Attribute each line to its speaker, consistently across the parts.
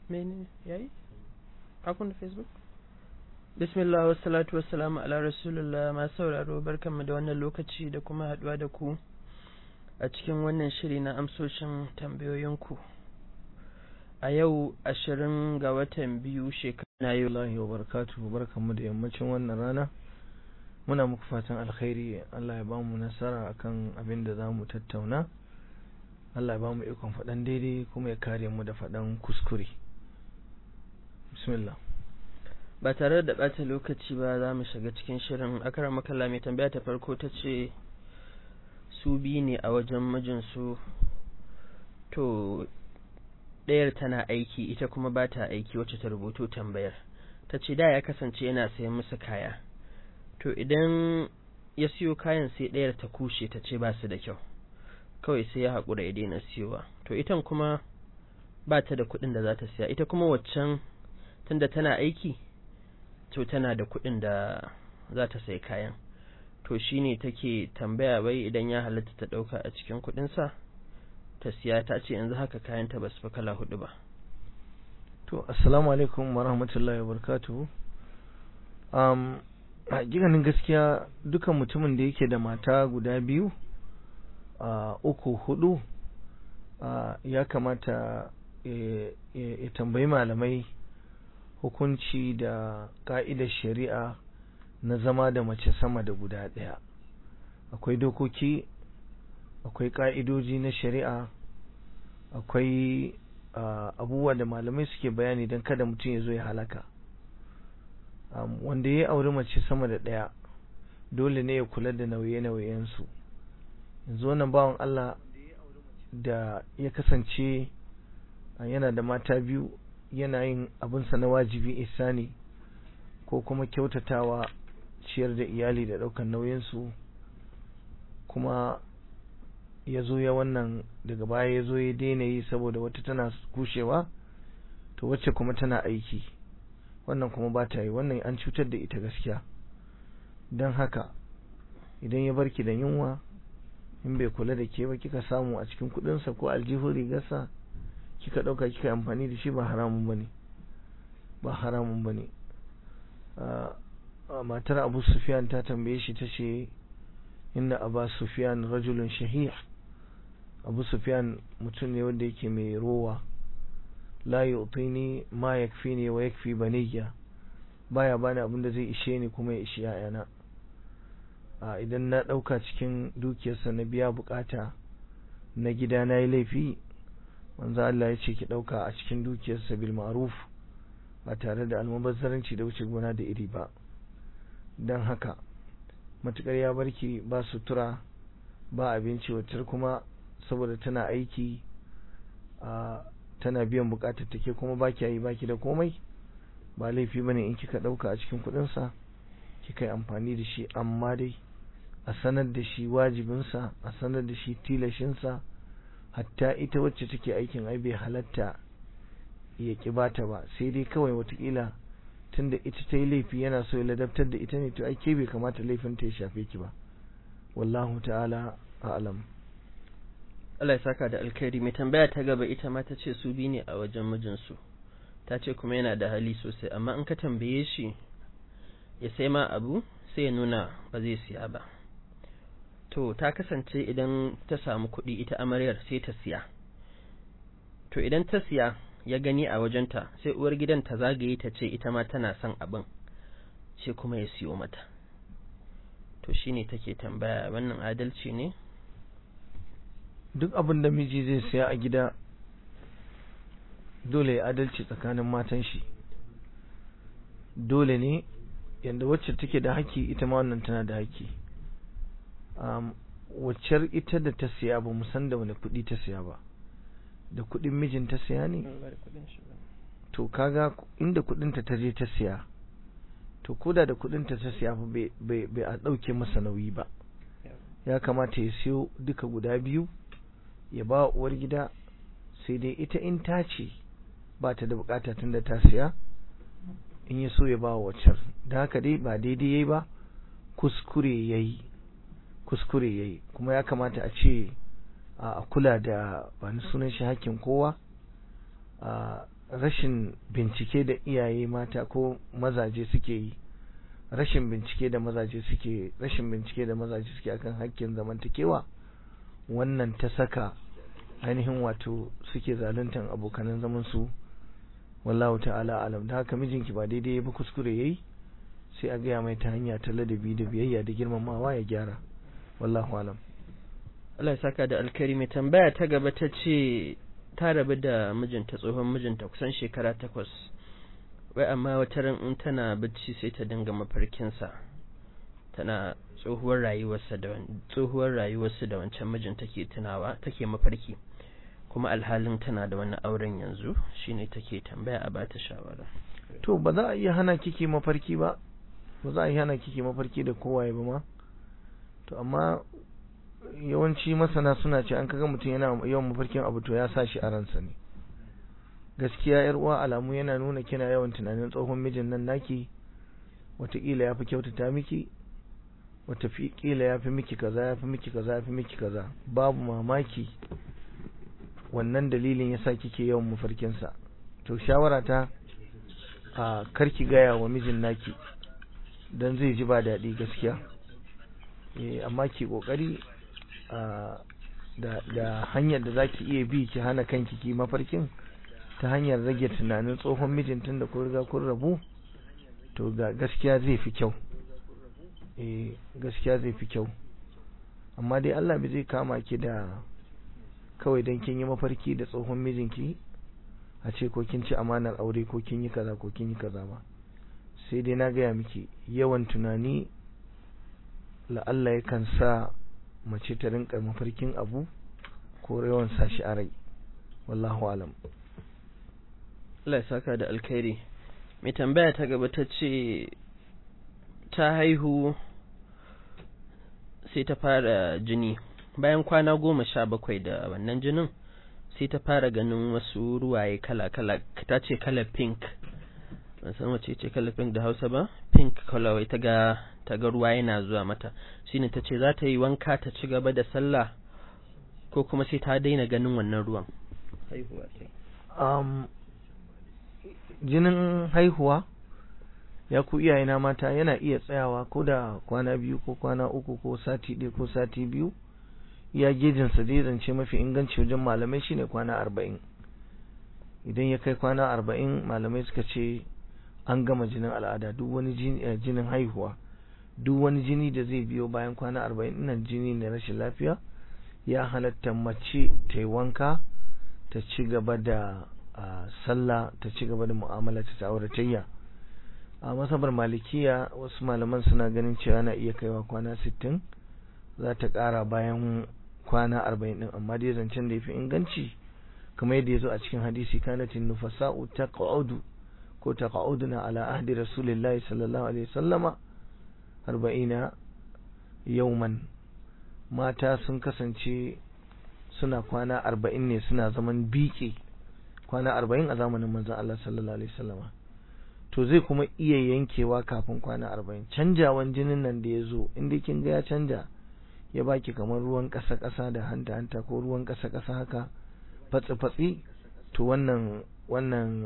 Speaker 1: mene yayi akun da facebook bismillah wa salatu wa salamu ala rasulullah ma sauraro barkanmu da wannan lokaci da kuma haduwa da ku a cikin wannan shiri na amsoshin tambayoyinku a yau ashirin ga watan biyu shekara
Speaker 2: na yi lahi wa barakatuhu barkanmu da yammacin wannan rana muna muku fatan alkhairi Allah ya bamu nasara akan abin da za mu tattauna Allah ya bamu ikon faɗan daidai kuma ya kare mu da faɗan kuskure bismillah
Speaker 1: ba tare da ɓata lokaci ba za mu shiga cikin shirin akara makalla mai tambaya ta farko ta ce su biyu ne a wajen mijinsu to ɗayar tana aiki ita kuma ba ta aiki wacce ta rubuto tambayar ta ce da ya kasance yana sayan musu kaya to idan ya siyo kayan sai ɗayar ta kushe ta ce ba su da kyau kawai sai ya haƙura ya daina siyowa to itan kuma ba ta da kuɗin da za ta siya ita kuma waccan tunda tana aiki to tana da kuɗin da za ta sai kayan to shine take tambaya bai idan ya halatta ta ɗauka a cikin kuɗinsa ta siya ta ce yanzu haka kayanta ba su fi kala hudu ba
Speaker 2: to assalamu alaikum wa rahmatullahi wa barakatuhu um, a ganin gaskiya dukan mutumin da yake da mata guda biyu uh, uku hudu uh, ya kamata ya tambayi malamai hukunci da ka'idar shari'a na zama da mace sama da guda ɗaya akwai dokoki akwai ka'idoji na shari'a akwai abubuwa da malamai suke bayani don kada mutum ya zo ya halaka wanda ya auri mace sama da ɗaya dole ne ya kula da nauye-nauyensu yanzu wannan bawan Allah da ya kasance yana da mata biyu yana yin abinsa na wajibi isani ko kuma kyautatawa ciyar da iyali da ɗaukar nauyinsu kuma ya zo ya wannan daga baya ya zo ya daina yi saboda wata tana kushewa to wacce kuma tana aiki wannan kuma ba ta yi wannan an cutar da ita gaskiya don haka idan ya barki da yunwa in bai kula da ke ba kika samu a cikin kudinsa ko aljihun rigarsa kika dauka kika amfani da shi ba haramun bane ba haramun bane matar abu sufyan ta tambaye shi ta ce inna abu sufyan rajulun shahih abu sufyan mutum ne wanda yake mai rowa la yu'tini ma yakfini wa yakfi baniyya baya bani abin da zai ishe ni kuma ya ishi yayana a idan na dauka cikin dukiyarsa na biya bukata na gida na yi laifi manzo Allah ya ce ki dauka a cikin dukiyarsa bil ma'ruf ba tare da almubazzaranci da wuce gona da iri ba dan haka matukar ya barki ba sutura ba abinci wacce kuma saboda tana aiki a tana biyan bukatar take kuma baki yi baki da komai ba laifi bane in kika dauka a cikin kudin sa kika yi amfani da shi amma dai a sanar da shi wajibinsa a sanar da shi tilashinsa hatta ita wacce take aikin ai bai halatta ya ki bata ba sai dai kawai watakila tunda ita ta yi laifi yana so ya ladabtar da ita ne to ai ke bai kamata laifin ta ya shafe ki ba wallahu ta'ala a'lam
Speaker 1: Allah ya saka da alkhairi mai tambaya ta gaba ita ma ta ce su bi ne a wajen mijinsu ta ce kuma yana da hali sosai amma in ka tambaye shi ya sai ma abu sai ya nuna ba zai siya ba to ta kasance idan ta samu kuɗi ita amaryar sai ta siya to idan ta siya ya gani a wajenta sai uwar gidan ta zagaye ta ce ita ma tana son abin sai kuma ya siyo mata to shine take tambaya wannan adalci ne
Speaker 2: duk abin da miji zai siya a gida dole ya adalci tsakanin matan shi dole ne yadda wacce take da haƙƙi ita ma wannan tana da haƙƙi um, waccar ita da ta siya ba mu san da wani kuɗi ta siya ba da kuɗin mijin ta siya ne to kaga inda kuɗinta ta je ta siya to koda da kuɗinta ta siya ba bai a ɗauke masa nauyi ba ya kamata ya siyo duka guda biyu ya ba uwar gida sai dai ita in ta ce ba ta da bukata tun da ta siya in ya so ya ba waccar da haka dai ba daidai yayi ba kuskure yayi kuskure yayi kuma ya kamata a ce a kula da ba ni sunan shi hakkin kowa rashin bincike da iyaye mata ko mazaje suke yi rashin bincike da mazaje suke rashin bincike da mazaje suke akan hakkin zamantakewa wannan ta saka ainihin wato suke zaluntan abokanan zaman su wallahu ta'ala alam da haka mijinki ba daidai ba kuskure yayi sai a gaya mai ta hanya ta ladabi da biyayya da girmamawa ya gyara wallahu alam
Speaker 1: Allah ya saka da alkari mai tambaya ta gaba ta ce ta rabu da mijinta tsohon mijinta kusan shekara takwas wai amma wata ran in tana bacci sai ta dinga mafarkinsa tana tsohuwar rayuwarsa da tsohuwar rayuwarsa da wancan mijin take tunawa take mafarki kuma alhalin tana da wani auren yanzu shine take tambaya a bata shawara
Speaker 2: to ba za a iya hana kiki mafarki ba ba za a iya hana kiki mafarki da kowaye ba ma to amma yawanci masana suna ce an kaga mutum yana yawan mafarkin abu to ya sa shi a ransa ne gaskiya yar uwa alamu yana nuna kina yawan tunanin tsohon mijin nan naki wataƙila ya fi kyautata miki wataƙila ya fi miki kaza ya fi miki kaza ya fi miki kaza babu mamaki wannan dalilin ya sa kike yawan mafarkinsa to shawara ta a karki gaya wa mijin naki don zai ji ba daɗi gaskiya amma ki ƙoƙari da hanyar da zaki iya bi ki hana kanki ki mafarkin ta hanyar rage tunanin tsohon mijin tun da kun riga kun rabu to ga gaskiya zai fi kyau eh gaskiya zai fi kyau amma dai Allah bai zai kama ki da kawai dan kin yi mafarki da tsohon mijinki a ce ko kin ci amanar aure ko kin yi kaza ko kin yi kaza ba sai dai na gaya miki yawan tunani la'alla yakan sa mace ta rinka mafarkin abu ko yawan sashi a rai wallahu alam
Speaker 1: Allah ya saka da alkhairi mai tambaya ta gaba ta ce ta haihu sai ta fara jini bayan kwana goma sha bakwai da wannan jinin sai ta fara ganin wasu ruwaye kala-kala ta ce kala pink ban san wace ce kala pink da hausa ba pink colorway ta ga ta ga ruwa yana zuwa mata shine ta ce za ta yi wanka ta ci gaba da sallah ko kuma sai ta daina ganin wannan ruwan haihuwa ce
Speaker 2: um, jinin haihuwa ya ku iyayena mata yana iya tsayawa ko da kwana biyu ko kwana uku ko sati ɗaya ko sati biyu ya gejinsa dai zance mafi inganci wajen malamai shine kwana arba'in idan ya kai kwana arba'in malamai suka ce an gama jinin al'ada duk wani jinin haihuwa duk wani jini da zai biyo bayan kwana arba'in nan jini ne rashin lafiya ya halatta mace ta yi wanka ta ci gaba da sallah ta ci gaba da mu'amala ta auratayya a masabar malikiya wasu malaman suna ganin cewa na iya kaiwa kwana sittin za ta ƙara bayan kwana arba'in ɗin amma dai zancen da ya fi inganci kamar yadda ya zo a cikin hadisi kanatin nufasa'u ta ƙa'udu ko ta ƙa'uduna ala ahdi rasulillahi sallallahu alaihi sallama arba'ina yauman mata sun kasance suna kwana arba'in ne suna zaman biƙe kwana arba'in a zamanin manzon Allah sallallahu alaihi sallama to zai kuma iya yankewa kafin kwana arba'in canjawan jinin nan da ya zo inda kin ga ya canja ya baki kamar ruwan ƙasa-ƙasa da hanta-hanta ko ruwan ƙasa-ƙasa haka fatsi-fatsi to wannan wannan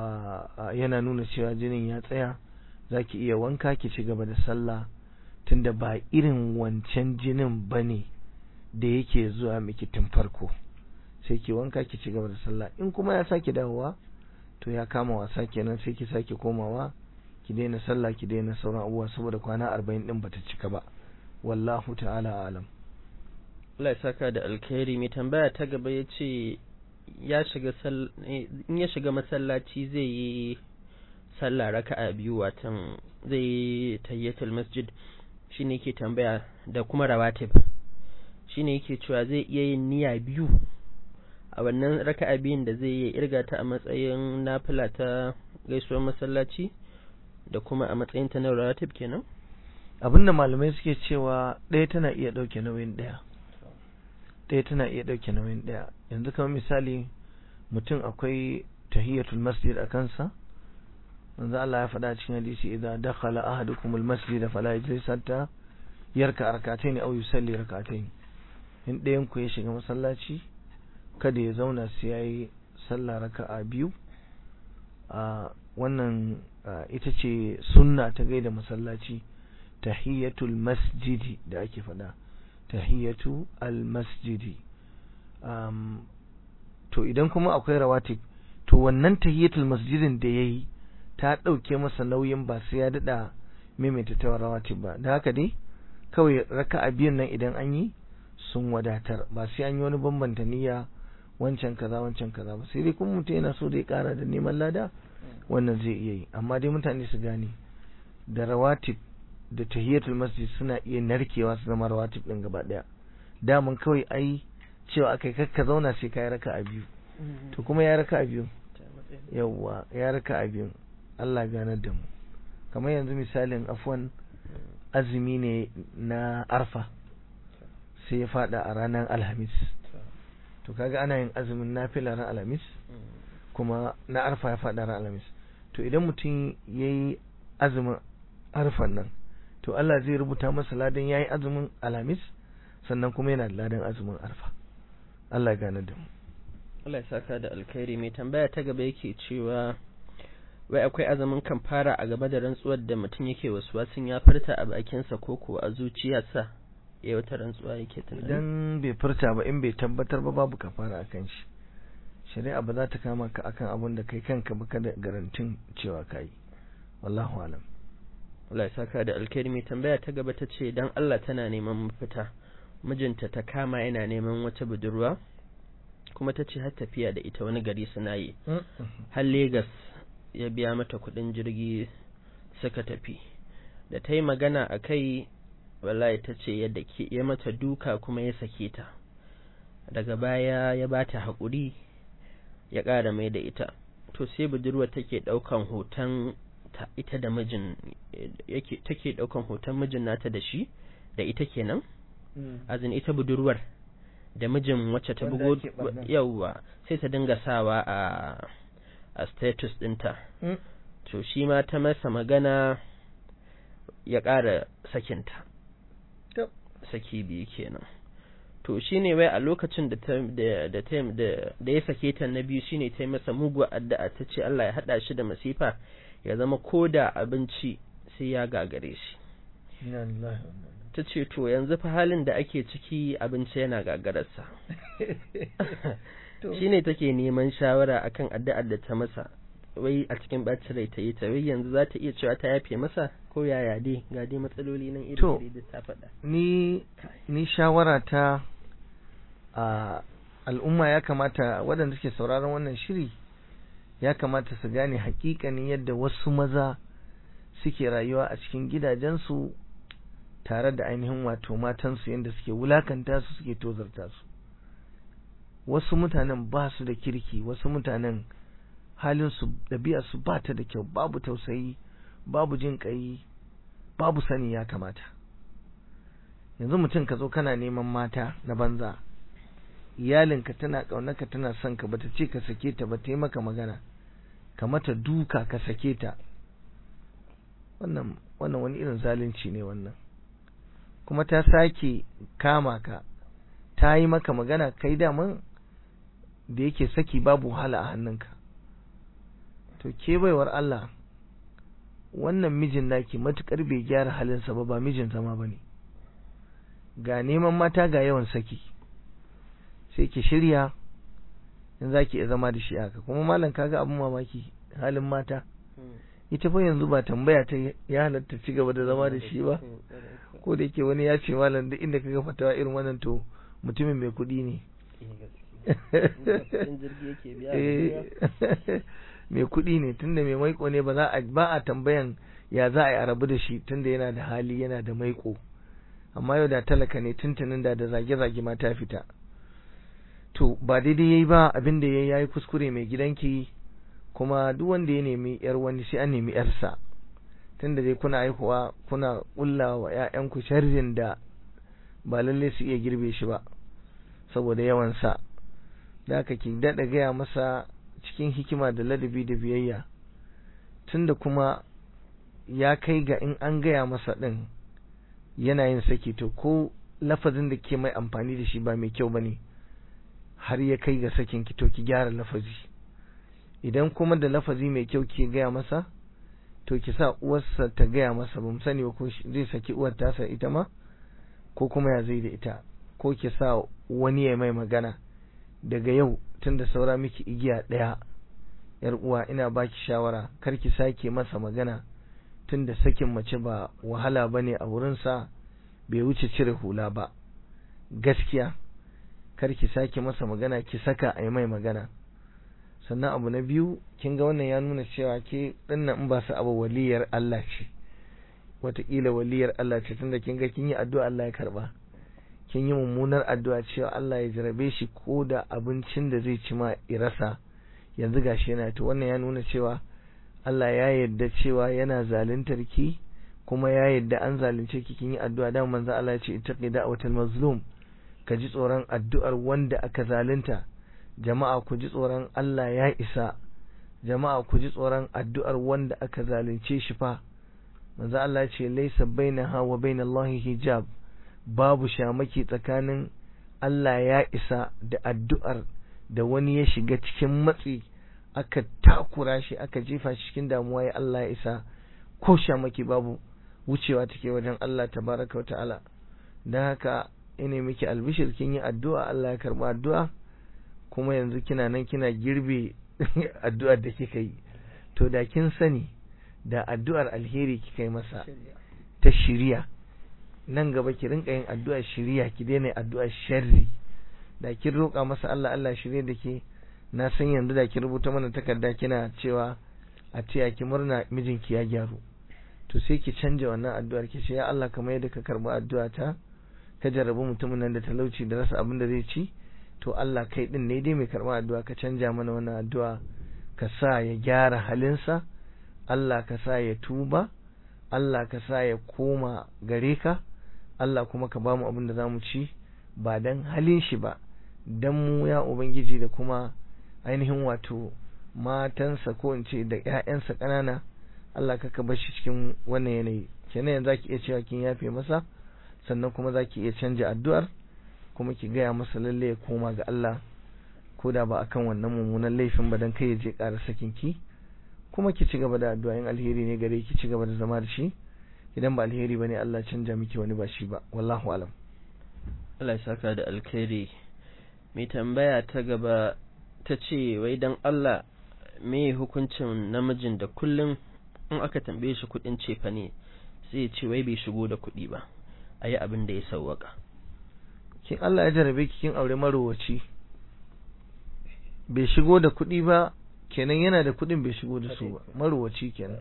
Speaker 2: yana nuna cewa jinin ya tsaya za ki iya wanka ki ci gaba da sallah tunda ba irin wancan jinin ba ne da yake zuwa miki tun farko sai ki wanka ki ci gaba da sallah in kuma ya sake dawowa to ya kama wasa kenan sai ki sake komawa ki daina sallah ki daina sauran abubuwa saboda kwana arba'in din bata cika ba wallahu ta'ala alam
Speaker 1: Allah ya saka da alkhairi mai tambaya ta gaba ya ce ya shiga in ya shiga masallaci zai yi sallah raka'a biyu watan zai yi tayyatul masjid shine yake tambaya da kuma rawatib shine yake cewa zai iya yin niyya biyu a wannan raka'a biyun da zai yi irga ta a matsayin nafila ta gaisuwar masallaci da kuma a matsayin ta na rawatib kenan
Speaker 2: abinda malamai suke cewa ɗaya tana iya ɗauke nauyin ɗaya ɗaya tana iya ɗauke nauyin ɗaya yanzu kamar misali mutum akwai tahiyatul masjid a kansa manzo Allah ya faɗa cikin hadisi idan dakhala ahadukum almasjid fala yajlis hatta yarka rak'atayn aw yusalli rak'atayn in ɗayan ku ya shiga masallaci kada ya zauna sai yayi sallah raka'a biyu a wannan ita ce sunna ta gaida masallaci tahiyatul masjidi da ake faɗa tahiyatu al masjidi um, to idan kuma akwai rawatib to wannan tahiyatul masjidin da yayi ta ɗauke masa nauyin ba sai ya daɗa maimaita ta rawatib ba da haka dai kawai raka'a biyan nan idan an yi sun wadatar ba sai an yi wani bambanta niyya wancan kaza wancan kaza ba sai dai kuma mutum yana so da ya kara da neman lada wannan zai iya yi amma dai mutane su gane da rawatib da tahiyatul masjid suna iya narkewa su zama rawatib din gaba daya daman kawai ai cewa akai kakka zauna sai ka yi raka'a biyu to kuma ya raka'a biyu yawwa ya raka'a biyu Allah ganar da mu kamar yanzu misalin afwan azumi ne na arfa sai ya fada a ranar alhamis to kaga ana yin azumin nafila ran alhamis kuma na arfa ya fada ran alhamis to idan mutum ya yi azumin arfan nan to Allah zai rubuta masa ladan ya yi azumin alhamis sannan kuma yana da ladan azumin arfa Allah ya gane da mu
Speaker 1: Allah ya saka da alkhairi mai tambaya ta gaba yake cewa wai akwai azumin kan fara a gaba da rantsuwar da mutum yake wasu wasun ya furta a bakinsa ko ko a zuciyarsa ya wata rantsuwa yake tunani
Speaker 2: idan bai furta ba in bai tabbatar ba babu kafara akan shi shari'a ba za ta kama ka akan abin da kai kanka ba ka da garantin cewa ka yi wallahu alam
Speaker 1: Allah ya saka da alkhairi mai tambaya ta gaba ta ce dan Allah tana neman mafita mijinta ta kama yana neman wata budurwa kuma ta ce har tafiya da ita wani gari suna yi har Legas ya biya mata kuɗin jirgi suka tafi da ta yi magana a kai wallahi ta ce yadda ke ya mata duka kuma ya sake ta daga baya ya ba ta haƙuri ya ƙara mai da ita to sai budurwa take ɗaukan hoton ta ita da mijin yake take ɗaukan hoton mijin nata da shi da ita kenan azin ita budurwar da mijin wacce ta bugo yauwa sai ta dinga sawa a a status ɗinta to shi ma ta masa magana ya ƙara sakinta saki biyu kenan to shine wai a lokacin da ta da da da ya sake ta na biyu shine ta yi masa muguwa addu'a ta ce Allah ya hada shi da masifa ya zama koda abinci sai ya gagare shi ta ce to yanzu fa halin da ake ciki abinci yana gagararsa shine take neman shawara akan addu'ar da ta masa wai a cikin bacin rai ta yi ta wai yanzu za ta iya cewa ta yafe masa ko yaya dai ga dai matsaloli nan iri da ta faɗa
Speaker 2: ni ni shawara ta a al'umma ya kamata waɗanda suke sauraron wannan shiri ya kamata su gane hakikanin yadda wasu maza suke rayuwa a cikin gidajensu tare da ainihin wato matansu yadda suke wulakanta su suke tozarta su wasu mutanen ba su da kirki wasu mutanen halinsu ɗabi'arsu ba ta da kyau babu tausayi babu jin ƙai babu sani ya kamata yanzu mutum ka zo kana neman mata na banza iyalinka tana ƙaunarka tana son ka bata ce ka sake ta ba ta yi maka magana ka mata duka ka sake ta wannan wannan wani irin zalunci ne wannan kuma ta sake kama ka ta yi maka magana kai daman da yake saki babu wahala a hannunka to ke baiwar Allah wannan mijin naki matukar bai gyara halinsa ba ba mijin zama bane ga neman mata ga yawan saki sai ki shirya in zaki iya zama da shi haka kuma malam kaga abun mamaki halin mata ita fa yanzu ba tambaya ta ya halatta ci gaba da zama da shi ba ko da yake wani ya ce malam duk inda kaga fatawa irin wannan to mutumin mai kuɗi ne mai kuɗi ne tunda mai maiko ne ba za a ba a tambayan ya za a yi a rabu da shi tunda yana da hali yana da maiko amma yau da talaka ne tuntunin da da zage-zage ma ta fita to ba daidai yayi ba abin da yayi yayi kuskure mai gidanki kuma duk wanda ya nemi yar wani sai an nemi yarsa tunda dai kuna haihuwa kuna kulla wa ƴaƴanku sharrin da ba lalle su iya girbe shi ba saboda yawan sa da haka ki dada gaya masa cikin hikima da ladabi da biyayya tunda kuma ya kai ga in an gaya masa din yana yin saki to ko lafazin da ke mai amfani da shi ba mai kyau bane har ya kai ga sakin ki to ki gyara lafazi idan kuma da lafazi mai kyau ke gaya masa to ki sa uwarsa ta gaya masa ba mu sani ba ko zai saki uwar tasa ita ma ko kuma ya zai da ita ko ki sa wani ya mai magana daga yau tunda saura miki igiya ɗaya yar uwa ina baki shawara kar ki sake masa magana tunda sakin mace ba wahala bane a wurinsa bai wuce cire hula ba gaskiya kar ki sake masa magana ki saka a yi mai magana sannan abu na biyu kin ga wannan ya nuna cewa ke dinnan in ba su abu waliyar Allah ce wataƙila waliyar Allah ce tunda kin ga kin yi addu'a Allah ya karba kin yi mummunar addu'a cewa Allah ya jarabe shi ko da abincin da zai ci ma irasa yanzu gashi yana to wannan ya nuna cewa Allah ya yarda cewa yana zaluntar ki kuma ya yarda an zalunce ki kin yi addu'a da manzo Allah ya ce ittaqi da'watal mazlum ka ji tsoron addu'ar wanda aka zalunta jama'a ku ji tsoron Allah ya isa jama'a ku ji tsoron addu'ar wanda aka zalunce shi fa manzo Allah ya ce laysa bainaha wa bainallahi hijab babu shamaki tsakanin Allah ya isa da addu'ar da wani ya shiga cikin matsi aka takura shi aka jefa shi cikin damuwa ya Allah ya isa ko shamaki babu wucewa take wajen Allah tabaraka wa ta'ala don haka ina miki albishir kin yi addu'a Allah ya karba addu'a kuma yanzu kina nan kina girbe addu'ar da kika yi to da kin sani da addu'ar alheri kika yi masa ta shiriya nan gaba ki rinka yin addu'ar shiriya ki daina addu'ar sharri da kin roƙa masa Allah Allah shirye da ke na san yanzu da ki rubuta mana takarda kina cewa a taya ki murna mijinki ya gyaru to sai ki canja wannan addu'ar ki ce ya Allah kamar yadda ka karba addu'a ta ka jarrabu mutumin nan da talauci da rasa abin da zai ci to Allah kai din ne dai mai karba addu'a ka canja mana wannan addu'a ka sa ya gyara halinsa Allah ka sa ya tuba Allah ka sa ya koma gare ka Allah kuma ka ba mu abin da za mu ci ba dan halin shi ba dan mu ya ubangiji da kuma ainihin wato matansa ko in ce da ƴaƴansa ƙanana Allah ka ka bar shi cikin wannan yanayi kenan yanzu zaki iya cewa kin yafe masa sannan kuma zaki iya canja addu'ar kuma ki gaya masa lalle ya koma ga Allah ko da ba akan wannan mummunan laifin ba dan kai ya je ƙara sakin ki kuma ki ci gaba da addu'a in alheri ne gare ki ci gaba da zama da shi idan ba alheri bane Allah canja miki wani ba shi ba wallahu alam
Speaker 1: Allah ya saka da alkhairi mai tambaya ta gaba ta ce wai dan Allah me hukuncin namijin da kullum in aka tambaye shi kudin cefa ne sai ya ce wai bai shigo da kuɗi ba a yi abin da ya sauwaka
Speaker 2: kin Allah ya jarabe ki kin aure marowaci bai shigo da kuɗi ba kenan yana da kuɗin bai shigo da su ba marowaci kenan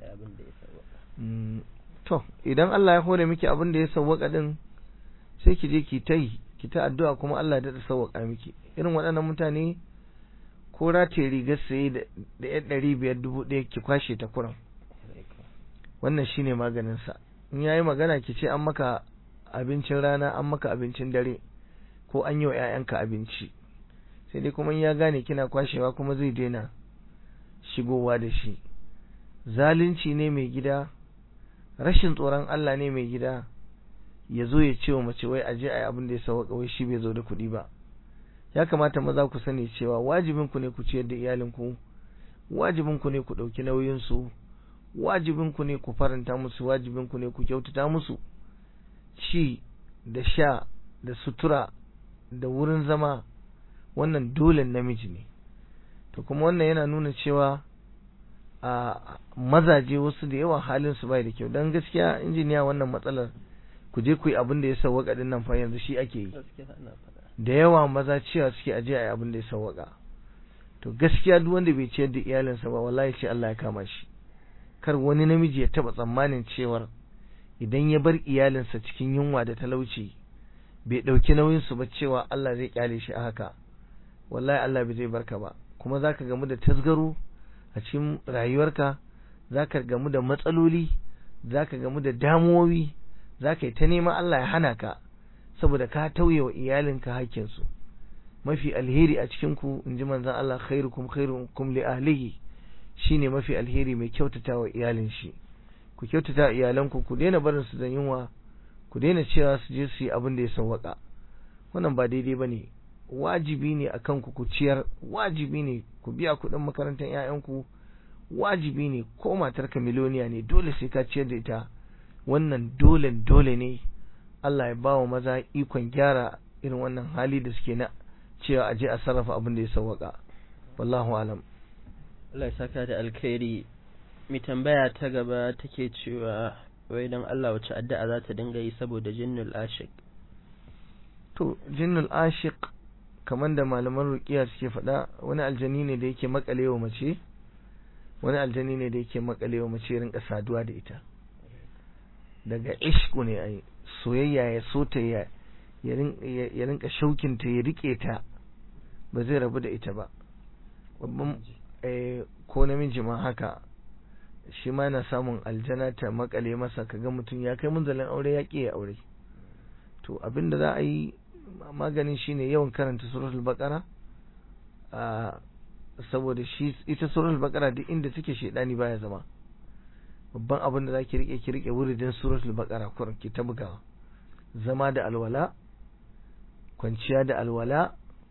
Speaker 2: to idan Allah ya hore miki abin da ya sauwaka din sai ki je ki ta yi ki ta addu'a kuma Allah ya sauwaka miki irin waɗannan mutane ko rataye rigar saye da ɗaya ɗari biyar dubu ɗaya ki kwashe ta kuran wannan shine maganin sa in yayi magana ki ce an maka abincin rana an maka abincin dare ko an yi wa ƴaƴanka abinci sai dai kuma in ya gane kina kwashewa kuma zai daina shigowa da shi zalunci ne mai gida rashin tsoron Allah ne mai gida ya zo ya ce wa mace wai aje a yi abin da ya sauka wai shi bai zo da kuɗi ba ya kamata maza ku sani cewa wajibin ku ne ku ciyar da iyalinku wajibin ku ne ku ɗauki nauyin su wajibin ku ne ku faranta musu wajibin ku ne ku kyautata musu ci da sha da sutura da wurin zama wannan dole namiji ne to kuma wannan yana nuna cewa a mazaje wasu da yawa halin su bai da kyau dan gaskiya injiniya wannan matsalar ku je ku yi abin da ya sauwaka din nan fa yanzu shi ake yi da yawa maza cewa suke aje a yi abin da ya sauwaka to gaskiya duk wanda bai ciyar da iyalinsa ba wallahi sai Allah ya kama shi kar wani namiji ya taba tsammanin cewar idan ya bar iyalinsa cikin yunwa da talauci bai dauki nauyin su ba cewa Allah zai kyale shi a haka wallahi Allah bai zai barka ba kuma zaka gamu da tasgaro a cikin rayuwarka zaka gamu da matsaloli zaka gamu da damuwowi zaka yi ta neman Allah ya hana ka saboda ka tauye wa iyalinka hakkinsu mafi alheri a cikin ku inji manzon Allah khairukum khairukum li ahlihi shine mafi alheri mai kyautata wa iyalin shi ku kyautata wa iyalanku ku daina barin su da yunwa ku daina cewa su je su yi abin da ya sawwaka wannan ba daidai bane wajibi ne akan ku ku ciyar wajibi ne ku biya kuɗin makarantar 'ya'yanku wajibi ne ko matarka miliyoniya ne dole sai ka ciyar da ita wannan dole dole ne Allah ya ba wa maza ikon gyara irin wannan hali da suke na cewa a je a sarrafa abin da ya sauwaka wallahu alam
Speaker 1: Allah ya saka da alkhairi mai tambaya ta gaba take cewa wai dan Allah wace addu'a za ta dinga yi saboda jinnul ashiq
Speaker 2: to jinnul ashiq kamar da malaman ruqiya suke faɗa wani aljani ne da yake makalewa mace wani aljani ne da yake makalewa mace rinka saduwa da ita daga ishku ne ai soyayya ya so ta ya ya rinka shaukinta ya rike ta ba zai rabu da ita ba babban ko namiji ma haka shi ma yana samun aljana ta makale masa kaga mutum ya kai munzalin aure ya ƙi ya aure to abinda za a yi maganin shine yawan karanta suratul baqara a saboda shi ita suratul baqara duk inda take shedani baya zama babban abin da zaki rike ki rike wuridin suratul baqara kurin ki ta bugawa zama da alwala kwanciya da alwala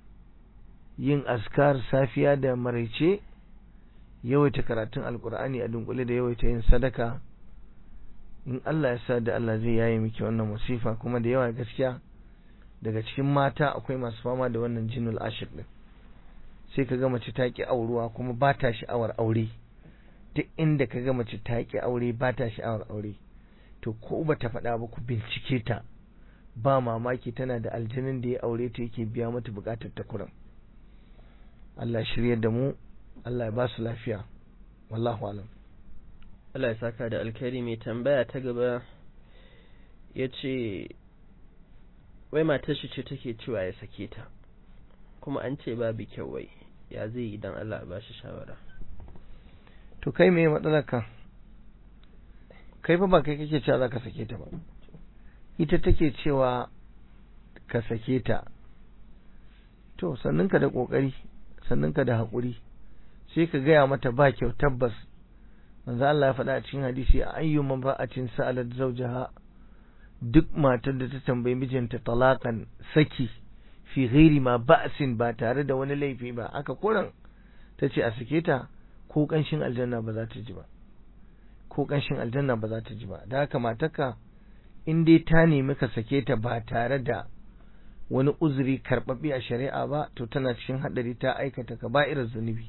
Speaker 2: yin askar safiya da maraice yawaita karatun alkur'ani a dunkule da yawaita yin sadaka in Allah ya sa da Allah zai yaye miki wannan musifa kuma da yawa gaskiya daga cikin mata akwai masu fama da wannan jinul ashir din sai ka ga mace ta ki auruwa kuma ba ta sha'awar aure duk inda ka ga mace ta ki aure ba ta sha'awar aure to ko ba ta faɗa ba ku bincike ta ba mamaki tana da aljinin da ya aure ta yake biya mata bukatar ta kuran Allah shiryar da mu Allah ya ba su lafiya wallahu alam
Speaker 1: Allah ya saka da alkhairi mai tambaya ta gaba ya ce wai matar shi ce take cewa ya sake ta kuma an ce babu kyau wai ya zai yi don Allah ba shi shawara
Speaker 2: to kai me matsalar ka kai fa ba kai kake cewa za ka sake ta ba ita take cewa ka sake ta to sannan ka da kokari sannan ka da haƙuri sai ka gaya mata ba kyau tabbas manzo Allah ya faɗa a cikin hadisi a ayyuma ba'atin sa'alat zawjaha duk matar da ta tambayi mijinta talaqan saki fi ghairi ma ba'sin ba tare da wani laifi ba aka kuran ta ce a sake ta ko kanshin aljanna ba za ta ji ba ko kanshin aljanna ba za ta ji ba da haka matarka in dai ta nemi ka sake ta ba tare da wani uzuri karɓaɓɓe a shari'a ba to tana cikin haɗari ta aikata ka ba'irar zunubi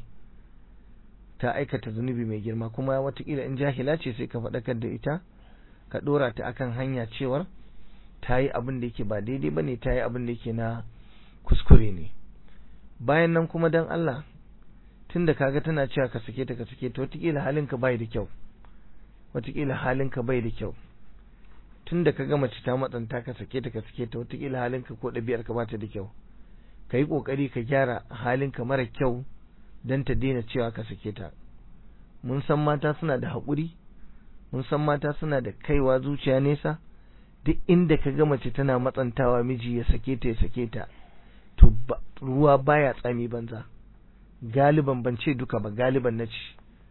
Speaker 2: ta aikata zunubi mai girma kuma watakila in jahila ce sai ka faɗakar da ita ka ɗora ta akan hanya cewar ta yi abin da yake ba daidai ba ne ta yi abin da yake na kuskure ne bayan nan kuma dan Allah tun da kaga tana cewa ka sake ta ka sake ta watakila halinka bai da kyau watakila halinka bai da kyau tun da ka ga mace ta matsanta ka sake ta ka sake ta wataƙila halinka ko ɗabi'ar ka bata da kyau ka yi ƙoƙari ka gyara halinka mara kyau don ta daina cewa ka sake ta mun san mata suna da haƙuri mun san mata suna da kaiwa zuciya nesa duk inda ka ga mace tana matsantawa miji ya sake ta ya sake ta to ruwa baya tsami banza galiban ban ce duka ba galiban na ci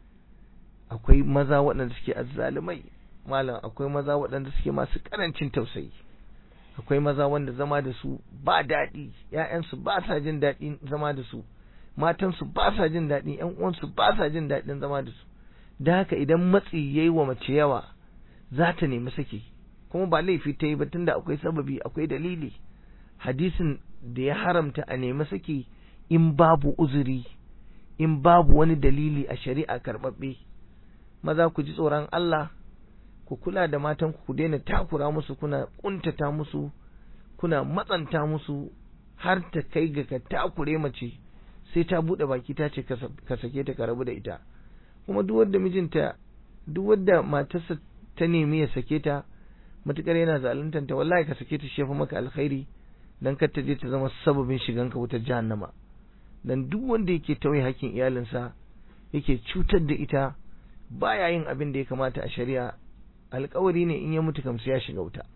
Speaker 2: akwai maza waɗanda suke azzalumai malam akwai maza waɗanda suke masu ƙarancin tausayi akwai maza wanda zama da su ba daɗi ‘ya'yansu ba sa jin daɗin zama da su matansu ba sa jin daɗi ‘yan uwansu ba sa jin daɗin zama da su da haka idan matsi ya yi wa mace yawa za ta nemi sake kuma ba laifi ta yi ba tunda akwai sababi akwai dalili hadisin da ya haramta a nemi sake in babu uzuri in babu wani dalili a shari'a karɓaɓɓe maza ku ji tsoron Allah ku kula da matan ku daina takura musu kuna kuntata musu kuna matsanta musu har ta kai ga ka takure mace sai ta bude baki ta ce ka sake ta ka rabu da ita kuma duk wanda mijinta duk wanda matarsa ta nemi ya sake ta matukar yana zaluntanta wallahi ka sake ta shefa maka alkhairi dan kar ta je ta zama sababin shigan ka wutar jahannama dan duk wanda yake tauye hakkin iyalinsa yake cutar da ita baya yin abin da ya kamata a shari'a alkawari ne in ya mutu kamsu ya shiga wuta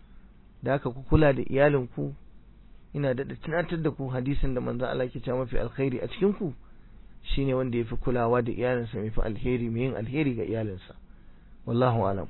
Speaker 2: da haka ku kula da iyalinku ina da tunatar da ku hadisin da manzo Allah ke cewa mafi alkhairi a cikin ku shine wanda yafi kulawa da iyalinsa mafi alheri mai yin alheri ga iyalinsa wallahu alam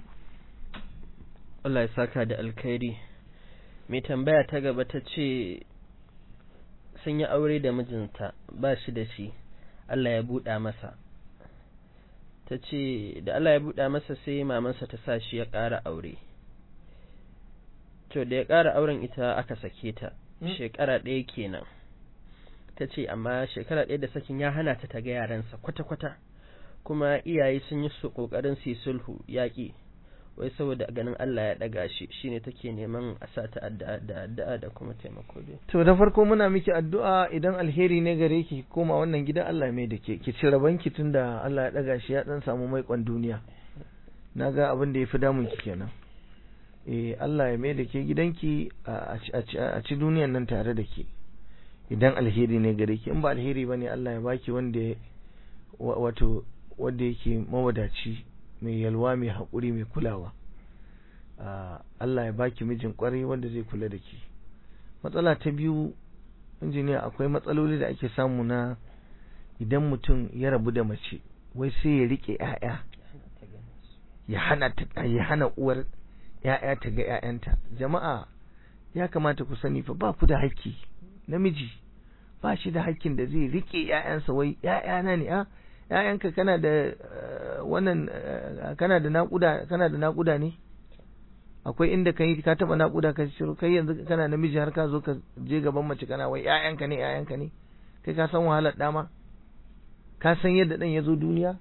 Speaker 1: Allah ya saka da alkhairi mai tambaya ta gaba ta ce sun yi aure da mijinta ba shi da shi Allah ya buɗa masa ta ce da Allah ya buɗa masa sai mamansa ta sa shi ya ƙara aure to da ya ƙara auren ita aka sake ta shekara ɗaya kenan ta ce amma shekara ɗaya da sakin ya hana ta ta ga yaransa kwata-kwata kuma iyaye sun yi su ƙoƙarin su yi sulhu yaƙi wai saboda ganin Allah ya ɗaga shi shine take neman a sa ta addu'a da addu'a da kuma taimako dai
Speaker 2: to da farko muna miki addu'a idan alheri ne gare ki koma wannan gidan Allah mai da ke ki ci rabanki tunda Allah ya ɗaga shi ya ɗan samu maikon duniya naga abin da ya fi damun ki kenan eh Allah ya mai da ke gidanki a ci duniyan nan tare da ke idan alheri ne gare ki in ba alheri bane Allah ya baki wanda wato wanda yake mawadaci mai yalwa mai haƙuri mai kulawa Allah ya baki mijin ƙwarai wanda zai kula da ki matsala ta biyu injiniya akwai matsaloli da ake samu na idan mutum ya rabu da mace wai sai ya rike ƴaƴa ya hana ya hana uwar ƴaƴa ta ga ƴaƴanta jama'a ya kamata ku sani fa ba ku da haƙƙi namiji ba shi da haƙƙin da zai rike ƴaƴansa wai ƴaƴana ne a ƴaƴanka kana da wannan kana da naƙuda kana da naƙuda ne akwai inda kai ka taba naƙuda ka shiru kai yanzu kana namiji har ka zo ka je gaban mace kana wai ƴaƴanka ne ƴaƴanka ne kai ka san wahalar dama ka san yadda dan ya zo duniya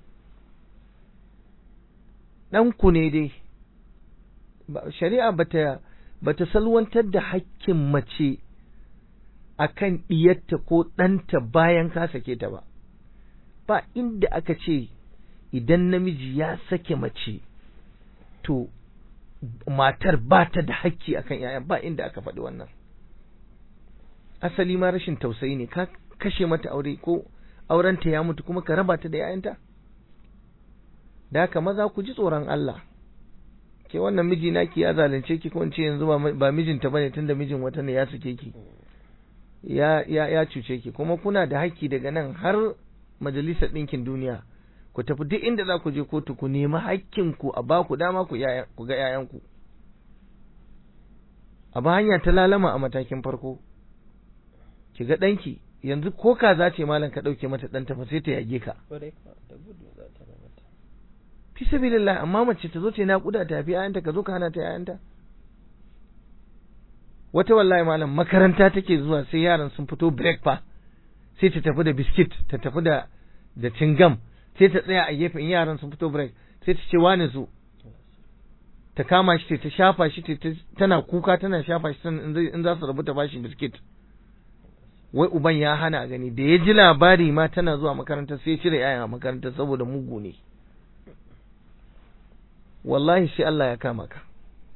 Speaker 2: dan ku ne dai shari'a bata bata salwantar da hakkin mace akan diyarta ko ɗanta bayan ka sake ta ba ba inda aka ce idan namiji ya sake mace to matar ba ta da hakki akan yayan ba inda aka faɗi wannan asali ma rashin tausayi ne ka kashe mata aure ko aurenta ya mutu kuma ka raba ta da yayanta da haka maza ku ji tsoron Allah ke wannan miji naki ya zalunce ki ko ce yanzu ba mijinta bane tunda mijin wata ne ya sake ki ya ya ya cuce ki kuma kuna da hakki daga nan har majalisar ɗinkin duniya ku tafi duk inda za ku je kotu ku nemi hakkinku a ba ku dama ku ga ‘ya'yanku a ba hanya ta lalama a matakin farko ki ga ɗanki yanzu ko ka za ce malam ka ɗauke mata ɗanta fa sai ta yage ka fi sabilillah amma mace ta zo ta naƙuda ta fi ‘ya'yanta ka zo ka hana ta ‘ya'yanta wata wallahi malam makaranta take zuwa sai yaran sun fito break fa sai ta tafi da biskit ta tafi da da cingam sai ta tsaya a gefen yaran sun fito break sai ta ce wani su ta kama shi ta shafa shi tana kuka tana shafa shi in za su rabu ta bashi biskit wai uban ya hana gani da ya ji labari ma tana zuwa makaranta sai ya cire yayan a makaranta saboda mugu ne wallahi sai Allah ya kama ka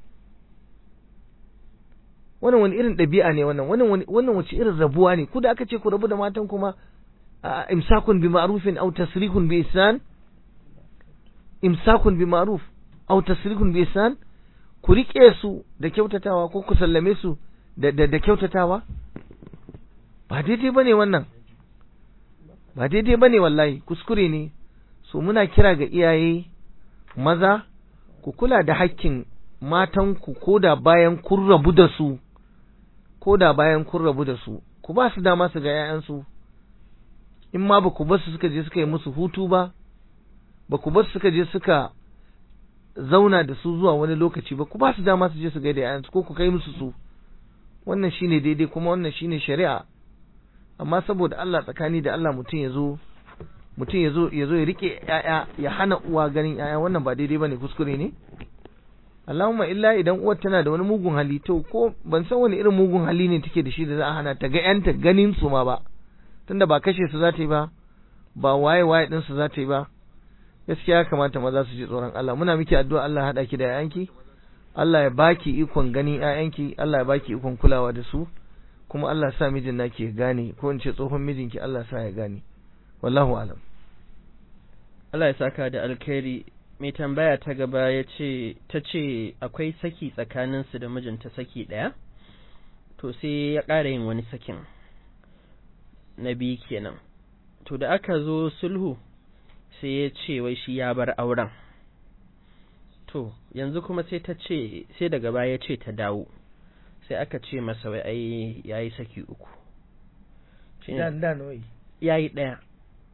Speaker 2: wannan wani irin ɗabi'a ne wannan wannan wannan wace irin rabuwa ne ku da aka ce ku rabu da matan kuma imsakun bi ma'rufin aw tasrihun bi ihsan imsakun bi ma'ruf aw tasrihun bi ihsan ku rike su da kyautatawa ko ku sallame su da da, da kyautatawa ba daidai bane wannan ba daidai bane wallahi kuskure ne so muna kira ga iyaye maza ku kula da hakkin matanku ko da bayan kun rabu da su ko da bayan kun rabu da su ku ba su dama su ga 'ya'yansu in ma ba ku basu suka je suka yi musu hutu ba ba ku basu suka je suka zauna da su zuwa wani lokaci ba ku ba su dama su je su ga da 'ya'yansu ko ku kai musu su wannan shine daidai kuma wannan shine shari'a amma saboda Allah tsakani da Allah mutum ya zo mutum ya zo ya zo ya rike 'ya'ya ya hana uwa ganin 'ya'ya wannan ba daidai bane kuskure ne Allahumma illa idan uwar tana da wani mugun hali to ko ban san wani irin mugun hali ne take da shi da za a hana ta ga yanta ganin su ma ba tunda ba kashe su za ta yi ba ba waye waye din su za ta yi ba gaskiya ya kamata maza su ji tsoron Allah muna miki addu'a Allah hada ki da yayanki Allah ya baki ikon ganin yayanki Allah ya baki ikon kulawa da su kuma Allah ya sa mijin naki ya gane ko in ce tsohon mijinki Allah ya sa ya gane wallahu alam
Speaker 1: Allah ya saka da alkhairi mai tambaya ta gaba ya ce ta ce akwai saki tsakaninsu da mijinta saki ɗaya to sai ya ƙara yin wani sakin na biyu kenan to da aka zo sulhu sai ya ce wai shi ya bar auren to yanzu kuma sai ta ce sai daga baya ya ce ta dawo sai aka ce masa wai ai yayi saki uku
Speaker 2: da da noi
Speaker 1: yayi ɗaya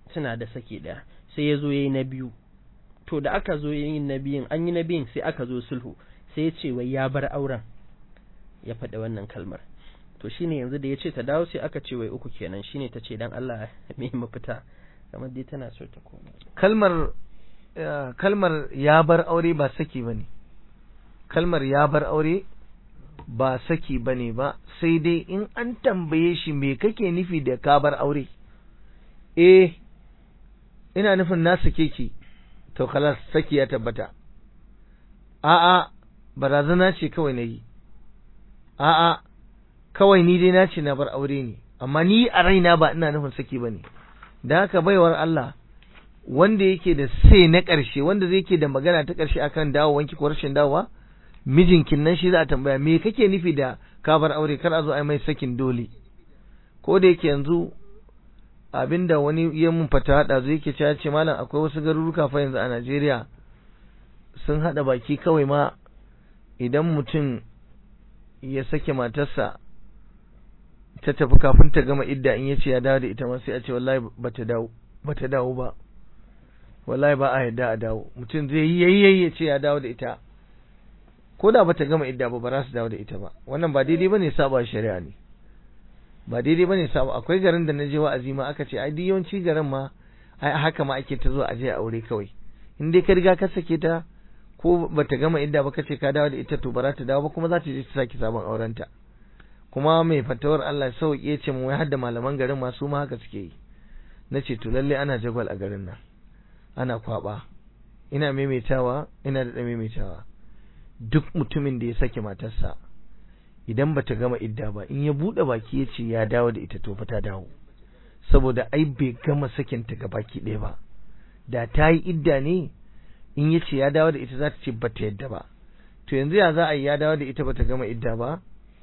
Speaker 1: suna da saki ɗaya sai ya zo ya yi na biyu to da aka zo yin na biyun an yi na biyun sai aka zo sulhu sai ya ce wai ya bar auren ya faɗi wannan kalmar to shine yanzu da ya ce ta dawo sai aka ce wai uku kenan shine ta ce dan Allah me mafita kamar dai tana so ta koma
Speaker 2: kalmar kalmar ya bar aure ba saki bane kalmar ya bar aure ba saki bane ba sai dai in an tambaye shi me kake nufi da ka bar aure eh ina nufin na sake ki to kalas saki ya tabbata a'a barazana ce kawai na yi a'a kawai ni dai na ce na bar aure ne amma ni a raina ba ina nufin saki bane da haka baiwar Allah wanda yake da sai na ƙarshe wanda zai ke da magana ta ƙarshe akan dawowanki ko rashin dawowa mijinkin nan shi za a tambaya me kake nufi da ka bar aure kar a zo a mai sakin dole ko da yake yanzu abinda wani ya mun fata hada zai yake cewa ce malam akwai wasu garuruka fa yanzu a Najeriya sun hada baki kawai ma idan mutum ya sake matarsa ta tafi kafin ta gama idda in yace ya dawo da ita ma sai a ce wallahi bata dawo bata dawo ba wallahi ba a yadda a dawo mutum zai yi yayi ya ce ya dawo da ita ko da bata gama idda ba ba za su dawo da ita ba wannan ba daidai bane saba shari'a ne ba daidai bane saba akwai garin da na je wa'azi ma aka ce ai duk yawanci garin ma ai haka ma ake ta zuwa aje aure kawai in dai ka riga ka sake ta ko bata gama idda ba kace ka dawo da ita to ba za ta dawo ba kuma za ta je ta saki sabon aurenta kuma mai fatawar Allah sauke ce mu wai hadda malaman garin ma su ma haka suke yi nace to lalle ana jagwal a garin nan ana kwaba ina maimaitawa ina da maimaitawa duk mutumin da ya sake matarsa idan bata gama idda ba in ya bude baki ya ce ya dawo da ita to fa ta dawo saboda ai bai gama sakin ta ga baki ɗaya ba da ta yi idda ne in ya ce ya dawo da ita za ta ce bata yadda ba to yanzu ya za a yi ya dawo da ita bata gama idda ba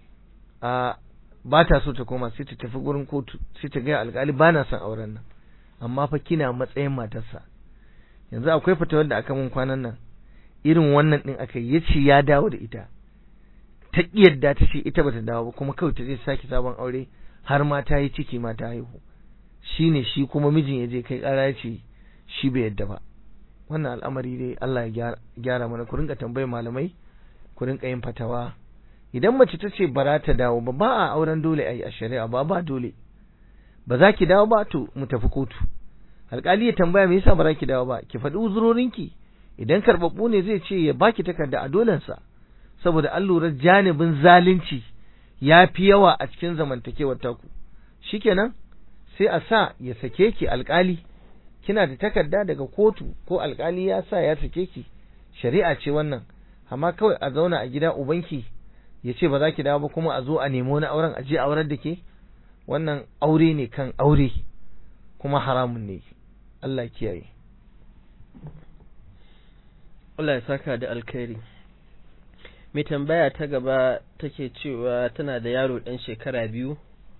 Speaker 2: a ba ta so ta koma sai ta tafi gurin kotu sai ta gaya alƙali ba na son auren nan amma fa kina matsayin matarsa yanzu akwai fatawar da aka mun kwanan nan irin wannan din aka yi yace ya dawo da ita ta yadda ta ce ita bata dawo ba kuma kawai ta je sake sabon aure har ma ta yi ciki ma ta haihu shine shi kuma mijin ya je kai ƙara ya ce shi bai yadda ba wannan al'amari dai Allah ya gyara mana ku rinka tambayar malamai ku rinka yin fatawa idan mace ta ce bara ta dawo ba ba a auren dole ai a shari'a ba ba dole ba za ki dawo ba to mu tafi kotu alƙali ya tambaya me yasa ba za ki dawo ba ki faɗi uzurorinki idan karɓaɓɓu ne zai ce ya baki takarda a dolensa saboda an lura janibin zalunci ya fi yawa a cikin zamantakewar taku shikenan sai a sa ya sake ki alƙali kina da takarda daga kotu ko alƙali ya sa ya sake ki shari'a ce wannan amma kawai a zauna a gida ubanki ya ce ba za ki dawo ba kuma a zo a nemo na auren a je aurar da ke wannan aure ne kan aure kuma haramun ne Allah kiyaye
Speaker 1: Allah ya saka da alkhairi mai tambaya ta gaba take cewa tana da yaro ɗan shekara biyu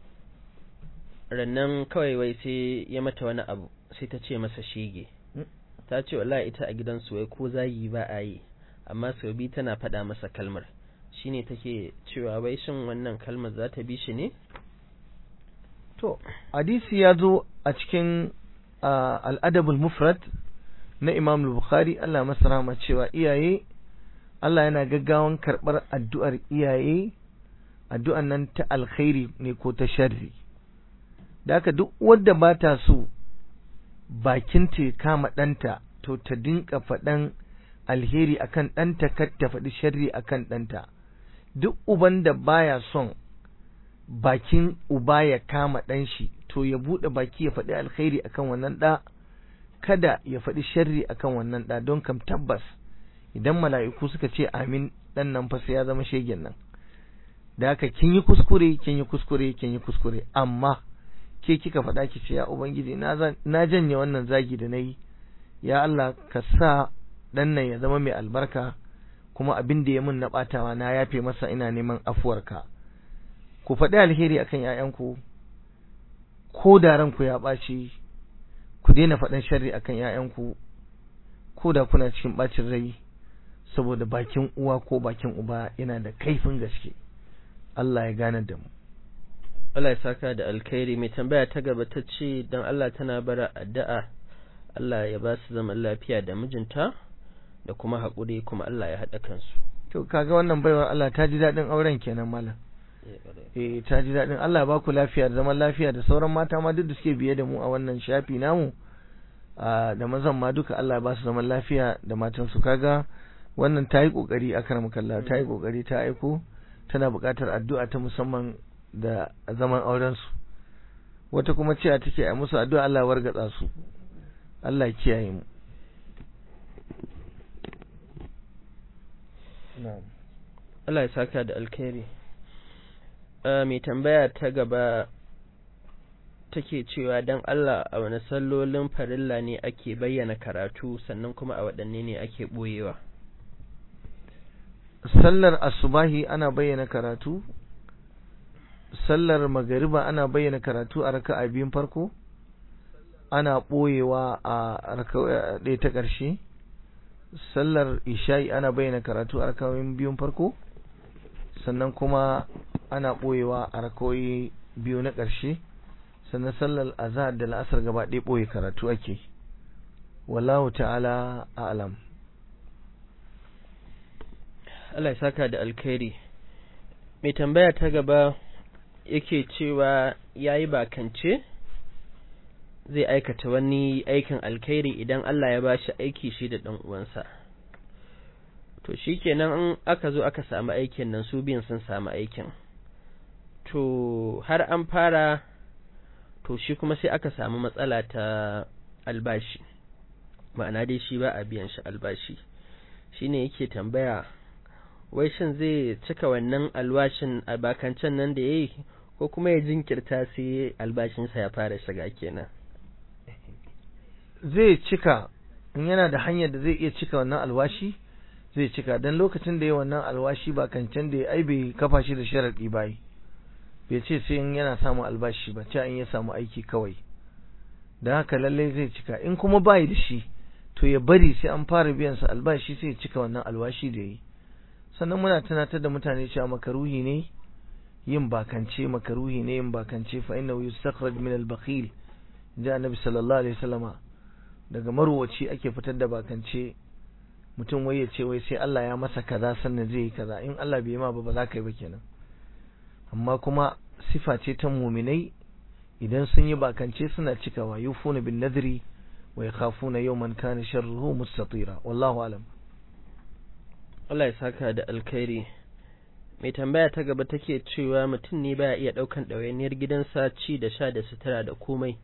Speaker 1: rannan kawai wai sai ya mata wani abu sai ta ce masa shege ta ce wallahi ita a gidansu wai ko zagi ba a yi amma sau biyu tana faɗa masa kalmar shine take cewa wai shin wannan kalmar za ta bi shi ne
Speaker 2: to hadisi ya zo a cikin al'adabul mufrad na imam bukhari Allah masa rahama cewa iyaye Allah yana gaggawan karɓar addu'ar iyaye addu'an nan ta alkhairi ne ko ta sharri da haka duk wadda ba ta so bakin ta kama ɗanta to ta dinka faɗan alheri akan ɗanta kar ta faɗi sharri akan ɗanta duk uban da baya son bakin uba ya kama ɗan shi to ya buɗe baki ya faɗi alkhairi akan wannan ɗa kada ya faɗi sharri akan wannan ɗa don kam tabbas idan mala'iku suka ce amin ɗan nan fa sai ya zama shegen nan da haka kin yi kuskure kin yi kuskure kin yi kuskure amma ke kika faɗa ki ce ya ubangiji na janye wannan zagi da nayi ya Allah ka sa ɗan nan ya zama mai albarka kuma abin da ya min na ɓatawa na yafe masa ina neman afuwarka ku faɗi alheri akan ‘ya'yanku ko da ranku ya ɓaci ku daina faɗin sharri akan ‘ya'yanku ko da kuna cikin ɓacin rai saboda bakin uwa ko bakin uba yana da kaifin gaske Allah ya gane da mu
Speaker 1: Allah ya saka da alkhairi mai tambaya ta gaba ta ce don Allah tana bara addu'a Allah ya ba su zaman lafiya da mijinta da kuma haƙuri kuma Allah ya haɗa kansu.
Speaker 2: to kaga wannan baiwar Allah ta ji daɗin auren kenan malam eh ta ji daɗin Allah ya ba ku lafiya da zaman lafiya da sauran mata ma duk da suke biye da mu a wannan shafi namu a da mazan ma duka Allah ya ba su zaman lafiya da matan su kaga wannan ta yi kokari a karam kalla ta yi kokari ta aiko tana buƙatar addu'a ta musamman da zaman auren su wata kuma cewa take a musu addu'a Allah ya wargatsa su Allah ya kiyaye mu na'am
Speaker 1: Allah ya saka da alkhairi. Uh, mai tambaya ta gaba take cewa don Allah a wani sallolin farilla ne ake bayyana karatu sannan kuma a waɗanne ne ake ɓoyewa.
Speaker 2: sallar asubahi ana bayyana karatu sallar magariba ana bayyana karatu a raka'a biyun farko ana ɓoyewa a raka'a ɗaya ta ƙarshe sallar isha'i ana bayyana karatu a raka'o'in biyun farko sannan kuma ana ɓoyewa a raka'o'i biyu na ƙarshe sannan sallar azhar da la'asar gaba ɗaya ɓoye karatu ake wallahu ta'ala a'lam
Speaker 1: Allah ya saka da alkhairi. Mai tambaya ta gaba yake cewa ya yi bakance zai aikata wani aikin alkhairi idan Allah ya ba shi aiki shi da ɗan uwansa. To shi kenan in aka zo aka samu aikin nan su biyun sun samu aikin. To har an fara to shi kuma sai aka samu matsala ta albashi. Ma'ana dai shi ba a biyan shi albashi. Shi ne yake tambaya wai shin zai cika wannan alwashin albakancan nan da ya yi ko kuma ya jinkirta sai albashinsa ya fara shiga kenan
Speaker 2: zai cika in yana da hanyar da zai iya cika wannan alwashi zai cika don lokacin da ya wannan alwashi ba kancan da ya ai bai kafa shi da sharaɗi ba bai ce sai in yana samun albashi ba ce in ya samu aiki kawai don haka lallai zai cika in kuma bayi da shi to ya bari sai an fara biyan sa albashi sai ya cika wannan alwashi da yi sannan muna tunatar da mutane cewa makaruhi ne yin bakance makaruhi ne yin bakance fa innahu yustakhraj min al-bakhil da annabi sallallahu alaihi wasallama daga marwaci ake fitar da bakance mutum wai ya ce wai sai Allah ya masa kaza sannan zai yi kaza in Allah bai yi ma ba ba za ka yi ba kenan amma kuma sifa ce ta muminai idan sun yi bakance suna cikawa yufuna bin nadri wa yakhafuna yawman kana sharruhu mustatira wallahu alam
Speaker 1: Allah ya saka da alkhairi mai tambaya ta gaba take cewa mutum ne baya iya daukan ɗawainiyar gidansa ci da sha da sutura da komai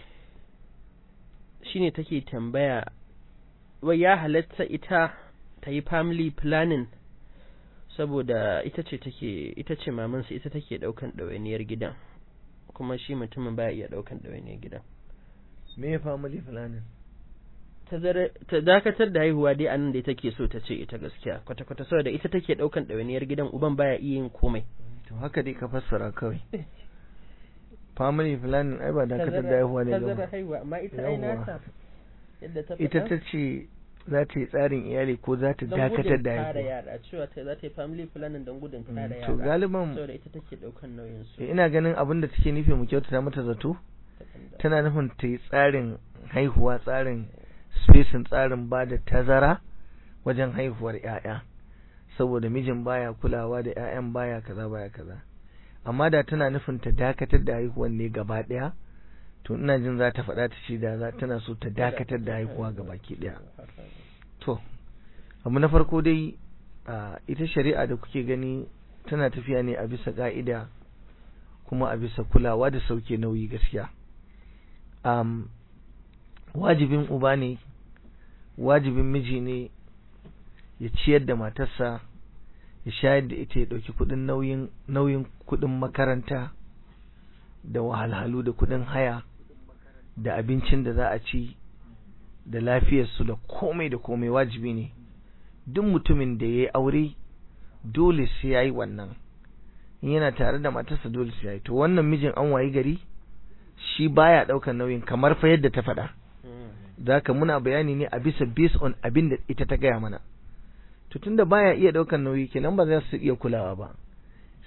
Speaker 1: shine take tambaya wai ya halatta ita ta yi family planning saboda ita ce take ita ce mamansa ita take daukan ɗawainiyar gidan kuma shi mutumin baya iya daukan ɗawainiyar gidan
Speaker 2: me ya family planning
Speaker 1: ta dakatar da haihuwa dai anan da take so ta ce ita gaskiya kwata-kwata saboda ita take daukan ɗawainiyar gidan uban baya iya yin komai
Speaker 2: to haka dai ka fassara kawai family planning ai ba dakatar da haihuwa ne
Speaker 1: tazara haihuwa amma ita ai nata yadda ta
Speaker 2: ita ta ce za ta yi tsarin iyali ko za ta dakatar da
Speaker 1: haihuwa
Speaker 2: haihuwa
Speaker 1: yara cewa ta za ta yi family planning don gudun kare yara
Speaker 2: to galiban
Speaker 1: saboda ita take daukan nauyin su
Speaker 2: ina ganin abin da take nufi mu kyautata mata zato tana nufin ta yi tsarin haihuwa tsarin spacing tsarin ba da tazara wajen haihuwar ‘ya'ya saboda mijin baya kulawa da ‘ya'yan baya kaza baya kaza amma da tana nufin ta dakatar da haihuwan ne gaba ɗaya to ina jin za ta faɗa ta ce da za tana so ta dakatar da haihuwa gaba ki ɗaya to abu na farko dai a ita shari'a da kuke gani tana tafiya ne a bisa ƙa'ida kuma a bisa kulawa da sauke nauyi gaskiya um, wajibin uba ne wajibin miji ne ya ciyar da matarsa ya shayar da ita ya ɗauki kuɗin nauyin nauyin kuɗin makaranta da wahalhalu da kuɗin haya da abincin da za a ci da lafiyarsu da komai da komai wajibi ne duk mutumin da ya yi aure dole sai ya yi wannan in yana tare da matarsa dole sai ya yi to wannan mijin an wayi gari shi baya ɗaukar nauyin kamar fa yadda ta faɗa zaka muna bayani ne a bisa based on abin da ita ta gaya mana to tunda baya iya daukan nauyi kenan ba za su iya kulawa ba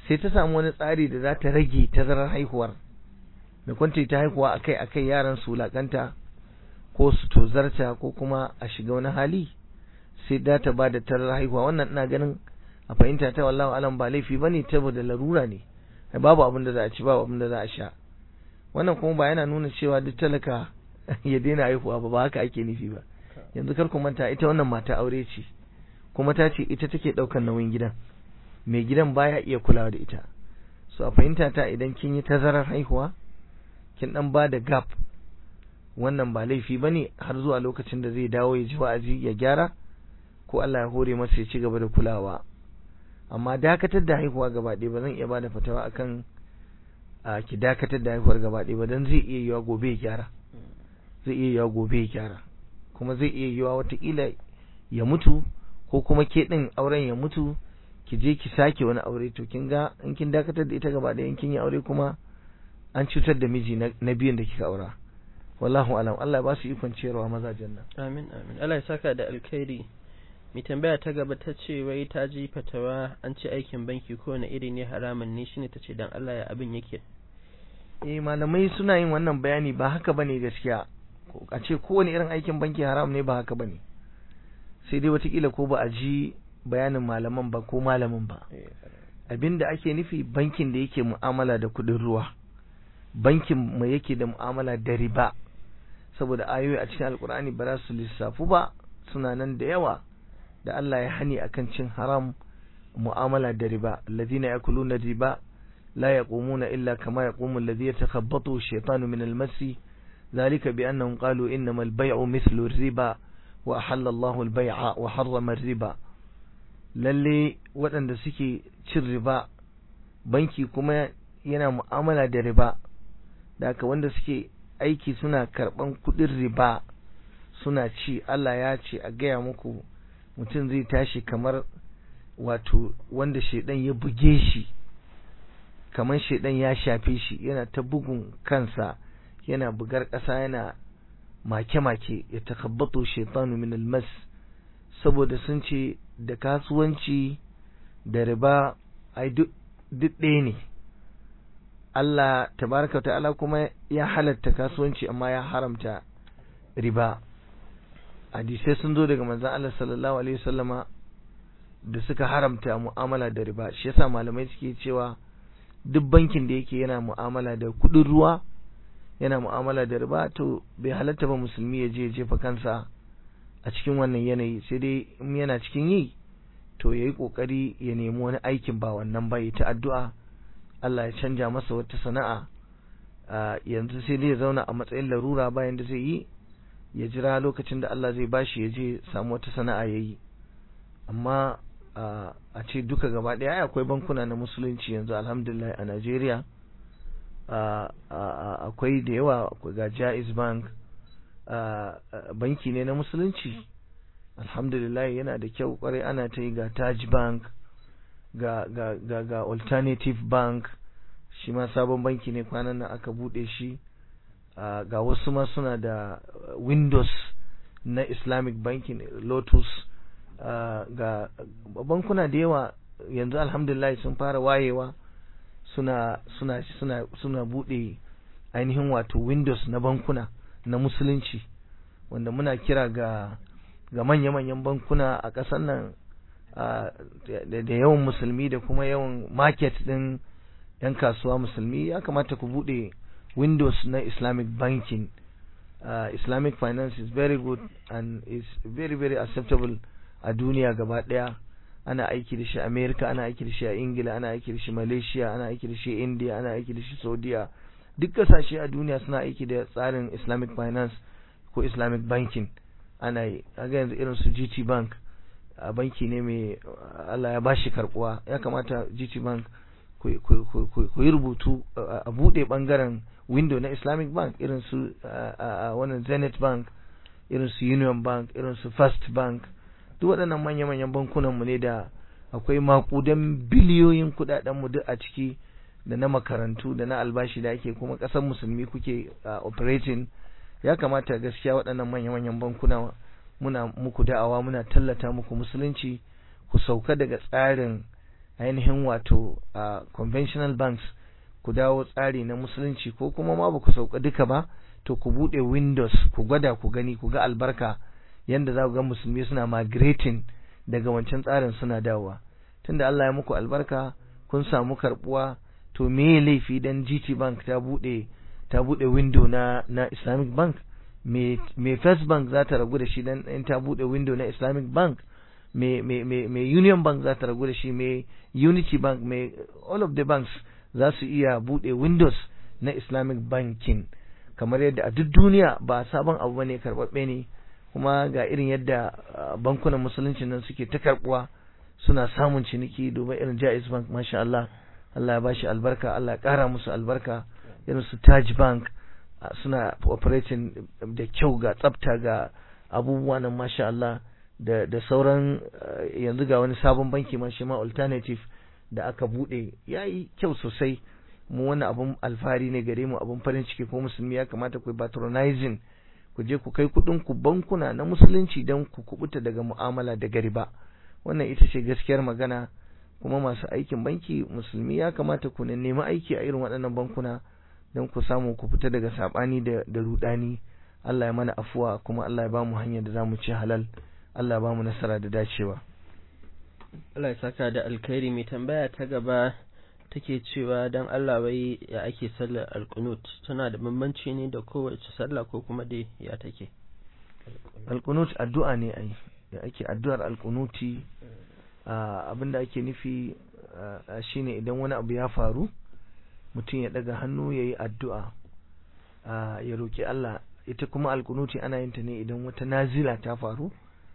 Speaker 2: sai ta samu wani tsari da za ta rage tazarar haihuwar da kwanta ta haihuwa akai akai yaran su lakanta ko su tozarta ko kuma a shiga wani hali sai da ta ba da tazarar haihuwa wannan ina ganin a fahimta ta wallahi alam ba laifi bane saboda larura ne babu abin da za a ci babu abin da za a sha wannan kuma ba yana nuna cewa duk talaka ya daina haihuwa ba ba haka ake nufi ba yanzu kar ku manta ita wannan mata aure ce kuma ta ce ita take ɗaukar nauyin gidan mai gidan baya iya kulawa da ita so a fahimta ta idan kin yi tazarar haihuwa kin dan ba da gap wannan ba laifi bane har zuwa lokacin da zai dawo ya ji wa'azi ya gyara ko Allah ya hore masa ya ci gaba da kulawa amma dakatar da haihuwa gaba ɗaya ba zan iya bada fatawa akan a ki dakatar da haihuwar gaba ɗaya ba dan zai iya yiwa gobe ya gyara zai iya yiwa gobe ya gyara kuma zai iya yiwa watakila ya mutu ko kuma ke ɗin auren ya mutu ki je ki sake wani aure to kin ga in kin dakatar da ita gaba ɗaya in kin yi aure kuma an cutar da miji na biyun da kika aura wallahu alam Allah ya ba su ikon ciyarwa mazajen nan
Speaker 1: amin amin Allah ya saka da alkhairi mai tambaya ta gaba ta ce wai ta ji fatawa an ce aikin banki kowane iri ne haramun ne shine ta ce dan Allah ya abin yake
Speaker 2: eh malamai suna yin wannan bayani ba haka bane gaskiya a ce kowane irin aikin banki haram ne ba haka bane sai dai watakila ko ba a ji bayanin malaman ba ko malamin ba abinda ake nufi bankin da yake mu'amala da kudin ruwa bankin mai yake da mu'amala da riba saboda ayoyi a cikin alkur'ani ba za su lissafu ba suna nan da yawa da Allah ya hani akan cin haram mu'amala da riba alladhina yakuluna riba la yaqumuna illa kama yaqumu alladhi yatakhabbathu ash-shaytanu min al-masi ذلك بأنهم قالوا إنما البيع مثل الربا وأحل الله البيع وحرم الربا lalle waɗanda suke cin riba banki kuma yana mu'amala da riba da haka wanda suke aiki suna karɓan kuɗin riba suna ci Allah ya ce a gaya muku mutum zai tashi kamar wato wanda shaidan ya buge shi kamar shaidan ya shafe shi yana ta bugun kansa yana bugar ƙasa yana make-make ya takabbato shaitanu min almas saboda sun ce da kasuwanci da riba ai duk ɗaya ne Allah tabaraka ta'ala kuma ya halatta kasuwanci amma ya haramta riba hadisai sun zo daga manzon Allah sallallahu alaihi wasallama da suka haramta mu'amala da riba shi yasa malamai suke cewa duk bankin da yake yana mu'amala da kudin ruwa yana mu'amala da riba to bai halatta ba musulmi ya je jefa kansa a cikin wannan yanayi sai dai in yana cikin yi to yayi kokari ya nemi wani aikin ba wannan ba ta addu'a Allah ya canja masa wata sana'a yanzu sai dai ya zauna a matsayin larura bayan da zai yi ya jira lokacin da Allah zai bashi ya je samu wata sana'a ya yi amma a ce duka gaba ɗaya akwai bankuna na musulunci yanzu alhamdulillah a Najeriya akwai da yawa ga Jaiz Bank banki ne na musulunci alhamdulillah yana da kyau kwarai ana ta yi ga Taj Bank ga ga ga ga Alternative Bank shi ma sabon banki ne kwanan nan aka bude shi ga wasu ma suna da Windows na Islamic banking Lotus ga bankuna da yawa yanzu alhamdulillah sun fara wayewa suna suna suna suna bude ainihin wato Windows na bankuna na musulunci wanda muna kira ga ga manya-manyan bankuna a ƙasar nan da yawan musulmi da kuma yawan market ɗin 'yan kasuwa musulmi ya kamata ku buɗe windows na islamic banking uh, islamic finance is very good and is very very acceptable a duniya gaba ɗaya ana aiki da shi america ana aiki da shi a ingila ana aiki da shi malaysia ana aiki da shi india ana aiki da shi saudiya duk kasashe a duniya suna aiki da tsarin islamic finance ko islamic banking ana yi ga yanzu irin su gt bank a banki ne mai allah ya bashi karbuwa ya kamata gt bank ku yi rubutu a bude bangaren window na islamic bank irin su wannan zenith bank irin su union bank irin su first bank duk waɗannan manya-manyan bankunanmu ne da akwai makudan biliyoyin kudadenmu duk a ciki da na makarantu da na albashi da ake kuma ƙasar musulmi kuke operating ya kamata gaskiya waɗannan manya-manyan bankuna muna muku da'awa muna tallata muku musulunci ku sauka daga tsarin ainihin wato uh, conventional banks ku dawo tsari na musulunci ko kuma ma ba ku sauka duka ba to ku bude windows ku gwada ku gani ku ga albarka yanda za ku ga musulmi suna migrating daga wancan tsarin suna dawowa tunda Allah ya muku albarka kun samu karbuwa to me laifi dan GT Bank ta bude ta bude window na na Islamic Bank me me First Bank za ta ragu da shi dan in ta bude window na Islamic Bank me me me, me Union Bank za ta ragu da shi me Unity Bank me all of the banks za su iya bude windows na Islamic banking kamar yadda a duk duniya ba sabon abu bane karbabbe ne kuma ga irin yadda bankunan musulunci nan suke ta karbuwa suna samun ciniki duba irin Jaiz Bank masha Allah Allah ya bashi albarka Allah ya kara musu albarka irin su Taj Bank suna operating da kyau ga tsafta ga abubuwa nan masha Allah da da sauran yanzu ga wani sabon banki ma shi ma alternative da aka bude yayi kyau sosai mu wani abun alfahari ne gare mu abun farin ciki ko musulmi ya kamata ku patronizing ku je ku kai kudin ku bankuna na musulunci don ku kubuta daga mu'amala da gariba wannan ita ce gaskiyar magana kuma masu aikin banki musulmi ya kamata ku nemi aiki a irin waɗannan bankuna don ku samu ku fita daga sabani da da rudani Allah ya mana afuwa kuma Allah ya bamu hanyar da zamu ci halal Allah ya bamu nasara da dacewa
Speaker 1: Allah ya saka da alkhairi mai tambaya ta gaba take cewa dan Allah wai ya ake sallar alqunut tana da bambanci ne da kowace sallah ko kuma dai ya take
Speaker 2: alqunut addu'a ne ai da ake addu'ar alqunuti abinda ake nufi shine idan wani abu ya faru mutum ya daga hannu yayi addu'a ya roki Allah ita kuma alqunuti ana yin ta ne idan wata nazila ta faru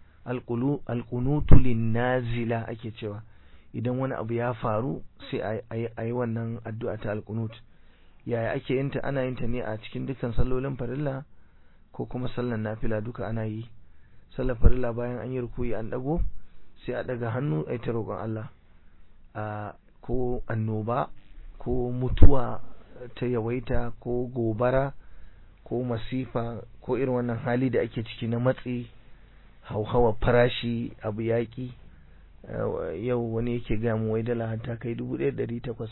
Speaker 2: alqunutu lin nazila ake cewa idan wani abu ya faru sai a yi wannan addu'a ta alqunut yaya ake yin ta ana yin ta ne a cikin dukkan sallolin farilla ko kuma sallan nafila duka ana yi sallar farilla bayan an yi rukuyi an dago sai a daga hannu a ta roƙon Allah a ko annoba ko mutuwa ta yawaita ko gobara ko masifa ko irin wannan hali da ake ciki na matsi hauhawa farashi abu yaƙi yau wani yake gaya mu wai dala ta kai dubu ɗaya ɗari takwas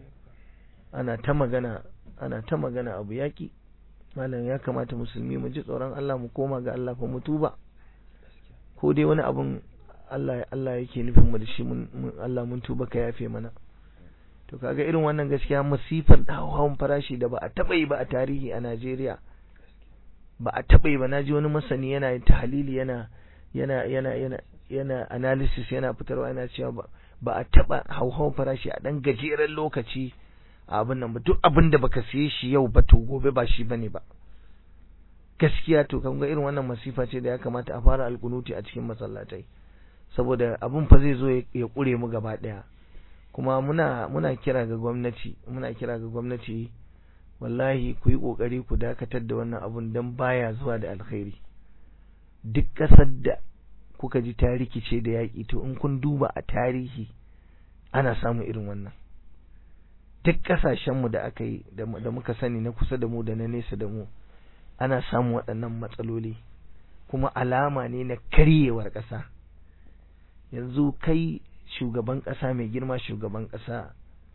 Speaker 2: ana ta magana ana ta magana abu yaƙi malam ya kamata musulmi mu ji tsoron Allah mu koma ga Allah fa mu tuba ko dai wani abun Allah Allah yake nufin mu da shi mun Allah mun tuba ka yafe mana to kaga irin wannan gaskiya masifar hawan farashi da ba a taba yi ba a tarihi a Najeriya ba a taba yi ba naji wani masani yana tahlili yana yana yana yana yana analysis yana fitarwa yana cewa ba ba a taba hauhawan farashi a dan gajeren lokaci a abin nan ba duk abin da baka siye shi yau ba to gobe ba shi bane ba gaskiya to kan ga irin wannan masifa ce da ya kamata a fara alkunuti a cikin masallatai saboda abin fa zai zo ya kure mu gaba daya kuma muna muna kira ga gwamnati muna kira ga gwamnati wallahi ku yi kokari ku dakatar da wannan abun dan baya zuwa da alkhairi duk kasar da kuka ji ta rikice da yaƙi to in kun duba a tarihi ana samun irin wannan duk ƙasashenmu da aka yi da muka sani na kusa da mu da na nesa da mu ana samun waɗannan matsaloli kuma alama ne na karyewar ƙasa yanzu kai shugaban ƙasa mai girma shugaban ƙasa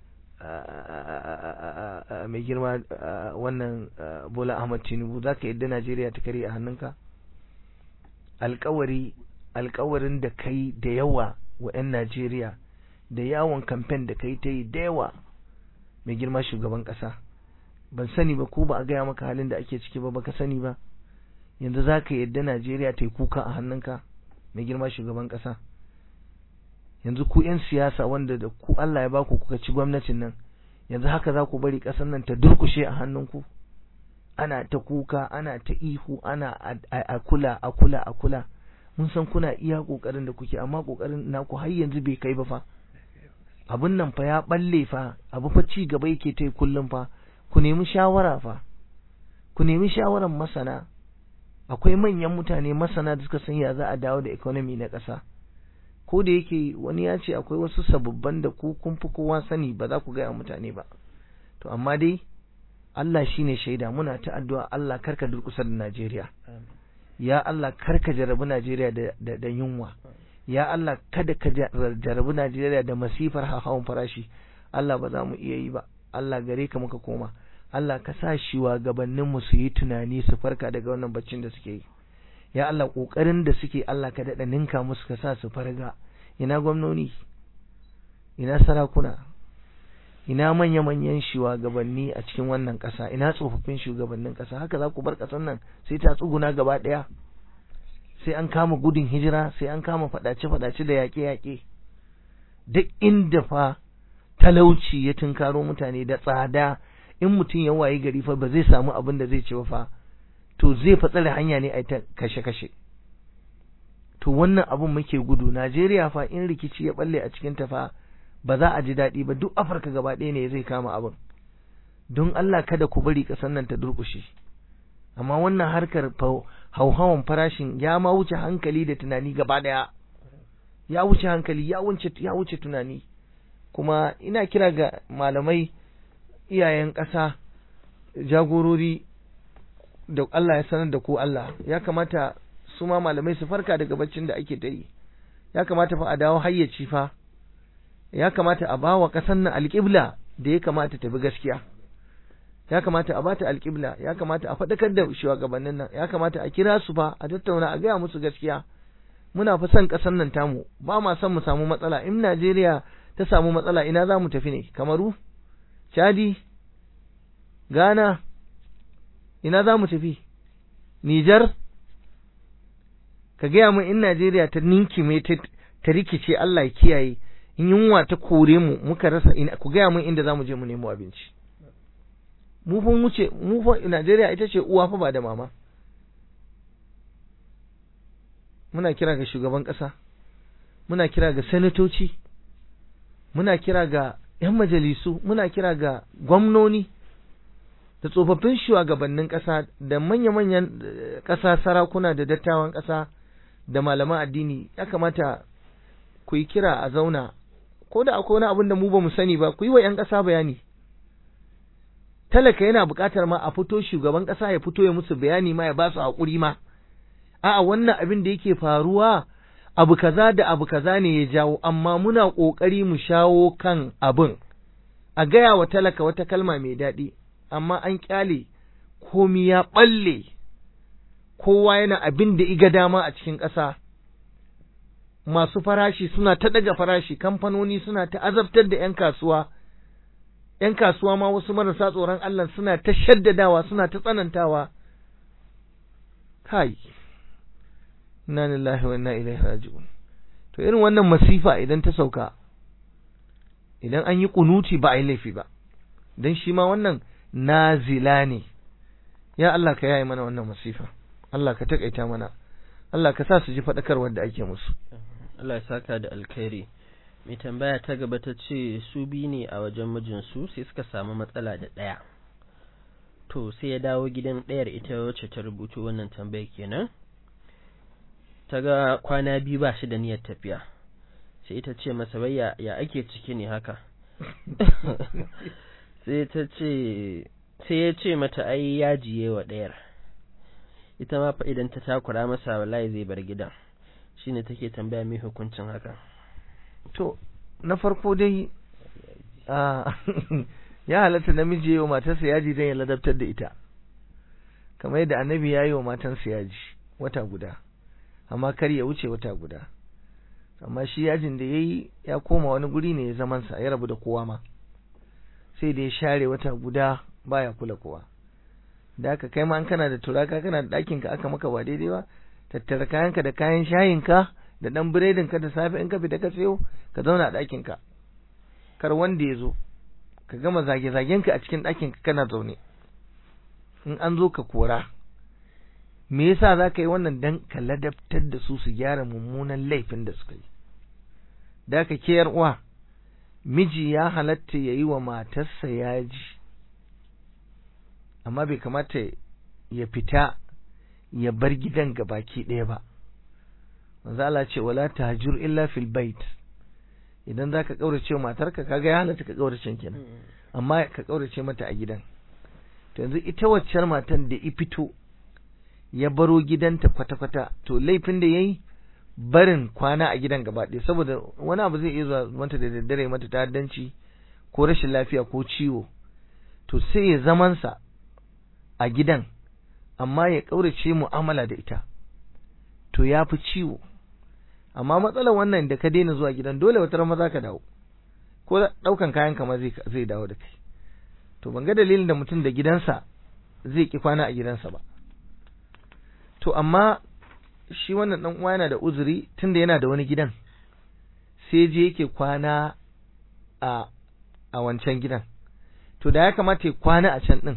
Speaker 2: mai girma wannan bola ahmad tinubu za ka yadda najeriya ta karye a hannunka alkawari alkawarin da kai da yawa wa 'yan najeriya da yawon kamfen da kai ta yi da yawa mai girma shugaban ƙasa ban sani ba ko ba a gaya maka halin da ake ciki ba baka sani ba yanzu za ka yadda najeriya ta yi kuka a hannunka mai girma shugaban ƙasa yanzu ku 'yan siyasa wanda da ku allah ya ba ku kuka ci gwamnatin nan yanzu haka za ku bari ƙasar nan ta durkushe a hannunku ana ta kuka ana ta ihu ana a kula a kula a kula mun san kuna iya ƙoƙarin da kuke amma ƙoƙarin naku har yanzu bai kai ba fa abun nan fa ya balle fa abu fa ci gaba yake ta kullum fa ku nemi shawara fa ku nemi shawaran masana akwai manyan mutane masana da suka san ya za a dawo da economy na ƙasa ko da yake wani ya ce akwai wasu sababban da ku kun fi kowa sani ba za ku gaya mutane ba to amma dai Allah shine shaida muna ta addu'a Allah karka durkusar da Najeriya ya Allah karka jarabi Najeriya da, da, da yunwa ya Allah kada ka jarabi Najeriya da masifar hawan farashi Allah ba za mu iya yi ba Allah gare ka muka koma Allah ka sa shi wa gabanin mu su yi tunani su farka daga wannan baccin da suke yi ya Allah kokarin da suke Allah ka dada ninka musu ka sa su farga ina gwamnoni ina sarakuna ina manya-manyan shugabanni a cikin wannan ƙasa ina tsofaffin shugabannin ƙasa haka za ku bar ƙasar nan sai ta tsuguna gaba ɗaya sai an kama gudun hijira sai an kama faɗace-faɗace da yaƙe-yaƙe duk inda fa talauci ya tunkaro mutane da tsada in mutum ya wayi gari fa ba zai samu abin da zai ci ba fa to zai fa tsare hanya ne a ta kashe-kashe to wannan abin muke gudu Najeriya fa in rikici ya balle a cikin ta fa ba za a ji daɗi ba duk Afirka gaba ɗaya ne zai kama abin don Allah kada ku bari ƙasar nan ta durƙushe amma wannan harkar hauhawan farashin ya ma wuce hankali da tunani gaba ɗaya ya wuce hankali ya wuce ya wuce tunani kuma ina kira ga malamai iyayen ƙasa jagorori da Allah ya sanar da ku Allah ya kamata su ma malamai su farka daga baccin da ake ta yi ya kamata fa a dawo hayyaci fa ya kamata a bawa ƙasar nan alƙibla da ya kamata ta bi gaskiya ya kamata a bata alƙibla ya kamata a faɗakar da shugabannin nan ya kamata a kira su fa a tattauna a gaya musu gaskiya muna fa son ƙasar nan tamu ba ma son mu samu matsala in Najeriya ta samu matsala ina za mu tafi ne Kamaru Chadi Ghana ina za mu tafi Nijar ka gaya min in Najeriya ta ninkime ta rikice Allah ya kiyaye in yunwa ta kore mu muka rasa ina ku gaya min inda zamu je mu nemo abinci mu fa mu ce mu fa Najeriya ita ce uwa fa ba da mama muna kira ga shugaban ƙasa muna kira ga sanatoci muna kira ga 'yan majalisu muna kira ga gwamnoni da tsofaffin shugabannin ƙasa da manya-manyan ƙasa sarakuna da dattawan ƙasa da malaman addini ya kamata ku yi kira a zauna ko da akwai wani abin da mu ba mu sani ba ku yi wa 'yan ƙasa bayani talaka yana buƙatar ma a fito shugaban ƙasa ya fito ya musu bayani ma ya ba su haƙuri ma a'a wannan abin da yake faruwa abu kaza da abu kaza ne ya jawo amma muna ƙoƙari mu shawo kan abin a gaya wa talaka wata kalma mai daɗi amma an ƙyale komi ya ɓalle kowa yana abin da iga dama a cikin ƙasa masu farashi suna ta ɗaga farashi kamfanoni suna ta azabtar da 'yan kasuwa ‘yan kasuwa ma wasu marasa tsoron Allah suna ta shaddadawa suna ta tsanantawa kai inna lillahi wa inna ilaihi raji'un to irin wannan masifa idan ta sauka idan an yi kunuti ba a yi laifi ba dan shi ma wannan nazila ne ya Allah ka yaye mana wannan masifa Allah ka takaita mana Allah ka sa su ji faɗakarwar da ake musu
Speaker 1: Allah ya saka da alkhairi mai tambaya ta gaba ta ce su bi ne a wajen mijinsu sai suka samu matsala da ɗaya to sai ya dawo gidan ɗayar ita wacce ta rubuto wannan tambaya kenan ta ga kwana biyu ba shi da niyyar tafiya sai ita ce masa bai ya ake ciki ne haka sai ta ce sai ya ce mata ai ya jiye wa ɗayar ita ma fa idan ta takura masa wallahi zai bar gidan shine take tambaya mai hukuncin haka
Speaker 2: to na farko dai ya halatta namiji wa matarsa yaji don ya ladabtar da ita kamar yadda annabi ya yi wa matansa yaji wata guda amma kar ya wuce wata guda amma shi yajin da ya yi ya koma wani guri ne ya zamansa ya rabu da kowa ma sai da ya share wata guda baya kula kowa da aka kai ma an kana da turaka kana da ɗakinka aka maka ba daidai ba tattara kayanka da kayan shayinka da ɗan biredin ka da safe in ka fita ka sayo ka zauna a ɗakin ka kar wanda ya zo ka gama zage-zagen ka a cikin ɗakin ka kana zaune in an zo ka kora me yasa za ka yi wannan dan ka ladabtar da su su gyara mummunan laifin da suka yi da ka ke uwa miji ya halatta ya yi wa matarsa yaji amma bai kamata ya fita ya bar gidan gabaki ɗaya ba manzo Allah ce wala tahjur illa fil bait idan zaka kaurace matarka kaga ya halatta ka kaurace kenan amma ka kaurace mata a gidan to yanzu ita waccar matan da i fito ya baro gidanta kwata-kwata to laifin da yayi barin kwana a gidan gaba ɗaya saboda wani abu zai iya zuwa mata da daddare mata ta'addanci ko rashin lafiya ko ciwo to sai ya zamansa a gidan amma ya ƙaurace mu'amala da ita to ya fi ciwo amma matsalar wannan da ka daina zuwa gidan dole wata rama za ka dawo ko ɗaukan kayan kama zai dawo da kai to ban ga dalilin da mutum da gidansa zai ki kwana a gidansa ba to amma shi wannan dan uwa yana da uzuri tunda yana da wani gidan sai je yake kwana a a wancan gidan to da ya kamata ya kwana a can din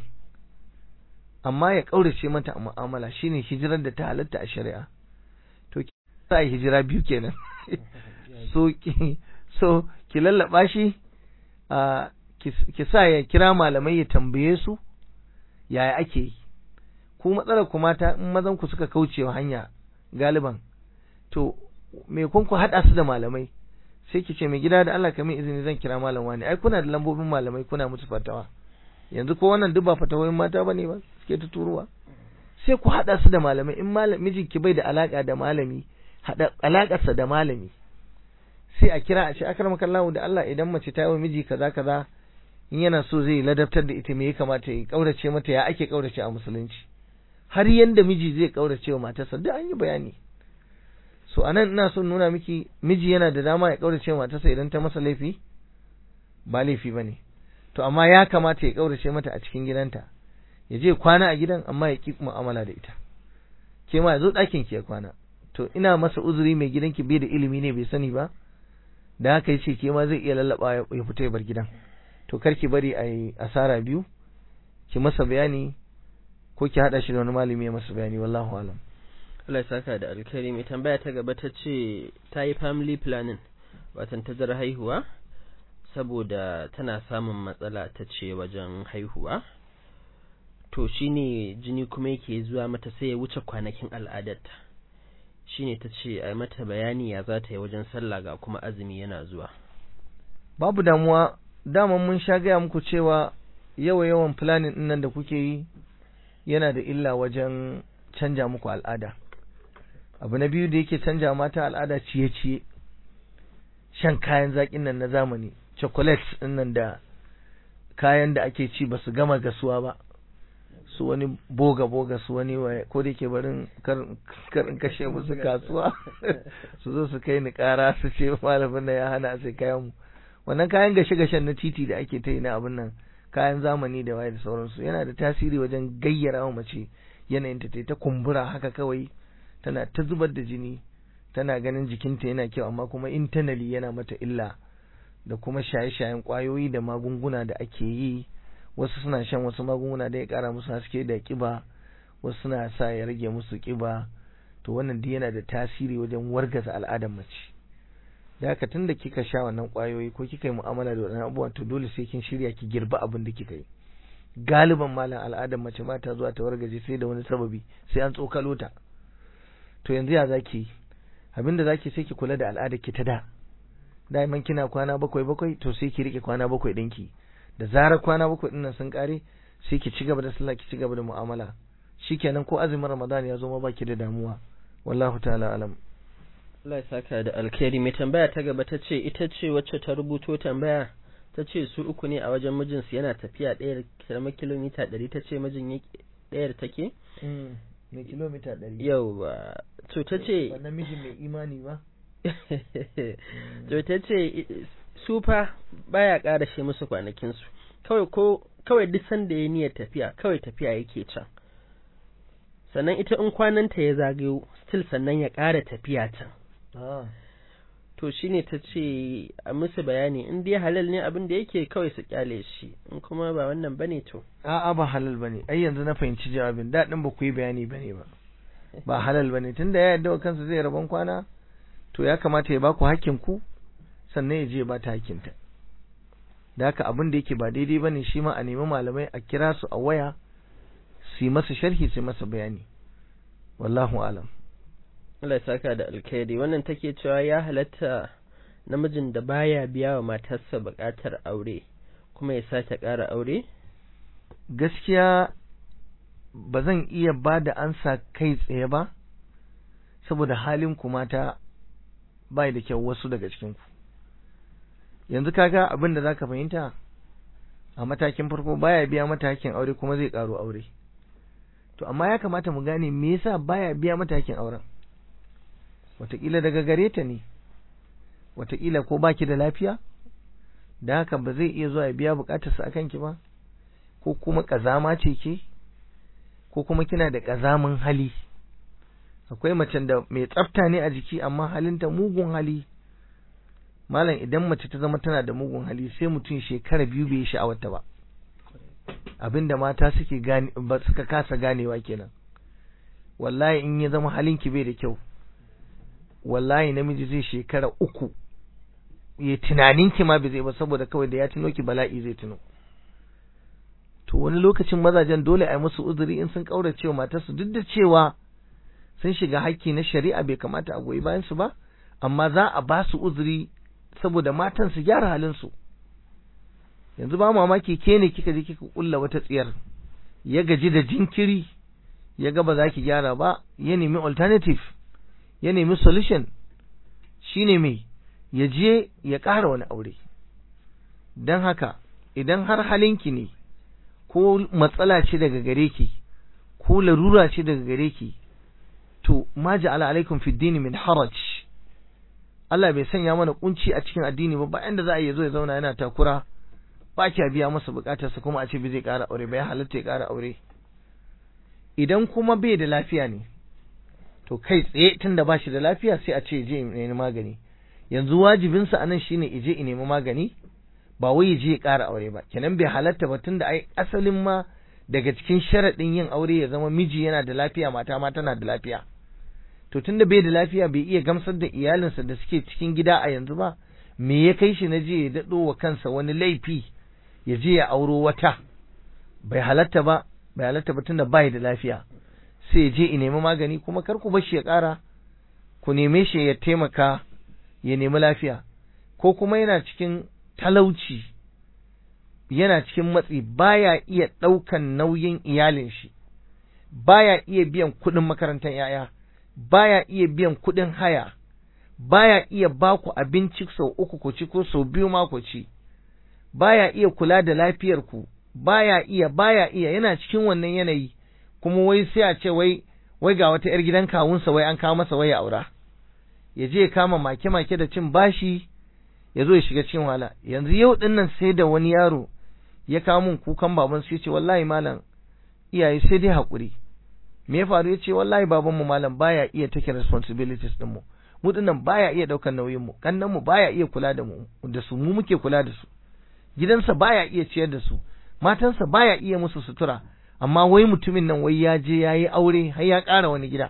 Speaker 2: amma ya kaurace mata a mu'amala shine hijirar da ta halatta a shari'a to za a hijira biyu kenan so ki so ki lallaba shi a ki sa ya kira malamai ya tambaye su yaya ake yi ku matsalar ku mata in mazan ku suka kauce hanya galiban to me kun ku hada su da malamai sai ki ce mai gida da Allah ka min izini zan kira malam wani ai kuna da lambobin malamai kuna musu fatawa yanzu ko wannan duk ba fatawoyin mata bane ba suke ta turuwa sai ku hada su da malamai in malam mijinki bai da alaka da malami hada alakarsa da malami sai a kira a ce akramakallahu da Allah idan mace ta yi wa miji kaza kaza in yana so zai ladabtar da ita me ya kamata ya kaurace mata ya ake kaurace a musulunci har yanda miji zai kaurace wa matarsa duk an yi bayani so anan ina son nuna miki miji yana da dama ya kaurace wa matarsa idan ta masa laifi ba laifi bane to amma ya kamata ya kaurace mata a cikin gidanta ya je kwana a gidan amma ya ki mu'amala da ita ke ma ya zo ɗakin ki ya kwana to ina masa uzuri mai gidanki bai da ilimi ne bai sani ba da haka yace ke ma zai iya lallaba ya fita ya bar gidan to kar ki bari a yi asara biyu ki masa bayani ko ki hada shi da wani malami ya masa bayani wallahu alam
Speaker 1: Allah ya saka da alkhairi mai tambaya ta gaba ta ce ta yi family planning watan tazar haihuwa saboda tana samun matsala ta ce wajen haihuwa to shine jini kuma yake zuwa mata sai ya wuce kwanakin al'adarta shine ta ce a mata bayani ya za ta yi wajen sallah ga kuma azumi yana zuwa
Speaker 2: babu damuwa daman mun sha gaya muku cewa yawa yawan planning din nan da kuke yi yana da illa wajen canja muku al'ada abu na biyu da yake canja mata al'ada ciye-ciye shan kayan zaƙin nan na zamani chocolates din nan da kayan da ake ci ba su gama gasuwa ba su wani boga boga su wani waye ko da yake barin karin kashe musu kasuwa su zo su kai ni kara su ce malamin nan ya hana sai kayan mu wannan kayan gashe gashen na titi da ake ta yi na abin nan kayan zamani da waye da sauransu yana da tasiri wajen gayyara wa mace yanayin ta ta kumbura haka kawai tana ta zubar da jini tana ganin jikinta yana kyau amma kuma internally yana mata illa da kuma shaye-shayen kwayoyi da magunguna da ake yi wasu suna shan wasu magunguna da ya kara musu haske da kiba wasu suna sa ya rage musu kiba to wannan duk yana da tasiri wajen wargaza al'adar mace da haka tun da kika sha wannan kwayoyi ko kika yi mu'amala da wannan abubuwan to dole sai kin shirya ki girba abin da kika yi galiban malam al'adar mace ba ta zuwa ta wargaje sai da wani sababi sai an tsokalo ta to yanzu ya zaki abin da zaki sai ki kula da al'adar ki ta da da'iman kina kwana bakwai bakwai to sai ki rike kwana bakwai ɗinki da zarar kwana bakwai ɗin nan sun kare sai ki ci gaba da sallah ki ci gaba da mu'amala shikenan ko azumin ramadan ya zo ma baki da damuwa wallahu ta'ala alam
Speaker 1: Allah ya saka da alkhairi mai tambaya ta gaba ta ce ita ce wacce ta rubuto tambaya ta ce su uku ne a wajen mijinsu yana tafiya ɗaya da kilomita ɗari ta ce mijin ɗayar take
Speaker 2: mai kilomita ɗari
Speaker 1: yau to ta ce
Speaker 2: wannan mijin mai imani ba
Speaker 1: to ta ce su fa baya ƙara shi musu kwanakinsu kawai ko kawai duk sanda ya niyyar tafiya kawai tafiya yake can sannan ita in kwananta ya zagayo still sannan ya ƙara tafiya can to shine ta ce a musu bayani in dai halal ne abin da yake kawai su kyale shi in kuma ba wannan bane to
Speaker 2: a'a ba halal bane ai yanzu na fahimci jawabin daɗin ba ku yi bayani bane ba ba halal bane tunda ya yarda wa kansa zai rabon kwana to ya kamata ya baku hakkin ku sannan ya je ya bata hakkinta da haka abin da yake ba daidai bane shi ma a nemi malamai a kira su a waya su yi masa sharhi su yi masa bayani wallahu alam
Speaker 1: Allah ya saka da alkhairi wannan take cewa ya halatta namijin da baya biya wa matarsa buƙatar aure kuma ya sake ƙara aure
Speaker 2: gaskiya ba zan iya ba da ansa kai tsaye ba saboda halin ku mata bai da kyau wasu daga cikin ku yanzu kaga abin da zaka fahimta a matakin farko baya biya mata hakkin aure kuma zai karo aure to amma ya kamata mu gane me yasa baya biya mata hakkin auren wataƙila daga gare ta ne wataƙila ko baki da lafiya da haka ba zai iya zuwa ya biya bukatarsa a kanki ba ko kuma ƙazama ce ke ko kuma kina da ƙazamin hali akwai macen da mai tsafta ne a jiki amma halinta mugun hali malam idan mace ta zama tana da mugun hali sai mutum shekara biyu bai yi sha'awarta ba abinda mata suke gane ba suka kasa ganewa kenan wallahi in ya zama halinki bai da kyau wallahi namiji zai shekara uku ya tunanin ki ma bai zai ba saboda kawai da ya tuno ki bala'i zai tuno to wani lokacin mazajen dole a yi musu uzuri in sun kaurace wa matarsu duk da cewa sun shiga hakki na shari'a bai kamata a goyi bayan su ba amma za a ba su uzuri saboda matan su gyara halin su yanzu ba mamaki ke ne kika je kika kulla wata tsiyar ya gaji da jinkiri ya ga ba za ki gyara ba ya nemi alternative ya nemi solution shine mai ya je ya ƙara wani aure don haka idan har halinki ne ko matsala ce daga gare ki ko larura ce daga gare ki to ma ja'ala alaikum fi dini min haraj Allah bai sanya mana kunci a cikin addini ba bayan da za a yi zo ya zauna yana takura ba kya biya masa bukatarsa kuma a ce bai zai ƙara aure ba ya halatta ya ƙara aure idan kuma bai da lafiya ne to kai tsaye tunda ba shi da lafiya sai a ce je nemi magani yanzu wajibinsa anan shine ije in nemi magani ba wai je ya ƙara aure ba kenan bai halatta ba tunda ai asalin ma daga cikin sharaɗin yin aure ya zama miji yana da lafiya mata ma tana da lafiya to tunda bai da lafiya bai iya gamsar da iyalinsa da suke cikin gida a yanzu ba me ya kai shi na je ya daɗo wa kansa wani laifi ya je ya auro wata bai halatta ba bai halatta ba tunda bai da lafiya sai ya je ya nemi magani kuma kar ku bar shi ya ƙara ku neme shi ya taimaka ya nemi lafiya ko kuma yana cikin talauci yana cikin matsi baya iya ɗaukan nauyin iyalin shi baya iya biyan kuɗin makarantar yaya baya iya biyan kuɗin haya baya iya ba ku abinci sau uku ku ci ko sau biyu ma ku ci baya iya kula da lafiyar ku baya iya baya iya yana cikin wannan yanayi kuma wai sai a ce wai wai ga wata 'yar gidan kawunsa wai an kawo masa wai ya aura ya je ya kama make-make da cin bashi ya zo ya shiga cikin wahala yanzu yau din nan sai da wani yaro ya kawo min kukan baban su yace wallahi malam iyaye sai dai hakuri me ya faru yace wallahi baban mu malam baya iya take responsibilities din mu mu dinnan baya iya daukar nauyin mu kannan mu baya iya kula da mu da su mu muke kula da su gidansa baya iya ciyar da su matansa baya iya musu sutura amma wai mutumin nan wai ya je yayi aure har ya ƙara wani gida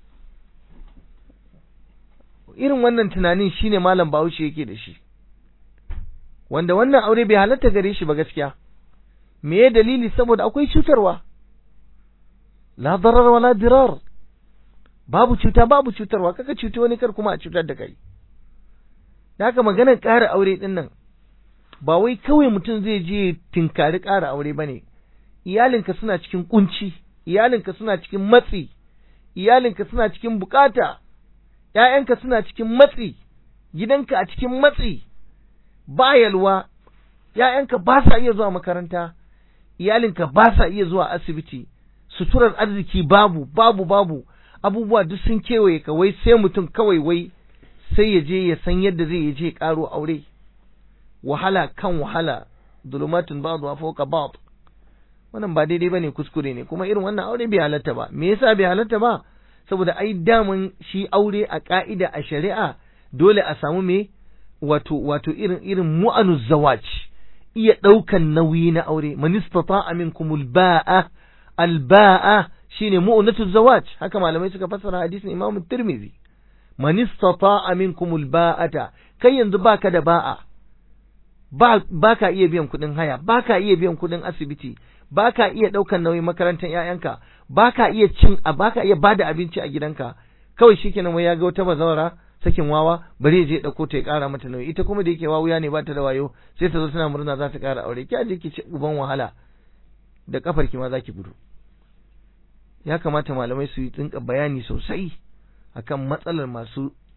Speaker 2: irin wannan tunanin shine malam Bahaushe yake da shi wanda wannan aure bai halatta gare shi ba gaskiya me ya dalili saboda akwai cutarwa la darar wala dirar babu cuta babu cutarwa kaka cuta wani kar kuma a cutar da kai da haka maganar ƙara aure din nan ba wai kawai mutum zai je tinkari ƙara aure bane iyalinka suna cikin kunci iyalinka suna cikin matsi iyalinka suna cikin bukata ‘ya'yanka suna cikin matsi, gidanka a cikin matsi, ba yalwa, ‘ya'yanka ba sa iya zuwa makaranta, iyalinka ba sa iya zuwa asibiti, suturar arziki babu, babu, babu, abubuwa duk sun kewaye ka wai sai mutum kawai wai sai ya je ya san yadda zai je ƙaro aure, wahala kan wahala, zulumatun ba'du wa fawqa ba'd. Wannan ba daidai bane kuskure ne, kuma irin wannan aure bai halatta ba. Me yasa bai halatta ba? saboda ai daman shi aure a ka'ida a shari'a dole a samu me wato wato irin irin mu'anu zawaj iya ɗaukan nauyi na aure man istata'a minkum al-ba'a al-ba'a shine mu'natu zawaj haka malamai suka fassara hadisin Imam Tirmidhi man istata'a minkum al-ba'ata kai yanzu baka da ba'a ba baka iya biyan kuɗin haya baka iya biyan kuɗin asibiti baka iya ɗaukan nauyin makarantar ƴaƴanka baka iya cin a baka iya bada abinci a gidanka kawai shikenan wai ya ga wata bazawara sakin wawa bari ya je ɗauko ta ya ƙara mata nauyi ita kuma da yake wawuya ne ba ta da wayo sai ta zo tana murna za ta ƙara aure ki aje ki ci uban wahala da kafar ki ma za ki gudu ya kamata malamai su yi tsinka bayani sosai akan matsalar masu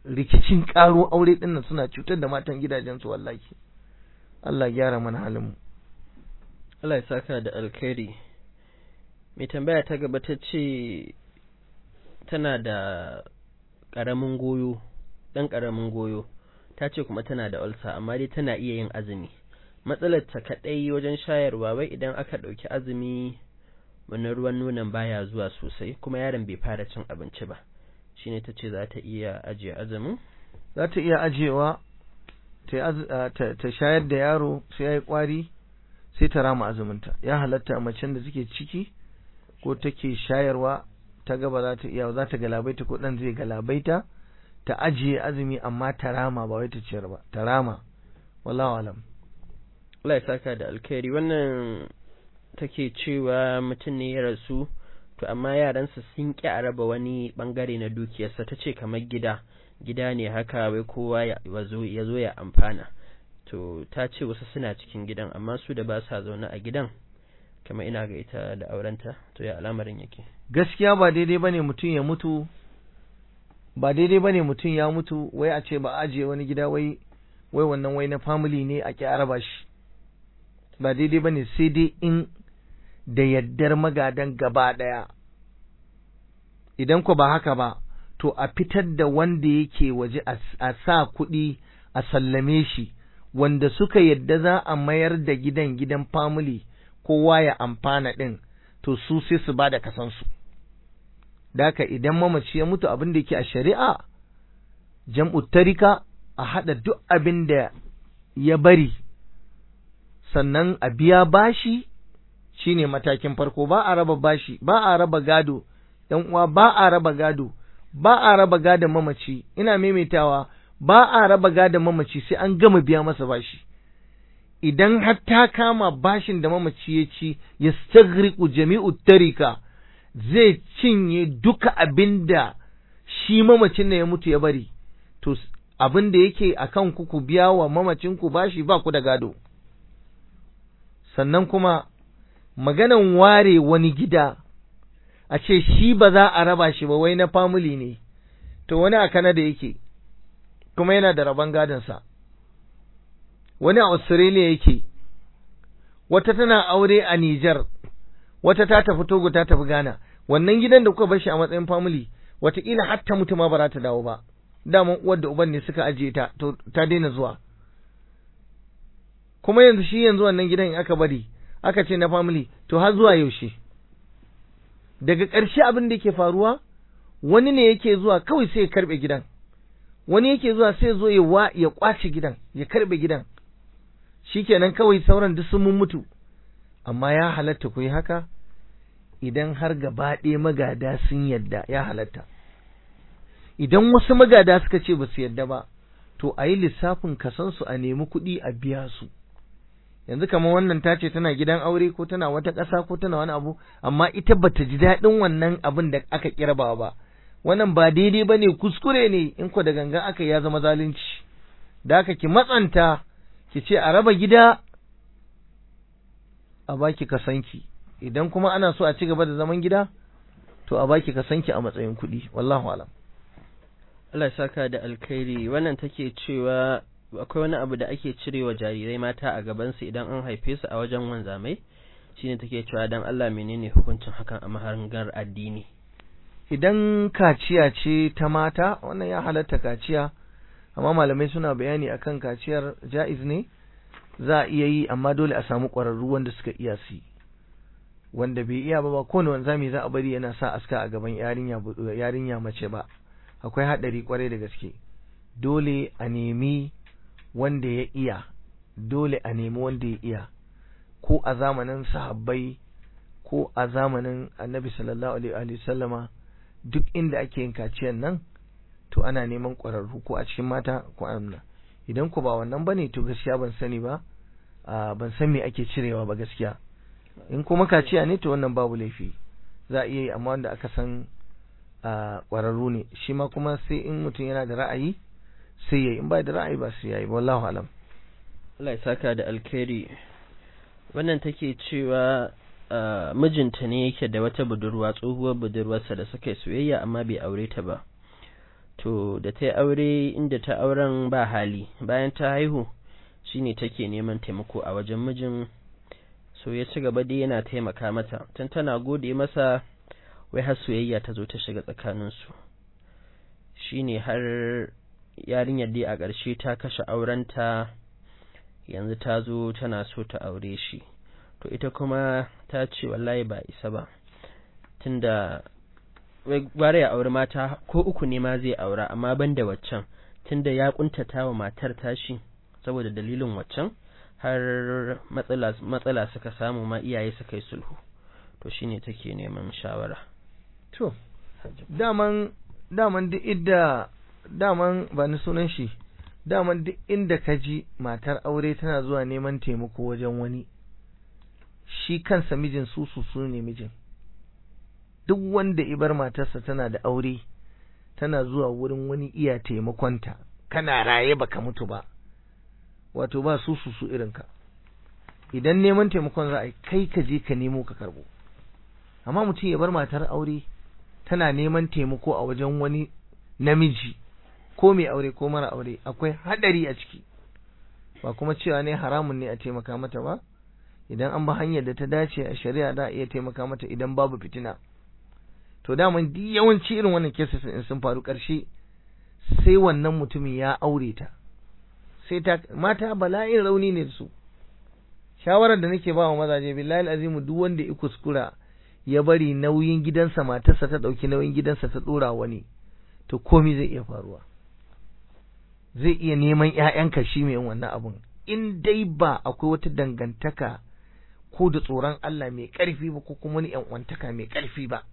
Speaker 2: rikicin karo aure dinnan suna cutar da matan gidajensu wallahi Allah gyara mana halin mu
Speaker 1: Allah ya saka da alkhairi mai tambaya ta gaba ta ce tana da ƙaramin goyo ɗan ƙaramin goyo ta ce kuma tana da ulsa amma dai tana iya yin azumi matsalar ta kaɗai wajen shayarwa wai idan aka ɗauki azumi wani ruwan nonon baya zuwa sosai kuma yaron bai fara cin abinci ba shine ta ce za ta iya ajiye azumin
Speaker 2: za ta iya ajiyewa ta shayar da yaro sai ya yi ƙwari sai ta rama azuminta ya halatta macen da suke ciki ko take shayarwa ta gaba za ta iya za ta galabaita ko ɗan zai galabaita ta ajiye azumi amma ta rama ba wai ta ciyar ba ta rama wallahu alam
Speaker 1: Allah ya saka da alkhairi wannan take cewa mutum ne ya rasu to amma yaransa sun ƙi a raba wani bangare na dukiyarsa ta ce kamar gida gida ne haka wai kowa ya zo ya amfana to ta ce wasu suna cikin gidan amma su da ba sa zaune a gidan kamar ina ga ita da aurenta to ya al'amarin yake
Speaker 2: gaskiya ba daidai bane mutum ya mutu ba daidai bane mutum ya mutu wai a ce ba ajiye wani gida wai wai wannan wai na family ne a ki araba shi ba daidai bane sai dai in da yaddar magadan gaba daya idan ko ba haka ba to a fitar da wanda yake waje a sa kuɗi a sallame shi wanda suka yadda za a mayar da gidan gidan family kowa ya amfana ɗin to su sai su ba da kasansu daka idan mamaci ya mutu abin da yake a shari'a jam'u tarika a haɗa duk abin da ya bari sannan a biya bashi shine matakin farko ba a raba bashi ba a raba gado ɗan uwa ba a raba gado ba a raba gadon mamaci ina maimaitawa ba a raba gadon mamaci sai an gama biya masa bashi idan har ta kama bashin da mamaci ya ci ya stagriku jami'u tarika zai cinye duka abin da shi mamacin da ya mutu ya bari to abin da yake a kan ku biya wa mamacinku bashi ba ku da gado sannan kuma maganan ware wani gida a ce shi ba za a raba shi ba wai na family ne to wani a Canada yake kuma yana da rabon gadonsa wani a Australia yake wata tana aure a Niger wata ta tafi Togo ta tafi Ghana wannan gidan da kuka bar shi a matsayin family wataƙila har ta mutu ma ba za ta dawo ba daman uwar da uban ne suka ajiye ta to ta daina zuwa kuma yanzu shi yanzu wannan gidan in aka bari aka ce na family to har zuwa yaushe daga ƙarshe abin da yake faruwa wani ne yake zuwa kawai sai ya karbe gidan wani yake zuwa sai zo ya wa ya kwace gidan ya karbe gidan shikenan kawai sauran duk sun mutu amma ya halatta ku yi haka idan har gaba ɗaya magada sun yadda ya halatta idan wasu magada suka ce ba su yadda ba to a yi lissafin kasansu a nemi kuɗi a biya su yanzu kamar wannan ta ce tana gidan aure ko tana wata ƙasa ko tana wani abu amma ita bata ji daɗin wannan abin da aka kirba ba wannan ba daidai ba ne kuskure ne in ko da gangan aka ya zama zalunci da aka ki matsanta ki ce a raba gida a baki kasanki idan kuma ana so a ci gaba da zaman gida to a baki kasanki a matsayin kuɗi wallahu alam
Speaker 1: Allah saka da alkhairi wannan take cewa akwai wani abu da ake cirewa jarirai mata a gabansu idan an haife su a wajen wanzamai shine take cewa dan Allah menene hukuncin hakan a mahangar addini
Speaker 2: idan kaciya ce ta mata wannan ya halatta kaciya amma malamai suna bayani akan kaciyar ja'iz ne za a iya yi amma dole a samu ƙwararru wanda suka iya su wanda bai iya ba ba kowane wanzami za a bari yana sa aska a gaban yarinya yarinya mace ba akwai haɗari kwarai da gaske dole a nemi wanda ya iya dole a nemi wanda ya iya ko a zamanin sahabbai ko a zamanin annabi sallallahu alaihi wa sallama duk inda ake yin kaciyan nan to ana neman ƙwararru ko a cikin mata ko a idan ku ba wannan bane to gaskiya ban sani ba ban san me ake cirewa ba gaskiya in kuma kaciya ne to wannan babu laifi za a iya yi amma wanda aka san ƙwararru ne shi ma kuma sai in mutum yana da ra'ayi sai yayi in ba da ra'ayi ba sai yayi wallahu alam
Speaker 1: Allah ya saka da alkhairi wannan take cewa mijinta ne yake da wata budurwa tsohuwar budurwarsa da suka yi soyayya amma bai aure ta ba to da ta yi aure inda ta auren ba hali bayan ta haihu shine take neman taimako a wajen mijin so ya ci gaba dai yana taimaka mata tun tana gode masa wai har soyayya ta zo ta shiga tsakaninsu shine har yarinyar dai a ƙarshe ta kashe aurenta yanzu ta zo tana so ta aure shi to ita kuma ta ce wallahi ba isa ba tunda gwara ya auri mata ko uku ne ma zai aura amma ban da waccan tunda ya kuntata wa matar tashi saboda dalilin waccan har matsala suka samu ma iyaye suka yi sulhu to shine take neman shawara
Speaker 2: to daman daman duk idda daman ba ni sunan shi daman duk inda ka ji matar aure tana zuwa neman taimako wajen wani shi kansa mijin su su su ne mijin duk wanda ibar matarsa tana da aure tana zuwa wurin wani iya taimakonta kana raye baka mutu ba wato ba su su su irinka idan neman taimakon za a kai ka je ka nemo ka karbo amma mutum ya bar matar aure tana neman taimako a wajen wani namiji ko mai aure ko mara aure akwai hadari a ciki ba kuma cewa ne haramun ne a taimaka mata ba idan an ba hanyar da ta dace a shari'a da iya taimaka mata idan babu fitina to daman duk yawanci irin wannan cases in sun faru karshe sai wannan mutumin ya aure ta sai ta mata bala'in rauni ne su shawarar da nake ba wa mazaje billahi azimu duk wanda ya kuskura ya bari nauyin gidansa matarsa ta dauki nauyin gidansa ta dora wani to komai zai iya faruwa zai iya neman ƴaƴanka shi mai wannan abun in dai ba akwai wata dangantaka ko da tsoron Allah mai ƙarfi ba ko kuma wani ƴan mai ƙarfi ba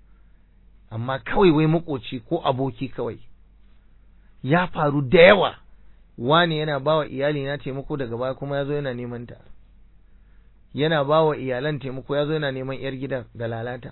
Speaker 2: amma kawai wai makoci ko aboki kawai ya faru da yawa wani yana bawa iyali na taimako daga baya kuma yazo yana neman ta yana bawa iyalan taimako yazo yana neman yar gidan da lalata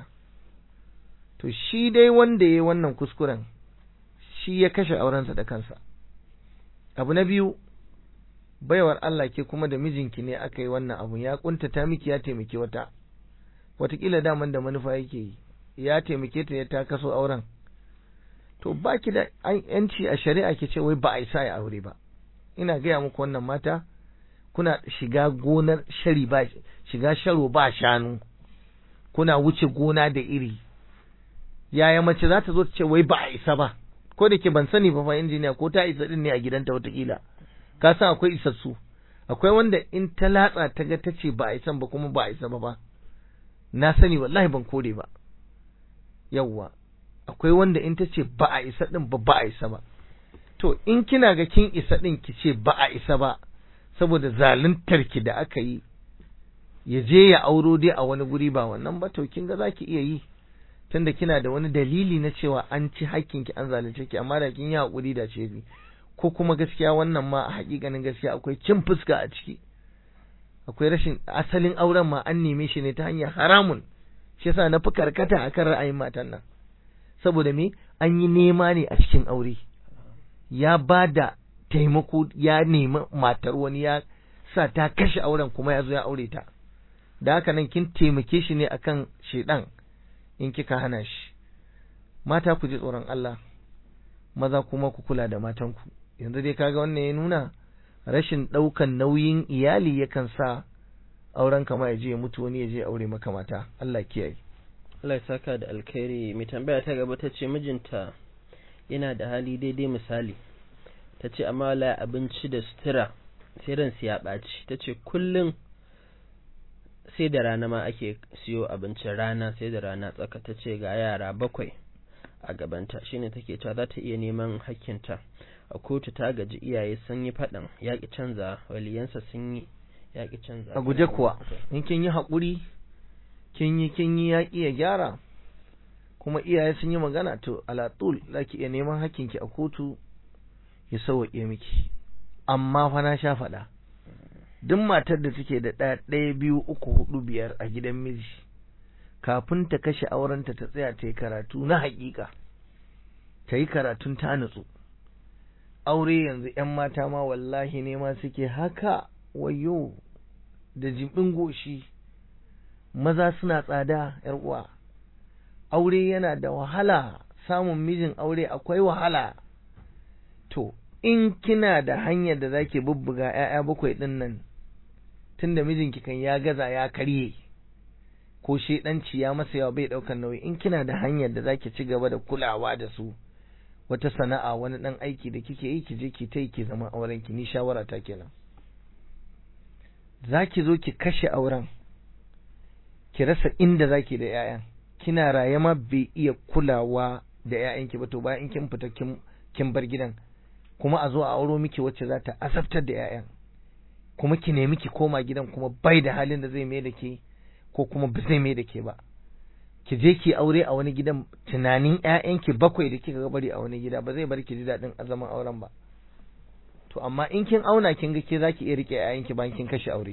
Speaker 2: to shi dai wanda yayi wannan kuskuren shi ya kashe aurensa da kansa abu na biyu baiwar Allah ke kuma da mijinki ne aka yi wannan abu ya kuntata miki ya taimaki wata watakila daman da manufa yake yi ya taimake ta ya ta kaso auren to baki da yanci a shari'a ke ce wai ba a isa ya aure ba ina gaya muku wannan mata kuna shiga gonar shari ba shiga sharo ba shanu kuna wuce gona da iri yaya mace za ta zo ta ce wai ba a isa ba ko da ke ban sani ba fa injiniya ko ta isa din ne a gidanta watakila ka san akwai isassu akwai wanda in ta latsa ta ga ta ce ba a isan ba kuma ba a isa ba ba na sani wallahi ban kore ba yawwa akwai wanda in ta ce ba a isa din ba ba a isa ba to in kina ga kin isa din ki ce ba a isa ba saboda zaluntar ki da aka yi ya je ya auro dai a wani guri ba wannan ba to kin ga zaki iya yi tunda kina da wani dalili na cewa an ci hakkin ki an zalunce ki amma da kin yi hakuri da ce bi ko kuma gaskiya wannan ma a hakikanin gaskiya akwai cin fuska a ciki akwai rashin asalin auren ma an neme shi ne ta hanyar haramun shi yasa na fi karkata akan ra'ayin matan nan saboda me an yi nema ne a cikin aure ya ba da taimako ya nemi matar wani ya sa ta kashe auren kuma ya zo ya aure ta da haka nan kin taimake shi ne akan shedan in kika hana shi mata ku ji tsoron Allah maza kuma ku kula da matanku yanzu dai kaga wannan ya nuna rashin ɗaukan nauyin iyali yakan sa auren kama ya je ya mutu wani ya je aure maka mata Allah kiyaye
Speaker 1: Allah ya saka da alkhairi mai tambaya ta gaba ta ce mijinta yana da hali daidai misali ta ce amma la abinci da sutura sai ransu ya ɓaci ta ce kullum sai da rana ma ake siyo abincin rana sai da rana tsaka ta ce ga yara bakwai a gabanta shine take cewa za ta iya neman hakkinta a kotu ta gaji iyaye sun yi faɗan yaƙi canza waliyansa sun yi yaƙi canza
Speaker 2: a guje kuwa in kin yi haƙuri kin yi kin yi yaƙi ya gyara kuma iyaye sun yi magana to alatul za ki iya neman hakkinki a kotu ya sauwaƙe miki amma fa na sha faɗa duk matar da take da ɗaya ɗaya biyu uku hudu biyar a gidan miji kafin ta kashe aurenta ta tsaya ta yi karatu na haƙiƙa ta yi karatun ta nutsu aure yanzu ‘yan mata ma wallahi ne ma suke haka wayo da jimbin goshi maza suna tsada ‘yar uwa aure yana da wahala samun mijin aure akwai wahala to in kina da hanyar da zaki bubbuga ‘ya'ya bakwai ɗin nan tunda mijinki kan ya gaza ya karye ko shedanci ya masa yawa bai ɗaukar nauyi in kina da hanyar da zaki ci gaba da kulawa da su wata sana'a wani ɗan aiki da kike yi ki je ki ta yi ki zama auren ki ni shawara ta kenan zaki zo ki kashe auren ki rasa inda zaki da ‘ya'yan kina raye ma bai iya kulawa da ‘ya'yanki ba to bayan in kin fita kin bar gidan kuma a zo a auro miki wacce za ta asabtar da 'ya'yan kuma ki nemi ki koma gidan kuma bai da halin da zai mai da ke ko kuma ba zai mai da ke ba ki je ki aure a wani gidan tunanin 'ya'yanki bakwai da kika bari a wani gida ba zai bar ki ji daɗin zaman auren ba to amma in kin auna kin ga ke zaki iya rike 'ya'yanki bayan kin kashe aure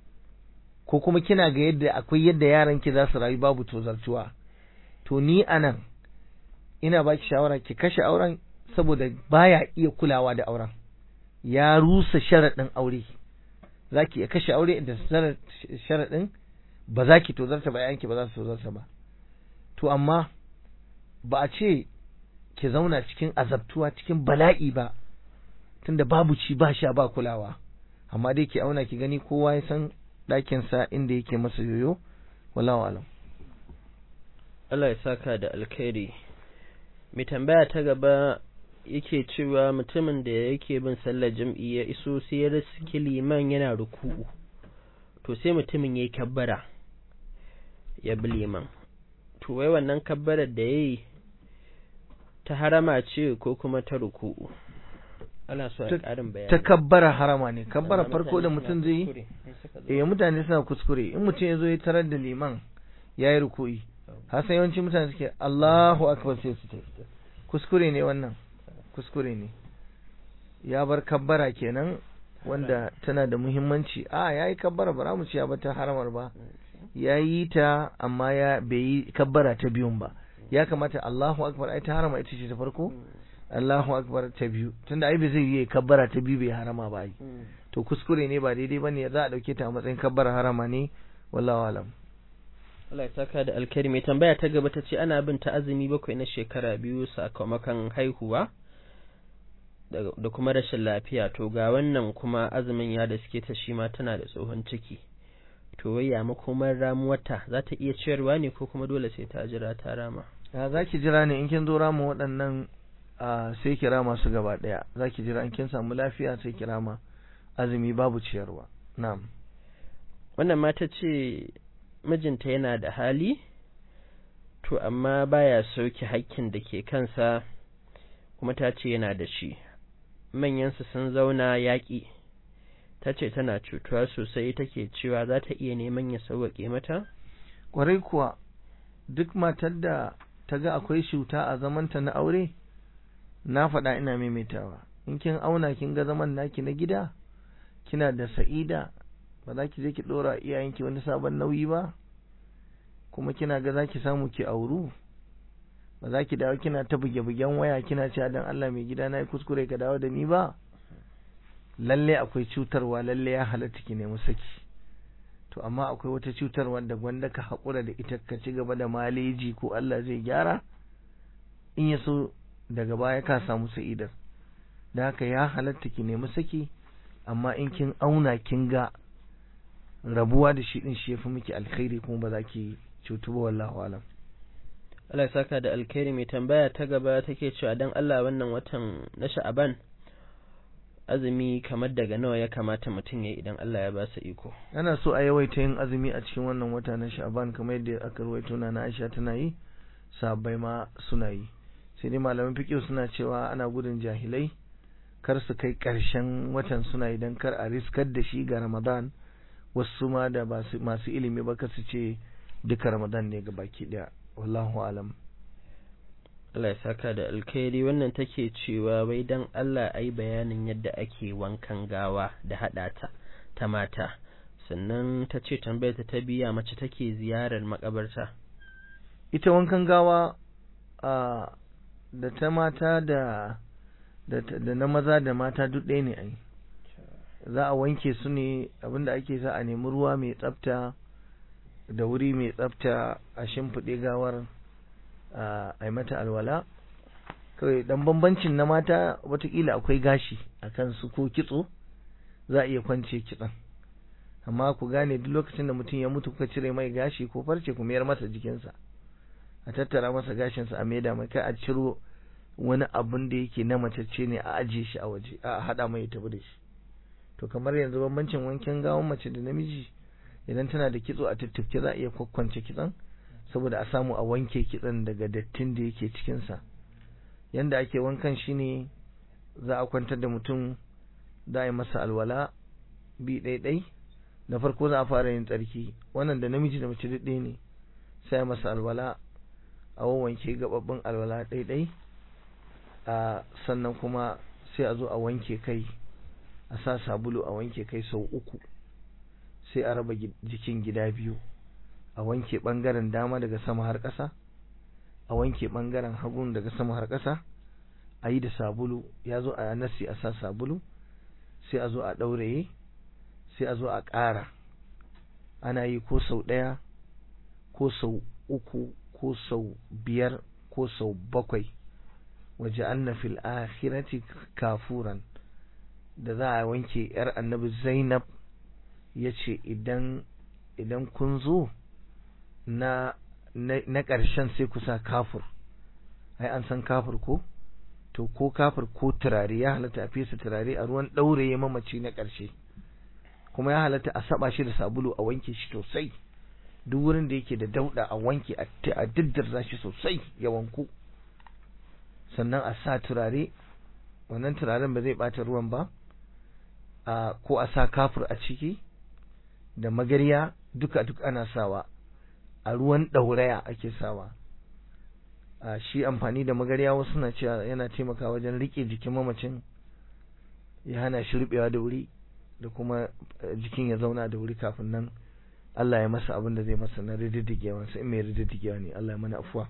Speaker 2: ko kuma kina ga yadda akwai yadda yaran ki za su rayu babu tozartuwa to ni anan ina baki shawara ki kashe auren saboda baya iya kulawa da auren ya rusa sharaɗin aure za ki iya kashe aure da sharaɗin ba za ki tozarta ba yanki ba za su tozarta ba to amma ba a ce ki zauna cikin azabtuwa cikin bala'i ba tunda babu ci ba sha ba kulawa amma dai ki auna ki gani kowa ya san ɗakinsa inda yake masa yoyo wallahu alam
Speaker 1: Allah ya saka da alkhairi mai tambaya ta gaba yake cewa mutumin da yake bin sallar jam'i ya iso sai ya riski liman yana ruku'u to sai mutumin ya yi kabbara ya bi liman to wai wannan kabbarar da ya yi ta harama ce ko kuma ta ruku'u ana so a ƙarin bayani
Speaker 2: ta kabbara harama ne kabbara farko da mutum zai yi eh mutane suna kuskure in mutum ya zo ya tarar da liman ya yi ruku'i hasan yawanci mutane suke Allahu akbar sai su tafi kuskure ne wannan kuskure ne ya bar kabbara kenan wanda tana da muhimmanci a ya yi kabbara ba mu ci ya bata haramar ba ya yi ta amma ya bai yi kabbara ta biyun ba ya kamata Allahu akbar ai ta harama ita ce ta farko Allahu akbar ta biyu tunda ai bai zai yi kabbara ta biyu bai harama ba ai to kuskure ne ba daidai bane za a dauke ta a matsayin kabbara harama ne wallahu alam
Speaker 1: Allah ya saka da alkari mai tambaya ta gaba ta ce ana bin ta azumi bakwai na shekara biyu sakamakon haihuwa da kuma rashin lafiya to ga wannan kuma azumin ya da suke ta shi ma tana da tsohon ciki to wai ya makomar ramuwarta za ta iya ciyarwa ne ko kuma dole sai ta jira ta rama
Speaker 2: ya za ki jira ne in kin zo rama waɗannan sai ki rama su gaba ɗaya za ki jira in kin samu lafiya sai ki rama azumi babu ciyarwa na'am
Speaker 1: wannan mata ce mijinta yana da hali to amma baya sauke hakkin da ke kansa kuma ta ce yana da shi manyansu sun zauna yaƙi ta ce tana cutuwa sosai take cewa za ta iya neman ya sauwaƙe mata
Speaker 2: ƙwarai kuwa duk matar da ta ga akwai cuta a zamanta na aure na faɗa ina maimaitawa in kin auna kin ga zaman naki na gida kina da sa'ida ba za ki je ki ɗora iyayenki wani sabon nauyi ba kuma kina ga za ki samu ki auru ba za ki dawo kina ta buge-bugen waya kina cewa dan Allah mai gida na yi kuskure ka dawo da ni ba lalle akwai cutarwa lalle ya halatta ki nemi saki to amma akwai wata cutarwa da gwanda ka haƙura da ita ka ci gaba da maleji ko Allah zai gyara in ya so daga baya ka samu sa'idar da haka ya halatta ki nemi saki amma in kin auna kin ga rabuwa da shi din shi yafi miki alkhairi kuma ba za ki cutu ba wallahu alam
Speaker 1: Allah ya saka da alkhairi mai tambaya ta gaba take cewa dan Allah wannan watan na Sha'aban azumi kamar daga nawa ya kamata mutum ya idan Allah ya ba sa iko
Speaker 2: ana so a yawaita yin azumi a cikin wannan wata na Sha'aban kamar yadda aka rawaito na Aisha tana yi sahabbai ma suna yi sai dai malaman fiqh suna cewa ana gudun jahilai kar su kai ƙarshen watan suna idan kar a riskar da shi ga Ramadan wasu ma da masu ilimi ba su ce duka Ramadan ne ga baki daya wallahu alam
Speaker 1: Allah ya saka da alkhairi wannan take cewa wai dan Allah ai bayanin yadda ake wankan gawa da hada ta ta mata sannan ta ce tambayar ta biya mace take ziyarar makabarta
Speaker 2: ita wankan gawa a da ta mata da da na maza da mata duk ɗaya ne ai za a wanke su ne abinda ake sa a nemi ruwa mai tsafta da wuri mai tsafta a shimfiɗe gawar a yi mata alwala kawai dan bambancin na mata watakila akwai gashi a kansu ko kitso za a iya kwance kitson amma ku gane duk lokacin da mutum ya mutu kuka cire mai gashi ko farce ku mayar masa jikinsa a tattara masa gashinsa a maida mai kai a ciro wani abun da yake na macece ne a ajiye shi a waje a hada mai tafi da shi to kamar yanzu bambancin wankin gawon mace da namiji idan tana da kitso a tuttufke za a iya kwakwance kitson saboda a samu a wanke kitson daga dattin da yake cikinsa yanda ake wankan shine za a kwantar da mutum za a yi masa alwala bi ɗaiɗai na farko za a fara yin tsarki wannan da namiji da mace ɗaya ne sai masa alwala a wanke gababbin alwala ɗaiɗai a sannan kuma sai a zo a wanke kai a sa sabulu a wanke kai sau uku sai a raba jikin gida biyu a wanke ɓangaren dama daga sama har ƙasa a wanke ɓangaren hagun daga sama har ƙasa a yi da sabulu ya zo a nasi a sa sabulu sai a zo a ɗauraye sai a zo a ƙara ana yi ko sau ɗaya ko sau uku ko sau biyar ko sau bakwai waje anna fil akhirati kafuran da za a wanke yar annabi zainab ya ce idan idan kun zo na na ƙarshen sai ku sa kafur ai an san kafur ko to ko kafur ko turare ya halatta a fesa turare a ruwan ɗauraye mamaci na ƙarshe kuma ya halatta a saba shi da sabulu a wanke shi sosai duk wurin da yake da dauda a wanke a diddirza shi sosai ya wanku sannan a sa turare wannan turaren ba zai bata ruwan ba a ko a sa kafur a ciki da magarya duka duk ana sawa a ruwan ɗauraya ake sawa a shi amfani da magarya wasu na cewa yana taimakawa wajen rike jikin mamacin ya hana shi rubewa da wuri da kuma jikin ya zauna da wuri kafin nan Allah ya masa abin da zai masa na rididdigewa sai mai rididdigewa ne Allah ya mana afuwa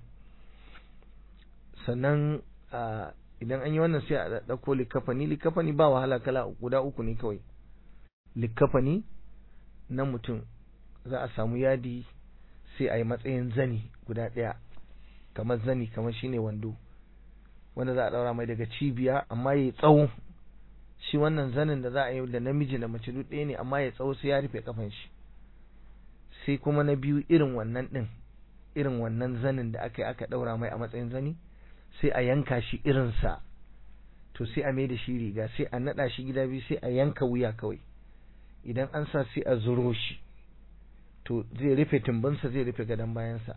Speaker 2: sannan idan an yi wannan sai a ɗauko likafani likafani ba wahala kala guda uku ne kawai likafani na mutum za a samu yadi sai a yi matsayin zani guda ɗaya kamar zani kamar shine wando wanda za a ɗaura mai daga cibiya amma ya yi tsawo shi wannan zanin da za a yi da namiji da mace duk ɗaya ne amma ya tsawo sai ya rufe kafan shi sai kuma na biyu irin wannan ɗin irin wannan zanin da aka yi aka ɗaura mai a matsayin zani sai a yanka shi irinsa to sai a mai da shi riga sai a naɗa shi gida biyu sai a yanka wuya kawai idan an sa sai a zuro shi to zai rufe tumbinsa zai rufe gadon bayansa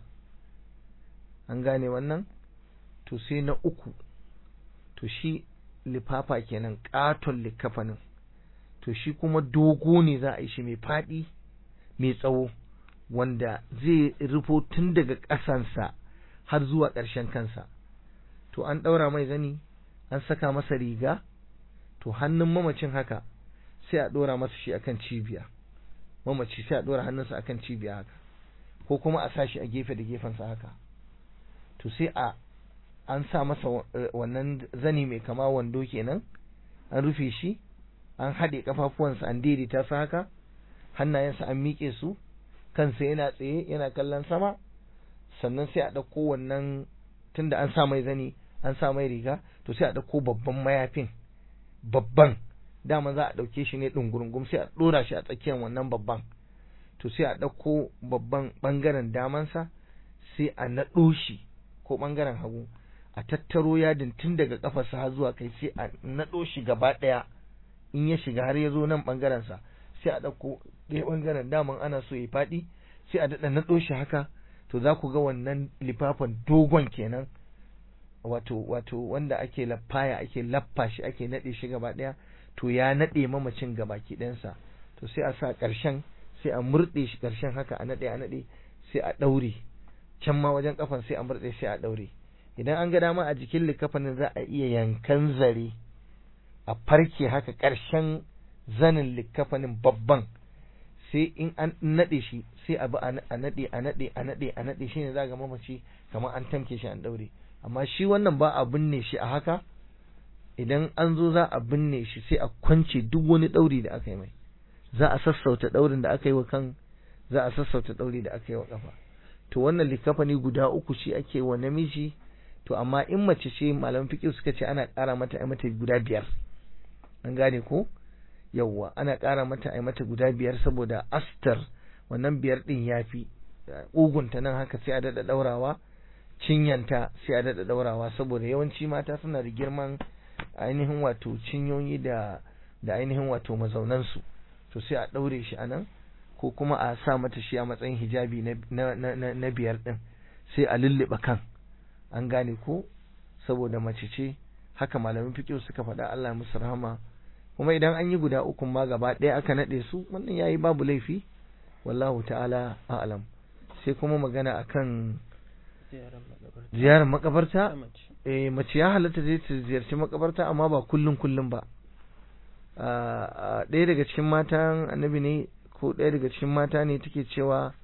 Speaker 2: an gane wannan to sai na uku to shi lifafa kenan katon likafanin to shi kuma dogo ne za a yi shi mai faɗi mai tsawo wanda zai rufo tun daga ƙasansa har zuwa ƙarshen kansa to an ɗaura mai zani an saka masa riga to hannun mamacin haka sai a ɗora masa shi akan cibiya mamaci sai a ɗora hannunsa akan cibiya haka ko kuma a sa shi a gefe da gefensa haka to sai a an sa masa wannan zani mai kama wando kenan an rufe shi an haɗe kafafuwansa an daidaita su haka hannayensa an miƙe su kansa yana tsaye yana kallon sama sannan sai a ɗauko wannan tunda an sa mai zani an sa mai riga to sai a ɗauko babban mayafin babban dama za a ɗauke shi ne ɗungurungum sai a ɗora shi a tsakiyar wannan babban to sai a ɗauko babban ɓangaren damansa sai a naɗo shi ko ɓangaren hagu a tattaro yadin tun daga ƙafarsa har zuwa kai sai a naɗo shi gaba ɗaya in ya shiga har ya zo nan ɓangarensa sai a ɗauko ɗaya ɓangaren daman ana so ya faɗi sai a daɗa naɗo shi haka to za ku ga wannan lifafan dogon kenan wato wato wanda ake laffaya ake laffa shi ake naɗe shi gaba ɗaya to ya naɗe mamacin gabaki ɗansa to sai a sa ƙarshen sai a murɗe shi ƙarshen haka a naɗe a naɗe sai a ɗaure can ma wajen kafan sai a murɗe sai a ɗaure idan an ga dama a jikin likafanin za a iya yankan zare a farke haka ƙarshen zanin likafanin babban sai in an naɗe shi sai a bi a naɗe a naɗe a naɗe a naɗe shine za ga mamaci kamar an tamke shi an ɗaure amma shi wannan ba a binne shi a haka idan an zo za a binne shi sai a kwance duk wani ɗauri da aka yi mai za a sassauta ɗaurin da aka yi wa kan za a sassauta ɗauri da aka yi wa ƙafa to wannan likafani guda uku shi ake wa namiji to amma in mace ce malaman fiqh suka ce ana ƙara mata ai mata guda biyar an gane ko yawwa ana ƙara mata ai mata guda biyar saboda astar wannan biyar din yafi ugunta nan haka sai a dada daurawa cinyanta sai a dada daurawa saboda yawanci mata suna da girman ainihin wato cinyoyi da da ainihin wato mazaunansu to sai a daure shi anan ko kuma a sa mata shi a matsayin hijabi na na na, na biyar din sai a lulluɓe kan an gane ko saboda mace ce haka malamin fiqh suka faɗa Allah ya musu rahama kuma idan an yi guda uku ma gaba ɗaya aka naɗe su wannan yayi babu laifi wallahu ta'ala a'lam sai kuma magana akan ziyarar makabarta eh mace ya halatta zai ta ziyarci makabarta amma ba kullun kullun ba ɗaya daga cikin matan annabi ne ko ɗaya daga cikin mata ne take cewa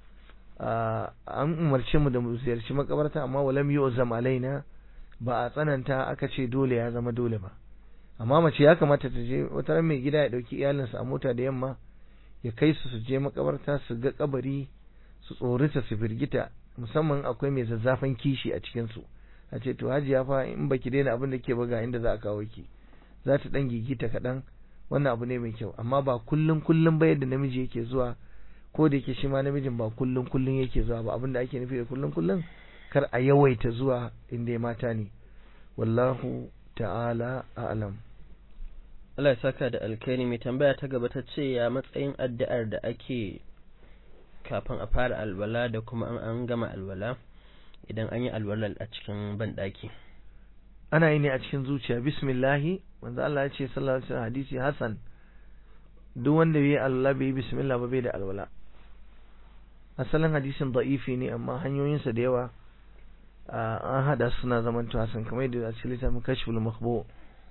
Speaker 2: an umarce mu da mu ziyarci makabarta amma walam yu'zam alaina ba a tsananta aka ce dole ya zama dole ba amma mace ya kamata ta je wata ran mai gida ya dauki iyalinsa a mota da yamma ya kai su su je makabarta su ga kabari su tsorita su firgita musamman akwai mai zazzafan kishi a cikin su a ce to hajiya fa in baki daina abin da ke buga inda za a kawo ki za ta dan gigita kaɗan wannan abu ne mai kyau amma ba kullun kullun ba yadda namiji yake zuwa ko da yake shi ma namijin ba kullun kullun yake zuwa ba abin da ake nufi da kullun kullun kar a yawaita zuwa inda ya mata ne wallahu ta'ala a'lam
Speaker 1: Allah ya saka da alkhairi mai tambaya ta gaba ta ce ya matsayin addu'ar da ake kafin a fara alwala da kuma an an gama alwala idan an yi alwala a cikin banɗaki.
Speaker 2: ana yi ne a cikin zuciya bismillahi manzo Allah ya ce sallallahu alaihi wasallam hadisi hasan duk wanda bai Allah bai bismillah ba bai da alwala asalin hadisin da'ifi ne amma hanyoyinsa da yawa an hada suna zaman hasan kamar yadda a cikin littafin kashful makhbu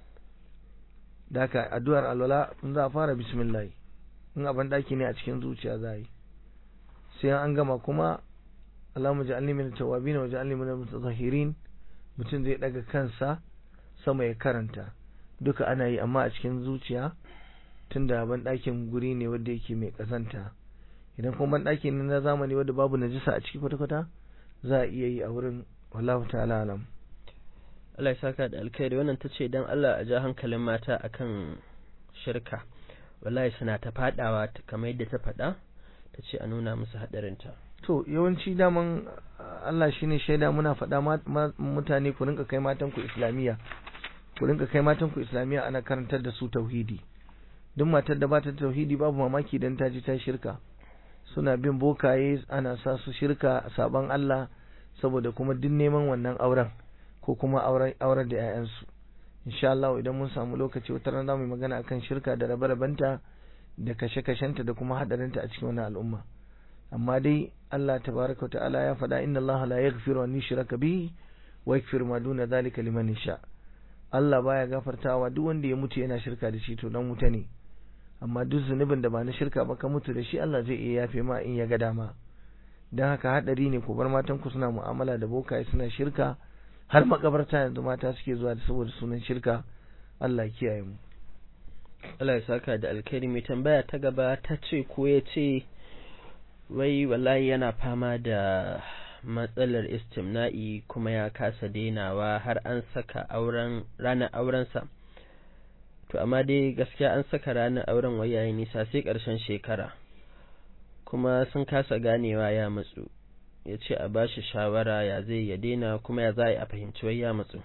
Speaker 2: da haka addu'ar alwala in za a fara bismillah in abin daki ne a cikin zuciya za yi sai an gama kuma Allahumma ja'alni min at-tawwabin wa ja'alni min al-mutatahhirin mutum zai daga kansa sama ya karanta duka ana yi amma a cikin zuciya tunda ban ɗakin guri ne wanda yake mai ƙazanta idan kuma ban ɗaki ne na zamani wanda babu najisa a ciki kwata-kwata za a iya yi a wurin wallahu ta'ala alam
Speaker 1: Allah ya saka da alkhairi wannan ta ce don Allah a ja hankalin mata akan shirka wallahi suna ta fadawa kamar yadda ta faɗa ta ce a nuna musu haɗarinta
Speaker 2: to yawanci daman Allah shine shaida muna faɗa mutane ku rinka kai matan ku islamiyya ku rinka kai matan ku islamiyya ana karantar da su tauhidi duk matar da ba ta tauhidi babu mamaki dan ta ji ta shirka suna bin bokaye ana sa su shirka saban Allah saboda kuma duk neman wannan auren ko kuma auren auren da 'ya'yansu insha Allah idan mun samu lokaci wata rana mu magana akan shirka da rabe-rabenta da kashe-kashenta da kuma hadarinta a cikin wannan al'umma amma dai Allah tabaraka wa ta'ala ya faɗa inna Allah la yaghfiru an yushraka bihi wa yaghfiru ma duna dhalika liman yasha Allah baya gafartawa duk wanda ya mutu yana shirka da shi to dan wuta ne amma duk zunubin da ba na shirka ba ka mutu da shi Allah zai iya yafe ma in ya ga dama dan haka hadari ne ku bar matan ku suna mu'amala da bokaye suna shirka har makabarta yanzu mata suke zuwa da saboda sunan shirka Allah ya kiyaye mu
Speaker 1: Allah ya saka da alkhairi mai tambaya ta gaba ta ce ko ya ce wai wallahi yana fama da matsalar istimna'i kuma ya kasa dainawa har an saka auren ranar aurensa to amma dai gaskiya an saka ranar auren wai yayi nisa sai ƙarshen shekara kuma sun kasa ganewa ya matsu ya ce a bashi shawara ya zai ya daina kuma ya za a fahimci wai ya matsu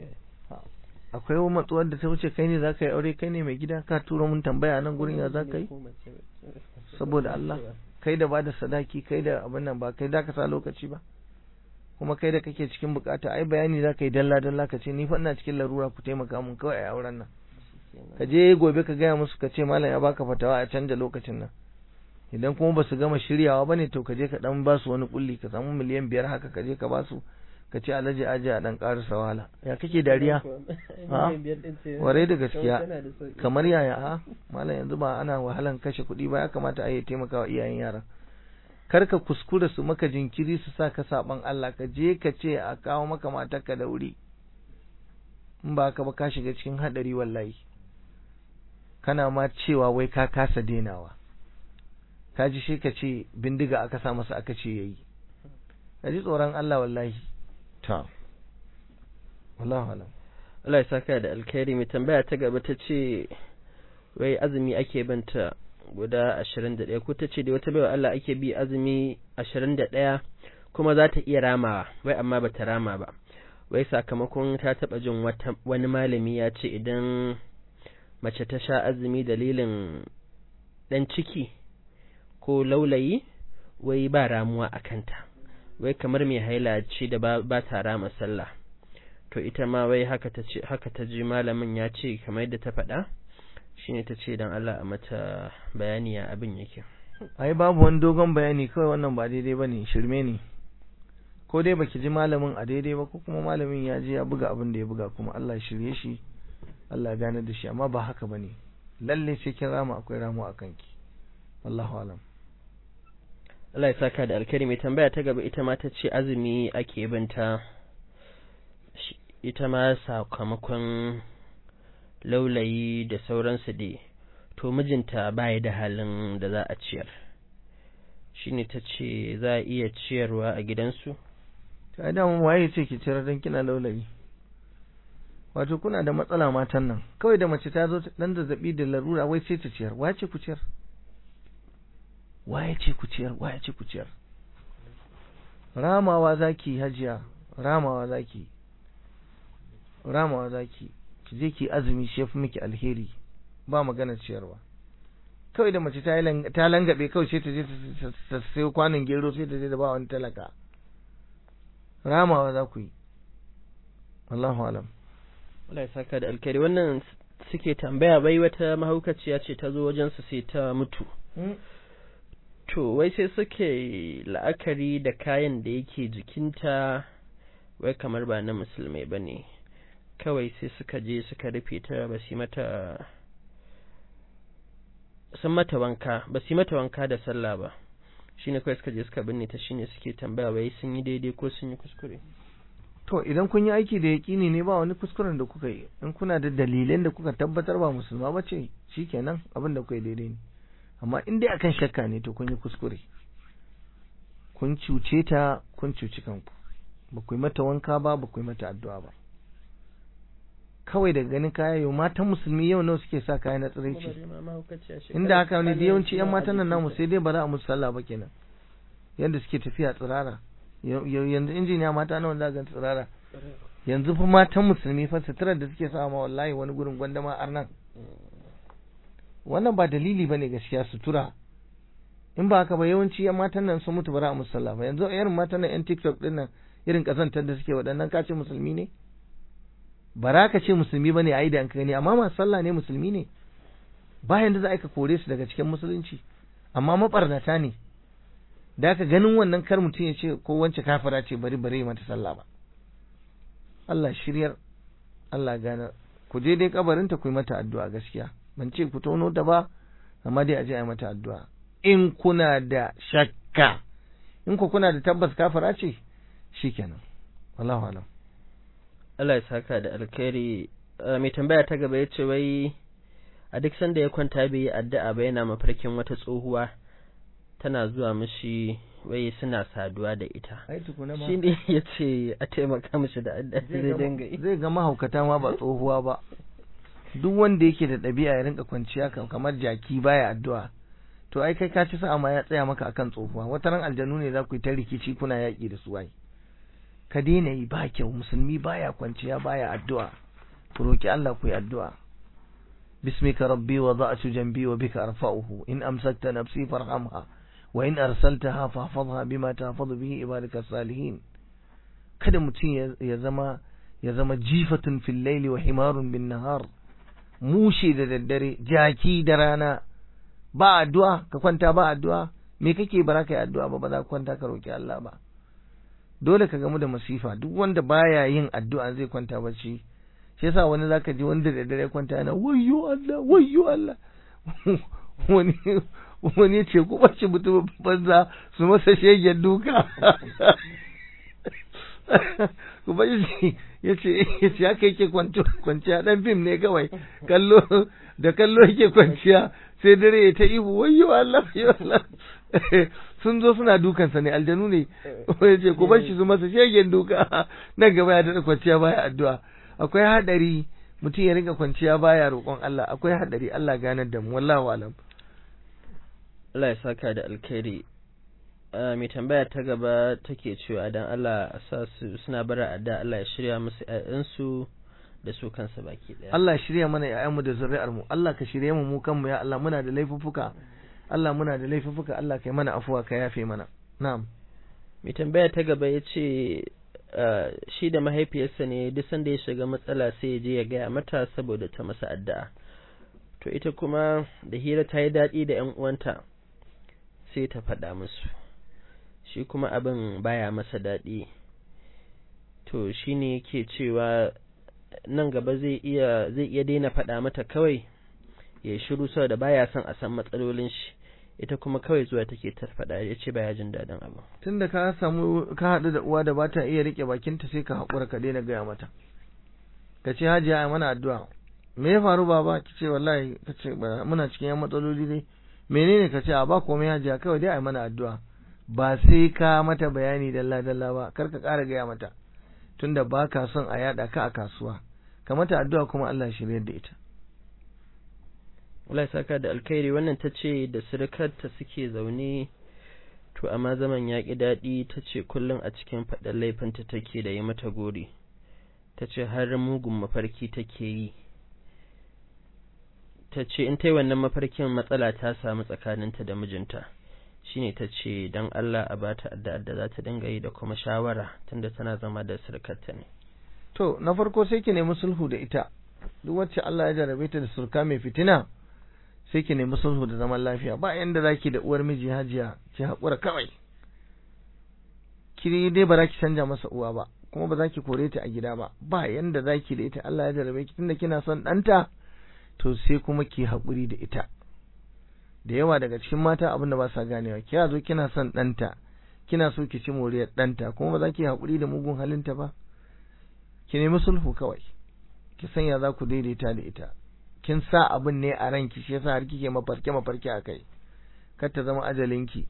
Speaker 2: akwai wani matsuwar da ta wuce kai ne za ka yi aure kai ne mai gida ka turo mun tambaya nan gurin ya za ka yi saboda Allah kai da bada sadaki kai da abin nan ba kai da ka sa lokaci ba kuma kai da kake cikin bukata ai bayani za ka yi dalla dalla ka ce ni fa ina cikin larura ku taimaka mun kawai a auren nan ka je gobe ka gaya musu ka ce malam ya baka fatawa a canja lokacin nan idan kuma ba su gama shiryawa bane to ka je ka dan ba su wani kulli ka samu miliyan biyar haka ka je ka ba su ka ce alhaji aji a dan karasa wahala ya kake dariya ha warai da gaskiya kamar yaya ha malam yanzu ba ana wahalan kashe kuɗi ba ya kamata a yi taimakawa iyayen yaran kar ka kuskura su maka jinkiri su sa ka saban Allah ka je ka ce a kawo maka matarka da wuri in ba ka ba ka shiga cikin hadari wallahi kana ma cewa wai ka kasa denawa ka ji shi ka ce bindiga aka sa masa aka ce yayi ka ji tsoron Allah wallahi ta wallahu alam
Speaker 1: Allah ya saka da alkhairi mai tambaya ta gaba ta ce wai azumi ake banta guda ashirin da ɗaya ko ta ce da wata baiwa Allah ake bi azumi ashirin da ɗaya kuma za ta iya ramawa wai amma ba ta rama ba wai sakamakon ta taɓa jin wani malami ya ce idan mace ta sha azumi dalilin ɗan ciki ko laulayi wai ba ramuwa a kanta wai kamar mai haila ce da ba ta rama sallah to ita ma wai haka ta ce haka ta ji malamin ya ce kamar yadda ta faɗa shine ta ce dan Allah a mata bayani ya abin yake
Speaker 2: ai babu wani dogon bayani kawai wannan ba daidai bane shirme ne ko dai baki ji malamin a daidai ba ko kuma malamin ya je ya buga abin da ya buga kuma Allah ya shirye shi Allah ya gane da shi amma ba haka bane lalle sai kin rama akwai ramu a kanki wallahu alam
Speaker 1: Allah ya saka da alkari mai tambaya ta gaba ita ma ta ce azumi ake binta ita ma sakamakon laulayi da sauransu dai to mijinta baya da halin da za a ciyar shine ta ce za a iya ciyarwa a gidansu
Speaker 2: ta da mu waye ce ki ciyar dan kina laulayi wato kuna da matsala matan nan kawai da mace ta zo dan zazzabi da larura wai sai ta ciyar waye ce ku ciyar waye ce ku ciyar waye ce ku ciyar ramawa zaki hajiya ramawa zaki ramawa zaki ki je ki azumi shi yafi miki alheri ba magana ciyarwa kawai da mace ta ta langabe kawai sai ta je ta sayo kwanon gero sai ta je da ba wani talaka ramawa za ku yi wallahu alam
Speaker 1: Allah ya saka da alkhairi wannan suke tambaya bai wata mahaukaciya ce ta zo wajensu sai ta mutu to wai sai suke la'akari da kayan da yake jikinta wai kamar ba na musulmai ba ne kawai sai suka je suka rufe ta ba su mata sun mata wanka ba su mata wanka da sallah ba shine kawai suka je suka binne ta shine suke tambaya wai sun yi daidai ko sun yi kuskure
Speaker 2: to idan kun yi aiki da yaƙini ne ba wani kuskuren da kuka yi in kuna da dalilan da kuka tabbatar ba musulma ba ce shikenan abin da kuka yi daidai ne amma in dai akan shakka ne to kun yi kuskure kun cuce ta kun cuci kanku ba ku yi mata wanka ba ba ku yi mata addu'a ba kawai daga ganin kaya yau matan musulmi yau nawa suke sa kaya na tsiraici inda haka ne da yawanci yan matan nan namu sai dai ba za a musu sallah ba kenan yadda suke tafiya tsirara yanzu injiniya mata nawa za ga tsirara yanzu fa matan musulmi fa suturar da suke sa ma wallahi wani gurin gwandama arnan wannan ba dalili bane gaskiya sutura in ba haka ba yawanci yan matan nan sun mutu bara a musalla ba yanzu irin matan nan yan TikTok din nan irin kazantar da suke waɗannan ka ce musulmi ne bara ka ce musulmi bane ai da an gani amma masu sallah ne musulmi ne bayan da za a ka kore su daga cikin musulunci amma mabarnata ne da ka ganin wannan kar mutum ya ce ko wance kafira ce bari bari mata sallah ba Allah shiryar Allah gane ku je dai kabarinta ku yi mata addu'a gaskiya ban ce ku tono ta ba amma dai a je a yi mata addu'a in kuna da shakka in ku kuna da tabbas kafara ce shikenan wallahu alam
Speaker 1: Allah ya saka da alkhairi mai tambaya ta gaba yace wai a duk sanda ya kwanta bai yi addu'a ba yana mafarkin wata tsohuwa tana zuwa mishi wai suna saduwa da ita shi ne ya ce a taimaka mishi da addu'a zai dinga yi
Speaker 2: zai ga mahaukata ma ba tsohuwa ba duk wanda yake da ɗabi'a ya rinka kwanciya kamar jaki baya addu'a to ai kai ka ci sa'a ma ya tsaya maka akan tsohuwa wata ran aljanu ne za ku yi ta rikici kuna yaƙi da su ai ka daina yi ba kyau musulmi baya kwanciya baya addu'a ku roki Allah ku yi addu'a bismika rabbi wa da'atu janbi wa bika arfa'uhu in amsakta nafsi farhamha wa in arsaltaha fahfazha bima tahfazu bihi ibadaka salihin kada mutum ya zama ya zama jifatun fil laili wa himarun bin nahar mushe da daddare jaki da rana ba addu'a ka kwanta ba addu'a me kake bara ka yi addu'a ba ba za ka kwanta ka roki Allah ba dole ka gamu da masifa duk wanda baya yin addu'a zai kwanta bacci shi yasa wani zaka ji wanda da dare kwanta yana wayyo Allah wayyo Allah wani wani ya ce ku bace mutum banza su masa shegen duka ku bace shi ya ce ya ce haka yake kwanciya dan fim ne kawai kallo da kallo yake kwanciya sai dare ya ta ihu wayyo Allah wayyo Allah sun zo suna dukansa ne aljanu ne ya ce ku bar shi su masa shegen duka nan gaba ya daɗa kwanciya baya addu'a akwai haɗari mutum ya rinka kwanciya baya roƙon Allah akwai haɗari Allah ganar da mu wallahu alam
Speaker 1: Allah ya saka da alkhairi mai tambaya ta gaba take cewa dan Allah a sa su suna bara adda Allah ya shirya musu ƴaƴansu da su kansa baki ɗaya
Speaker 2: Allah ya shirya mana ƴaƴanmu da zuri'ar mu Allah ka shirye mu mu kanmu ya Allah muna da laifuffuka Allah muna da laifuffuka Allah kai mana afuwa ka yafe mana na'am
Speaker 1: mai tambaya ta gaba ya ce shi da mahaifiyarsa ne duk sanda ya shiga matsala sai ya je ya gaya mata saboda ta masa addu'a to ita kuma da hira ta yi daɗi da ‘yan uwanta sai ta faɗa musu shi kuma abin baya masa daɗi to shi ne ke cewa nan gaba zai iya zai iya daina faɗa mata kawai ya shiru saboda baya son a san matsalolin shi ita kuma kawai zuwa take ta faɗa ya ce baya jin daɗin abu
Speaker 2: tunda ka samu ka haɗu da uwa da ba ta iya riƙe bakinta sai ka haƙura ka daina gaya mata ka ce hajiya a mana addu'a me ya faru baba ki ce wallahi ka ce muna cikin yan matsaloli dai menene ka ce a ba komai hajiya kawai dai a mana addu'a ba sai ka mata bayani dalla dalla ba kar ka ƙara gaya mata tunda ba ka son a yaɗa ka a kasuwa ka mata addu'a kuma Allah shiryar da ita
Speaker 1: Allah ya saka da alkhairi wannan ta ce da surukarta suke zaune to amma zaman ya ƙi daɗi ta ce kullum a cikin faɗin laifinta take da yi mata gori ta ce har mugun mafarki take yi ta ce in ta yi wannan mafarkin matsala ta samu tsakaninta da mijinta shine ta ce don Allah a bata addu'ar da za ta dinga yi da kuma shawara tunda tana zama da surukarta ne
Speaker 2: to na farko sai ki nemi sulhu da ita duk wacce Allah ya jarabe ta da surka mai fitina sai ki nemi sulhu da zaman lafiya ba yanda zaki da uwar miji hajiya ki haƙura kawai ki dai ba za ki canja masa uwa ba kuma ba za ki kore ta a gida ba ba yanda zaki da ita Allah ya jarabe ki tunda kina son ɗanta to sai kuma ki haƙuri da ita da yawa daga cikin mata abin da ba sa ganewa ki zo kina son ɗanta kina so ki ci moriyar ɗanta kuma ba za ki haƙuri da mugun halinta ba ki nemi sulhu kawai ki sanya za ku daidaita da ita kin sa abin ne a ranki shi yasa har kike mafarke mafarke a kai kar ta zama ajalinki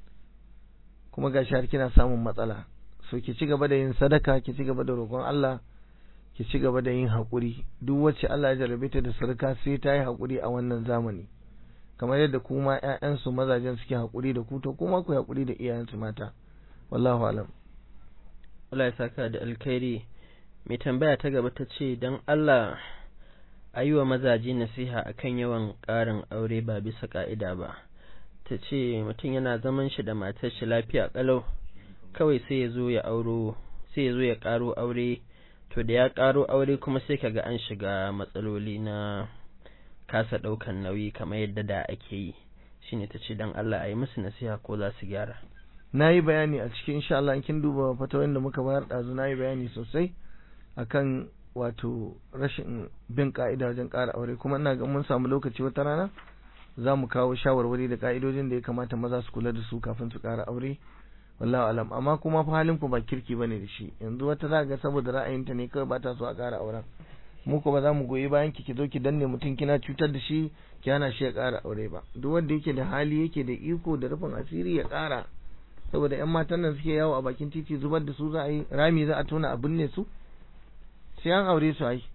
Speaker 2: kuma gashi har kina samun matsala so ki ci gaba da yin sadaka ki ci gaba da roƙon Allah ki ci gaba da yin haƙuri duk wacce Allah ya jarabe ta da sarka sai ta yi haƙuri a wannan zamani kamar yadda kuma ƴaƴansu mazajen suke haƙuri da ku to kuma ku haƙuri da iyayensu mata wallahu alam
Speaker 1: Allah ya saka da alkhairi mai tambaya ta gaba ta ce don Allah a yi wa mazaje nasiha akan yawan ƙarin aure ba bisa ƙa'ida ba ta ce mutum yana zaman shi da matar shi lafiya ƙalau kawai sai ya zo ya auro sai ya zo ya ƙaro aure to da ya ƙaro aure kuma sai kaga an shiga matsaloli na kasa ɗaukan nauyi kamar yadda da ake yi shine ta ce don Allah a yi musu nasiha ko za su gyara
Speaker 2: na yi bayani a cikin insha Allah kin duba fatawar da muka bayar ɗazu na yi bayani sosai akan wato rashin bin ka'ida wajen ƙara aure kuma ina ga mun samu lokaci wata rana za mu kawo shawarwari da ka'idojin da ya kamata maza su kula da su kafin su ƙara aure wallahu alam amma kuma fa halin ku ba kirki bane da shi yanzu wata za ga saboda ra'ayinta ne kawai ba ta so a ƙara auren mu ko ba za mu goyi bayan ki ki zo ki danne mutum kina cutar da shi ki hana shi ya ƙara aure ba duk wanda yake da hali yake da iko da rufin asiri ya ƙara saboda yan matan nan suke yawo a bakin titi zubar da su za a yi rami za a tona a binne su sai an aure su ai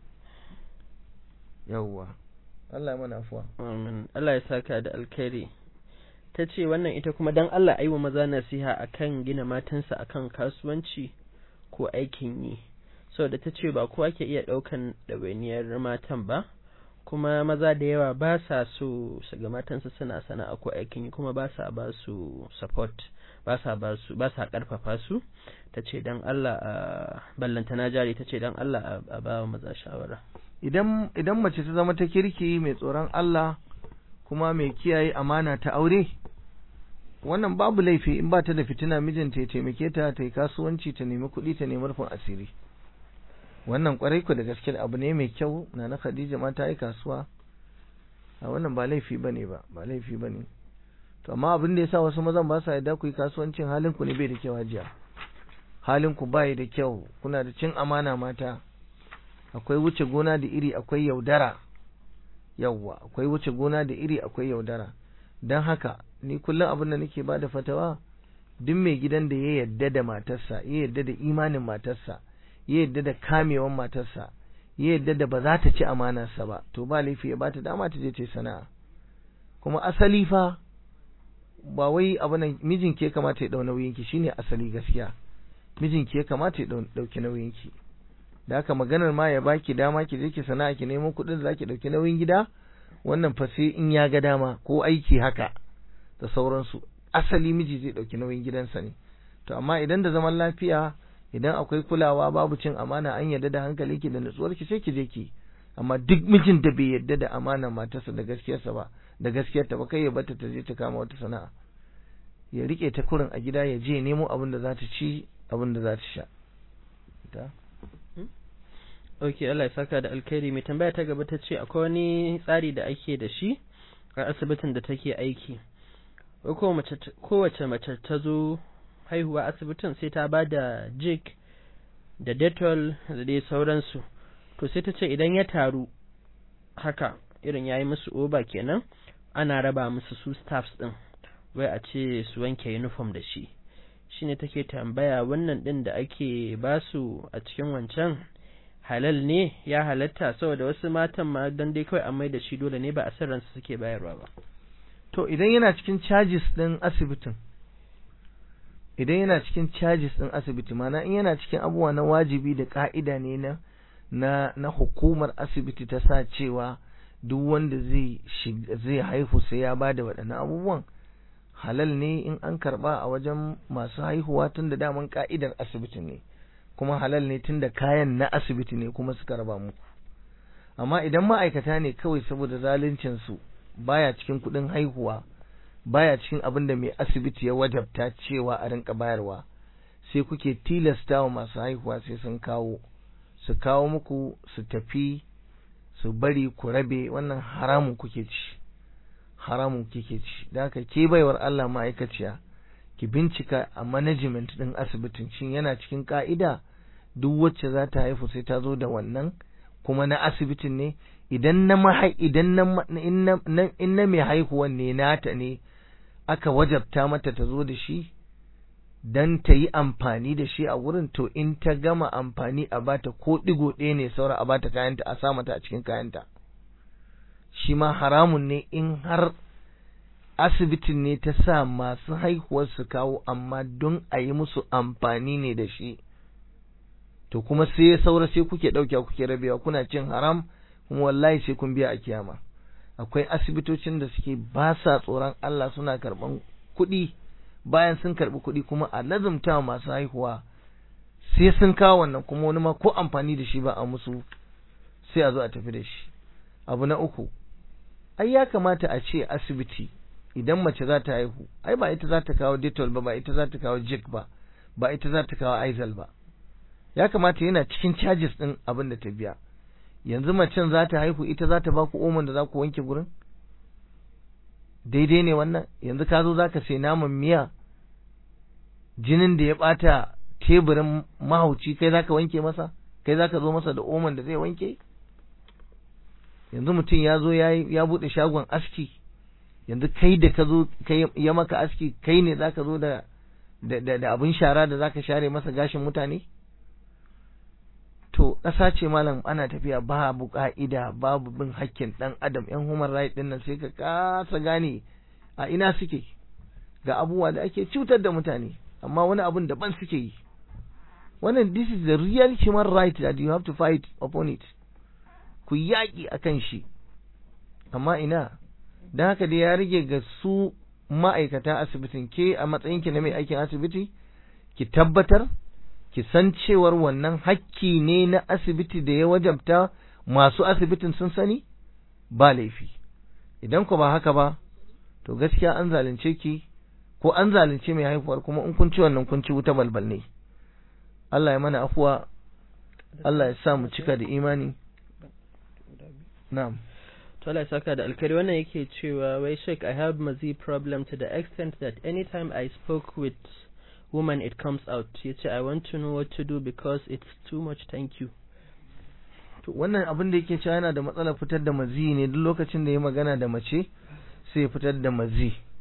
Speaker 2: yawwa Allah ya mana afuwa
Speaker 1: amin Allah ya saka da alkhairi ta ce wannan ita kuma dan Allah ayi wa maza nasiha akan gina matansa akan kasuwanci ko aikin yi saboda ta ce ba kowa ke iya ɗaukan ɗawainiyar matan ba kuma maza da yawa ba sa so su ga matansa suna sana'a ko aikin yi kuma ba sa ba su support ba sa ba su ba sa karfafa su ta ce dan Allah a ballanta na jari ta ce dan Allah a ba maza shawara
Speaker 2: idan idan mace ta zama ta kirki mai tsoron Allah kuma mai kiyaye amana ta aure wannan babu laifi in ba ta da fitina mijinta ya taimake ta ta yi kasuwanci ta nemi kuɗi ta nemi rufin asiri wannan kwarai ku da gaske abu ne mai kyau na na Khadija ma ta yi kasuwa a wannan ba laifi bane ba ba laifi bane to amma abin da yasa wasu mazan ba sa yarda ku yi kasuwancin halin ku ne bai da kyau hajiya halin ku bai da kyau kuna da cin amana mata akwai wuce gona da iri akwai yaudara yawwa akwai wuce gona da iri akwai yaudara don haka ni kullum abin da nake bada fatawa duk mai gidan da ya yadda da matarsa ya yadda da imanin matarsa ya yadda da kamewan matarsa ya yadda da ba za ta ci amanarsa ba to ba laifi ya bata dama ta je ta sana'a kuma asali fa ba wai abu nan mijin ke kamata ya dau nauyin ki shine asali gaskiya mijin ke kamata ya dauki nauyin ki da haka maganar ma ya baki dama ki je ki sana'a ki nemo kuɗin da zaki dauki nauyin gida wannan fa sai in ya ga dama ko aiki haka da sauransu asali miji zai dauki nauyin gidansa ne to amma idan da zaman lafiya idan akwai kulawa babu cin amana an yarda da hankalinki da nutsuwarki sai ki je ki amma duk mijin da bai yarda da amana matarsa da gaskiyarsa ba da gaskiyarta ba kai ya bata ta je ta kama wata sana'a ya rike ta kurin a gida ya je nemo abin da za ta ci abin da za ta sha ta
Speaker 1: Ok, Allah ya saka da alkhairi mai tambaya ta gaba ta ce akwai wani tsari da ake da shi a asibitin da take aiki. Kowace mace ta zo haihuwa asibitin sai ta ba da jik da detol da dai sauransu. To sai ta ce idan ya taru haka irin ya yi musu oba kenan ana raba musu su staffs ɗin wai a ce su wanke uniform da shi. Shine take tambaya wannan ɗin da ake basu a cikin wancan halal ne ya halatta saboda wasu matan ma dan dai kawai an mai da shi dole ne ba a san ransu suke bayarwa ba
Speaker 2: to idan yana cikin charges din asibitin idan yana cikin charges din asibiti mana in yana cikin abubuwa na wajibi da ka'ida ne na na na hukumar asibiti ta sa cewa duk wanda zai zai haihu sai ya bada waɗannan abubuwan halal ne in an karba a wajen masu haihuwa tun da daman ka'idar asibiti ne kuma halal ne tunda kayan na asibiti ne kuma suka raba muku amma idan ma'aikata ne kawai saboda zaluncin su baya cikin kuɗin haihuwa baya cikin abin da mai asibiti ya wajabta cewa a rinka bayarwa sai kuke tilasta wa masu haihuwa sai sun kawo su kawo muku su tafi su bari ku rabe wannan haramun kuke ci haramun kike ci da haka ke baiwar Allah ma'aikaciya ki bincika a management din asibitin shin yana cikin ka'ida duk wacce za ta haifu sai ta zo da wannan kuma na asibitin ne idan na mahai idan na in na mai haihuwan ne nata ne aka wajabta mata ta zo da shi dan ta yi amfani da shi a wurin to in ta gama amfani a bata ko digo ɗaya ne saura a bata kayanta a sa mata a cikin kayanta shi ma haramun ne in har asibitin ne ta sa masu haihuwar su kawo amma don a yi musu amfani ne da shi to kuma sai ya saura sai kuke ɗauke kuke rabewa kuna cin haram kuma wallahi sai kun biya a kiyama akwai asibitocin da suke ba sa tsoron Allah suna karɓan kuɗi bayan sun karɓi kuɗi kuma a lazumta masu haihuwa sai sun kawo wannan kuma wani ma ko amfani da shi ba a musu sai a zo a tafi da shi abu na uku ai ya kamata a ce asibiti idan mace za ta haihu ai ba ita za ta kawo detol ba ba ita za ta kawo jik ba ba ita za ta kawo aizal ba ya kamata yana cikin charges din abin da ta biya yanzu macen za ta haihu ita za ta ba ku omon da za ku wanke gurin daidai ne wannan yanzu ka zo za ka sai naman miya jinin da ya bata teburin mahauci kai za ka wanke masa kai za ka zo masa da omon da zai wanke yanzu mutum ya zo ya buɗe shagon aski yanzu kai da ka zo ya maka aski kai ne za ka zo da da abin shara da za ka share masa gashin mutane to ƙasa ce malam ana tafiya babu ƙa'ida babu bin hakkin ɗan adam yan human right ɗin nan sai ka kasa gane a ina suke ga abubuwa da ake cutar da mutane amma wani abun daban suke yi wannan this is the real human right that you have to fight upon it ku yaƙi a kan shi amma ina don haka dai ya rage ga su ma'aikata asibitin ke a matsayinki na mai aikin asibiti ki tabbatar ki san cewar wannan hakki ne na asibiti da ya wajabta masu asibitin sun sani ba laifi idan ku ba haka ba to gaskiya an zalunce ki ko an zalunce mai haihuwar kuma in kun ci wannan kun ci wuta balbal ne Allah ya mana afuwa Allah ya sa mu cika da imani na'am
Speaker 1: to Allah ya saka da alkari wannan yake cewa wai sheik I have mazi problem to the extent that anytime I spoke with woman it comes out yace I want to know what to do because it's too much thank you
Speaker 2: to wannan abin da yake cewa yana da matsalar fitar da mazi ne duk lokacin da ya magana da mace sai ya fitar da mazi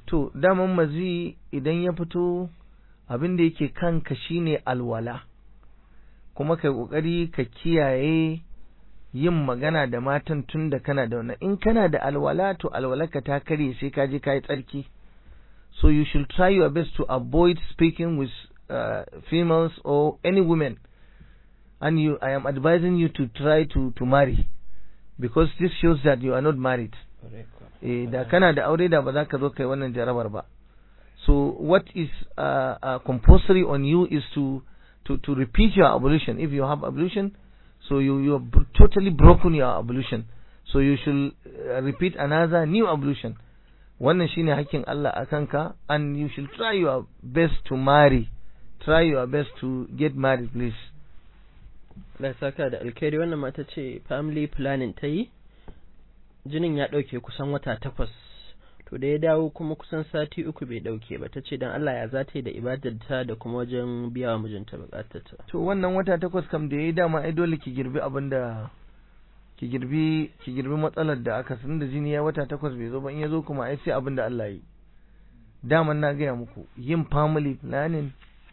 Speaker 2: to daman mazi idan ya fito abin da yake kanka shine alwala kuma kai kokari ka kiyaye yin magana da matan tun da kana da wannan in kana da alwala to alwalarka ta karye sai ka je ka yi tsarki so you should try your best to avoid speaking with uh, females or any women and you I am advising you to try to to marry because this shows that you are not married eh da kana da aure da ba za ka zo kai wannan jarabar ba so what is uh, uh, compulsory on you is to to to repeat your ablution if you have ablution so you you have totally broken your ablution so you should uh, repeat another new ablution wannan shine hakkin Allah a kanka and you should try your best to marry try your best to get married please
Speaker 1: Allah saka da alkhairi wannan mata ce family planning ta yi jinin ya ɗauke kusan wata takwas to da ya dawo kuma kusan sati uku bai ɗauke ba ta ce don Allah ya za ta yi da ibadarta da kuma wajen biya wa mijinta bukatarta
Speaker 2: to wannan wata takwas kam da ya yi dama ai dole ki girbi abin da ki girbi ki girbi matsalar da aka san da jini ya wata takwas bai zo ba in ya zo kuma ai sai abin da Allah yi daman na gaya muku yin family planning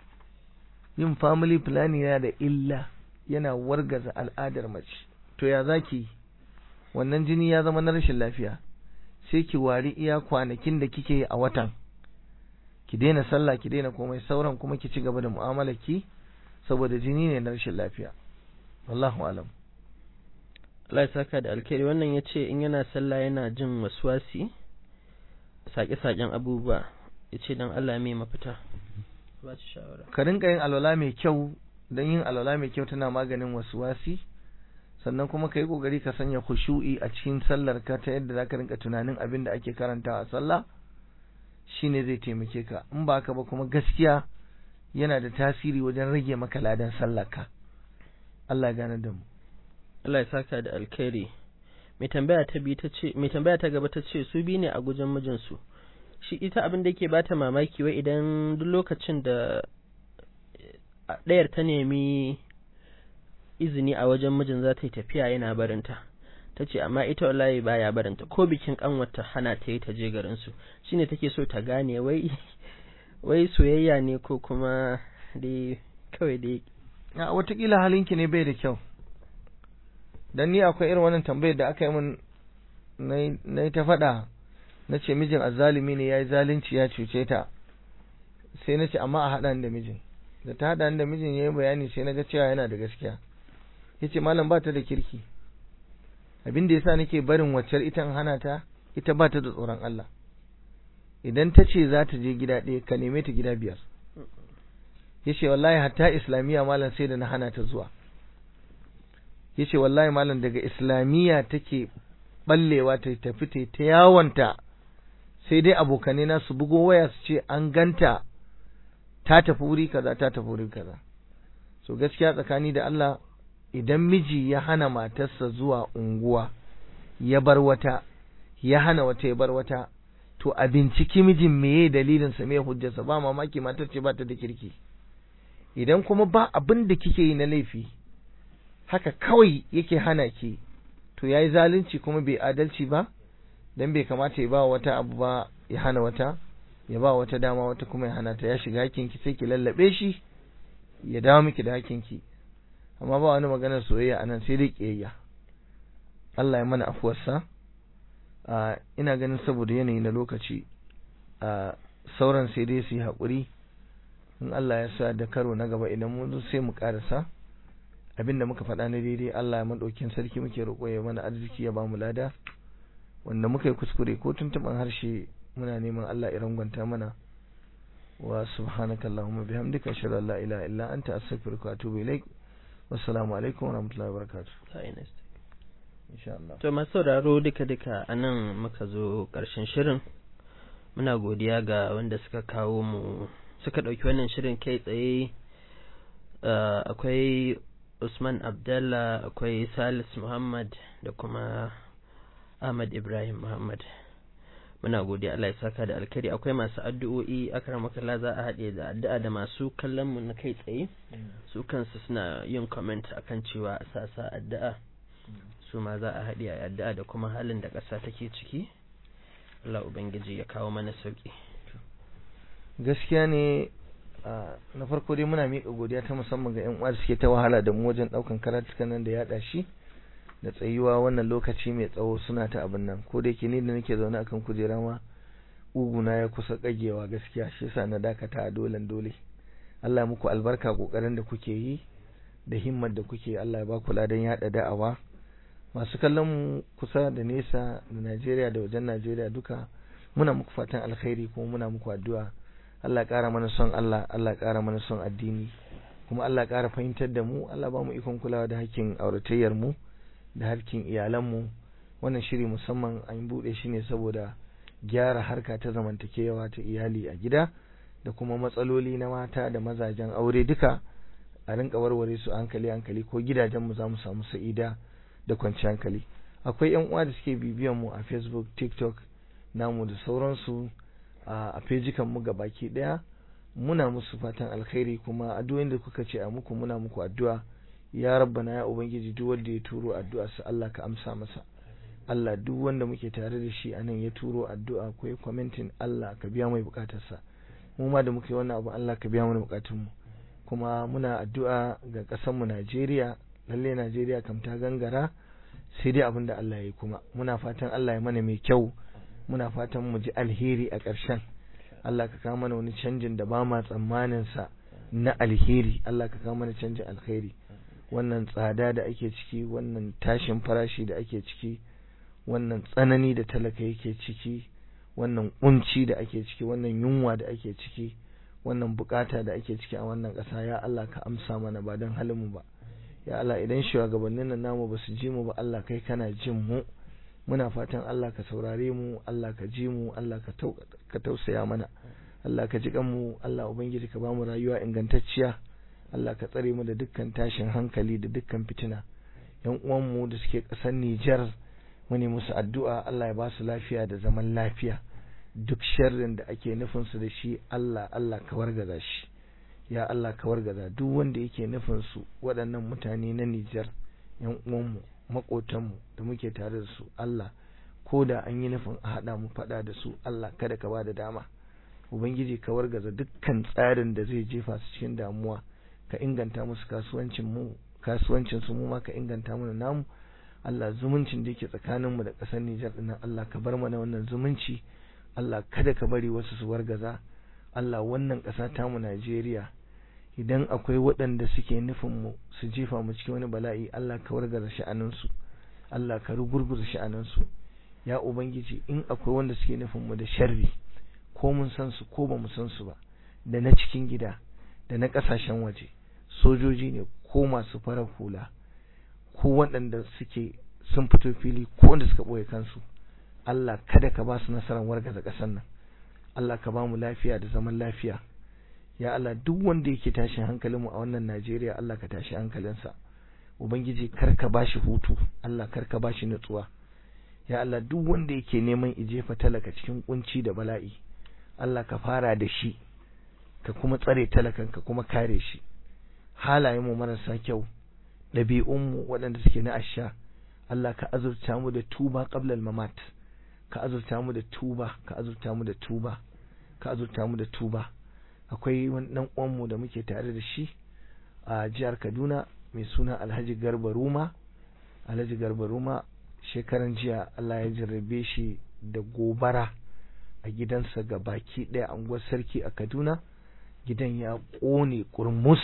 Speaker 2: yin family planning yana da illa yana wargaza al'adar mace to ya zaki wannan jini ya zama na rashin lafiya sai ki wari iya kwanakin da kike yi a watan ki daina sallah ki daina komai sauran kuma ki ci gaba da mu'amalar ki saboda jini ne na rashin lafiya wallahu alam
Speaker 1: Allah ya saka da alkhairi wannan ya ce in yana sallah yana jin waswasi saƙe-saƙen abubuwa ya ce don Allah mai mafita ba shi shawara
Speaker 2: ka rinka yin alwala mai kyau don yin alwala mai kyau tana maganin waswasi sannan kuma ka yi ƙoƙari ka sanya khushu'i a cikin sallar ka ta yadda za ka rinka tunanin abin da ake karanta a sallah shine zai taimake ka in ba haka ba kuma gaskiya yana da tasiri wajen rage maka ladan sallar ka Allah ya gane da mu
Speaker 1: Allah ya saka da alkhairi mai tambaya ta bi ta ce mai tambaya ta gaba ta ce su bi ne a gujen mijinsu shi ita abin da yake bata mamaki wai idan duk lokacin da ɗayar ta nemi izini a wajen mijin za ta yi tafiya yana barinta ta ce amma ita wallahi baya barinta ko bikin kanwata hana ta yi ta je garinsu shine take so ta gane wai wai soyayya ne ko kuma dai kawai dai
Speaker 2: a watakila halinki ne bai da kyau dan ni akwai irin wannan tambayar da aka yi min na yi ta faɗa na ce mijin azzalumi ne ya yi zalunci ya cuce ta sai na ce amma a haɗa da mijin da ta haɗa da mijin ya yi bayani sai na ga cewa yana da gaskiya ya ce malam ba ta da kirki abin da ya sa nake barin waccar ita hana ta ita ba ta da tsoron Allah idan ta ce za ta je gida ɗaya ka neme ta gida biyar ya ce wallahi hatta islamiyya malam sai da na hana ta zuwa ya ce wallahi malam daga islamiyya take ballewa ta tafi ta ta yawanta sai dai abokane na su bugo waya su ce an ganta ta tafi wuri kaza ta tafi wuri kaza so gaskiya tsakani da Allah idan miji ya hana matarsa zuwa unguwa ya bar wata ya hana wata ya bar wata to a binciki mijin meye dalilin sa meye hujjarsa ba mamaki matar ce ba ta da kirki idan kuma ba abin da kike yi na laifi haka kawai yake hana ki to yayi zalunci kuma bai adalci ba dan bai kamata ya ba wata abu ba ya hana wata ya ba wata dama wata kuma ya hana ta ya shiga hakin ki sai ki lallabe shi ya dawo miki da hakin ki amma ba wani maganar soyayya anan sai dai kiyayya Allah ya mana afuwarsa a ina ganin saboda yanayi na lokaci a sauran sai dai su yi haƙuri in Allah ya sa da karo na gaba idan mun sai mu karasa abinda muka faɗa na daidai Allah ya madaukin sarki muke roƙo ya mana arziki ya ba mu lada wanda muka yi kuskure ko tuntuɓan harshe muna neman Allah ya rangwanta mana wa subhanaka allahumma bihamdika ashhadu an la ilaha illa anta astaghfiruka wa atubu ilaik wassalamu alaikum wa rahmatullahi wa barakatuh insha Allah
Speaker 1: to masu sauraro duka duka anan muka zo ƙarshen shirin muna godiya ga wanda suka kawo mu suka ɗauki wannan shirin kai tsaye akwai Usman Abdallah akwai Salis Muhammad da kuma Ahmad Ibrahim Muhammad muna godiya Allah ya saka da alkhairi akwai masu addu'o'i akramakalla za a haɗe da addu'a da masu kallon mu na kai tsaye su kansu suna yin comment akan cewa a sasa addu'a su ma za a haɗe a addu'a da kuma halin da ƙasa take ciki Allah ubangiji ya kawo mana sauki
Speaker 2: gaskiya ne na farko dai muna miƙa godiya ta musamman ga 'yan uwa da suke ta wahala da mu wajen ɗaukan karatukan nan da yaɗa shi da tsayuwa wannan lokaci mai tsawo suna ta abin nan ko da yake ni da nake zaune akan kujera ma uguna ya kusa kagewa gaskiya shi yasa na dakata a dolen dole Allah ya muku albarka kokarin da kuke yi da himmar da kuke Allah ya ba ku ladan yaɗa da'awa masu kallon mu kusa da nesa da Najeriya da wajen Najeriya duka muna muku fatan alkhairi kuma muna muku addu'a Allah ya ƙara mana son Allah Allah ya ƙara mana son addini kuma Allah ya ƙara fahimtar da mu Allah ba mu ikon kulawa da hakkin auratayyar mu da harkin iyalan mu wannan shiri musamman an buɗe shi ne saboda gyara harka ta zamantakewa ta iyali a gida da kuma matsaloli na mata da mazajen aure duka a rinka warware su hankali hankali ko gidajen mu za mu samu sa'ida da kwanciyar hankali akwai yan uwa da suke bibiyan mu a Facebook TikTok namu da sauransu a fejikan mu baki daya muna musu fatan alkhairi kuma addu'o'in da kuka ce a muku muna muku addu'a ya rabbana ya ubangiji duk wanda ya turo addu'a sa Allah ka amsa masa Allah duk wanda muke tare da shi anan ya turo addu'a ko ya commenting Allah ka biya mai bukatarsa mu ma da muke wannan abu Allah ka biya mana bukatun mu kuma muna addu'a ga ƙasar mu Najeriya lalle Najeriya kam ta gangara sai dai abin da Allah ya yi kuma muna fatan Allah ya mana mai kyau muna fatan mu ji alheri a ƙarshen Allah ka kawo mana wani canjin da ba ma tsammanin sa na alheri Allah ka kawo mana canjin alheri wannan tsada da ake ciki wannan tashin farashi da ake ciki wannan tsanani da talaka yake ciki wannan kunci da ake ciki wannan yunwa da ake ciki wannan bukata da ake ciki a wannan ƙasa ya Allah ka amsa mana ba don halin mu ba ya Allah idan shugabannin nan namu ba su ji mu ba Allah kai kana jin mu muna fatan Allah ka saurare mu Allah ka ji mu Allah ka tausaya mana Allah ka ji mu Allah ubangiji ka bamu rayuwa ingantacciya Allah ka tsare mu da dukkan tashin hankali da dukkan fitina yan uwanmu da suke ƙasar Nijar mu ne musu addu'a Allah ya ba su lafiya da zaman lafiya duk sharrin da ake nufin su da shi Allah Allah ka wargaza shi ya Allah ka wargaza duk wanda yake nufin su waɗannan mutane na Nijar yan uwanmu makotanmu da muke tare da su Allah ko da an yi nufin a haɗa mu faɗa da su Allah kada ka ba da dama ubangiji ka wargaza dukkan tsarin da zai jefa su cikin damuwa ka inganta musu kasuwancin mu kasuwancin su mu ma ka inganta mana namu Allah zumuncin da yake tsakanin mu da ƙasar Nijar din Allah ka bar mana wannan zumunci Allah kada ka bari wasu su wargaza Allah wannan ƙasa ta mu Najeriya idan akwai waɗanda suke nufin mu su jefa mu cikin wani bala'i Allah ka wargaza sha'anin su Allah ka rugurguza sha'anin su ya ubangiji in akwai wanda suke nufin mu da sharri ko mun san su ko ba mu san su ba da na cikin gida da na ƙasashen waje sojoji ne ko masu farar hula ko waɗanda suke sun fito fili ko wanda suka ɓoye kansu Allah kada ka ba su nasarar wargaza ƙasar nan Allah ka ba mu lafiya da zaman lafiya ya Allah duk wanda yake tashin hankalinmu a wannan Najeriya Allah ka tashi hankalinsa ubangiji kar ka ba shi hutu Allah kar ka ba shi nutsuwa ya Allah duk wanda yake neman ijefa talaka cikin kunci da bala'i Allah ka fara da shi ka kuma tsare talakan ka kuma kare shi halayenmu marasa kyau ɗabi'unmu waɗanda suke na asha Allah ka azurta mu da tuba qablal mamat ka azurta mu da tuba ka azurta mu da tuba ka azurta mu da tuba akwai wani dan uwanmu da muke tare da shi a jihar Kaduna mai suna Alhaji Garba Ruma Alhaji Garba Ruma shekaran jiya Allah ya jarrabe shi da gobara a gidansa ga baki ɗaya anguwar sarki a Kaduna gidan ya ƙone kurmus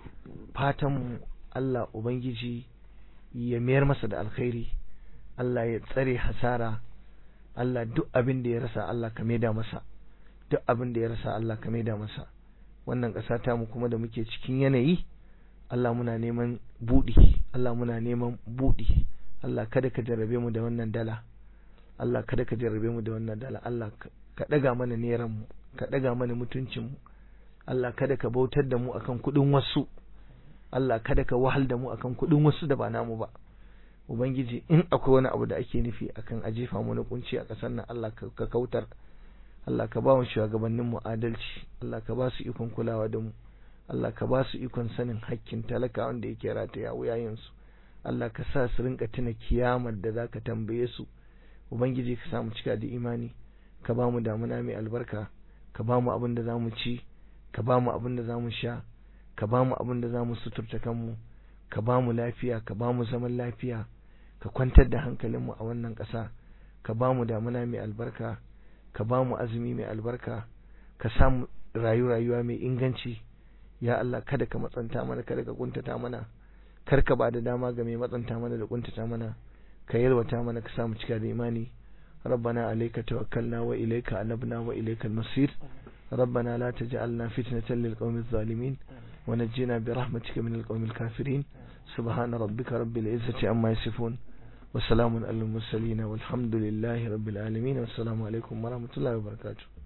Speaker 2: fatan Allah Ubangiji ya mayar masa da alkhairi Allah ya tsare hasara Allah duk abin da ya rasa Allah ka maida masa duk abin da ya rasa Allah ka maida masa wannan ƙasa ta mu kuma da muke cikin yanayi Allah muna neman buɗi Allah muna neman buɗi Allah kada ka jarrabe mu da wannan dala Allah kada ka jarrabe mu da wannan dala Allah ka ɗaga mana neran mu ka ɗaga mana mutuncin mu Allah kada ka bautar da mu akan kuɗin wasu Allah kada ka wahal da mu akan kuɗin wasu da ba namu ba Ubangiji in akwai wani abu da ake nufi akan a jefa mu na kunci a ƙasar nan Allah ka kautar Allah ka ba mu shugabannin mu adalci Allah ka ba su ikon kulawa da mu Allah ka ba su ikon sanin hakkin talaka wanda yake rataya wuyayen su Allah ka sa su rinka tuna kiyamar da zaka tambaye su Ubangiji ka sa mu cika da imani ka ba mu damuna mai albarka ka ba mu abin da za mu ci ka ba mu abin da za mu sha ka ba mu abin da za mu suturta kanmu ka ba mu lafiya ka ba mu zaman lafiya ka kwantar da hankalinmu a wannan ƙasa ka ba mu damuna mai albarka ka ba mu azumi mai albarka ka samu rayu rayuwa mai inganci ya Allah kada ka matsanta mana kada ka kuntata mana kar ka ba da dama ga mai matsanta mana da kuntata mana ka yalwata mana ka samu cika da imani ربنا عليك توكلنا وإليك أنبنا وإليك المصير ربنا لا تجعلنا فتنة للقوم الظالمين ونجنا برحمتك من القوم الكافرين سبحان ربك رب العزة عما يصفون وسلام على المرسلين والحمد لله رب العالمين والسلام عليكم ورحمة الله وبركاته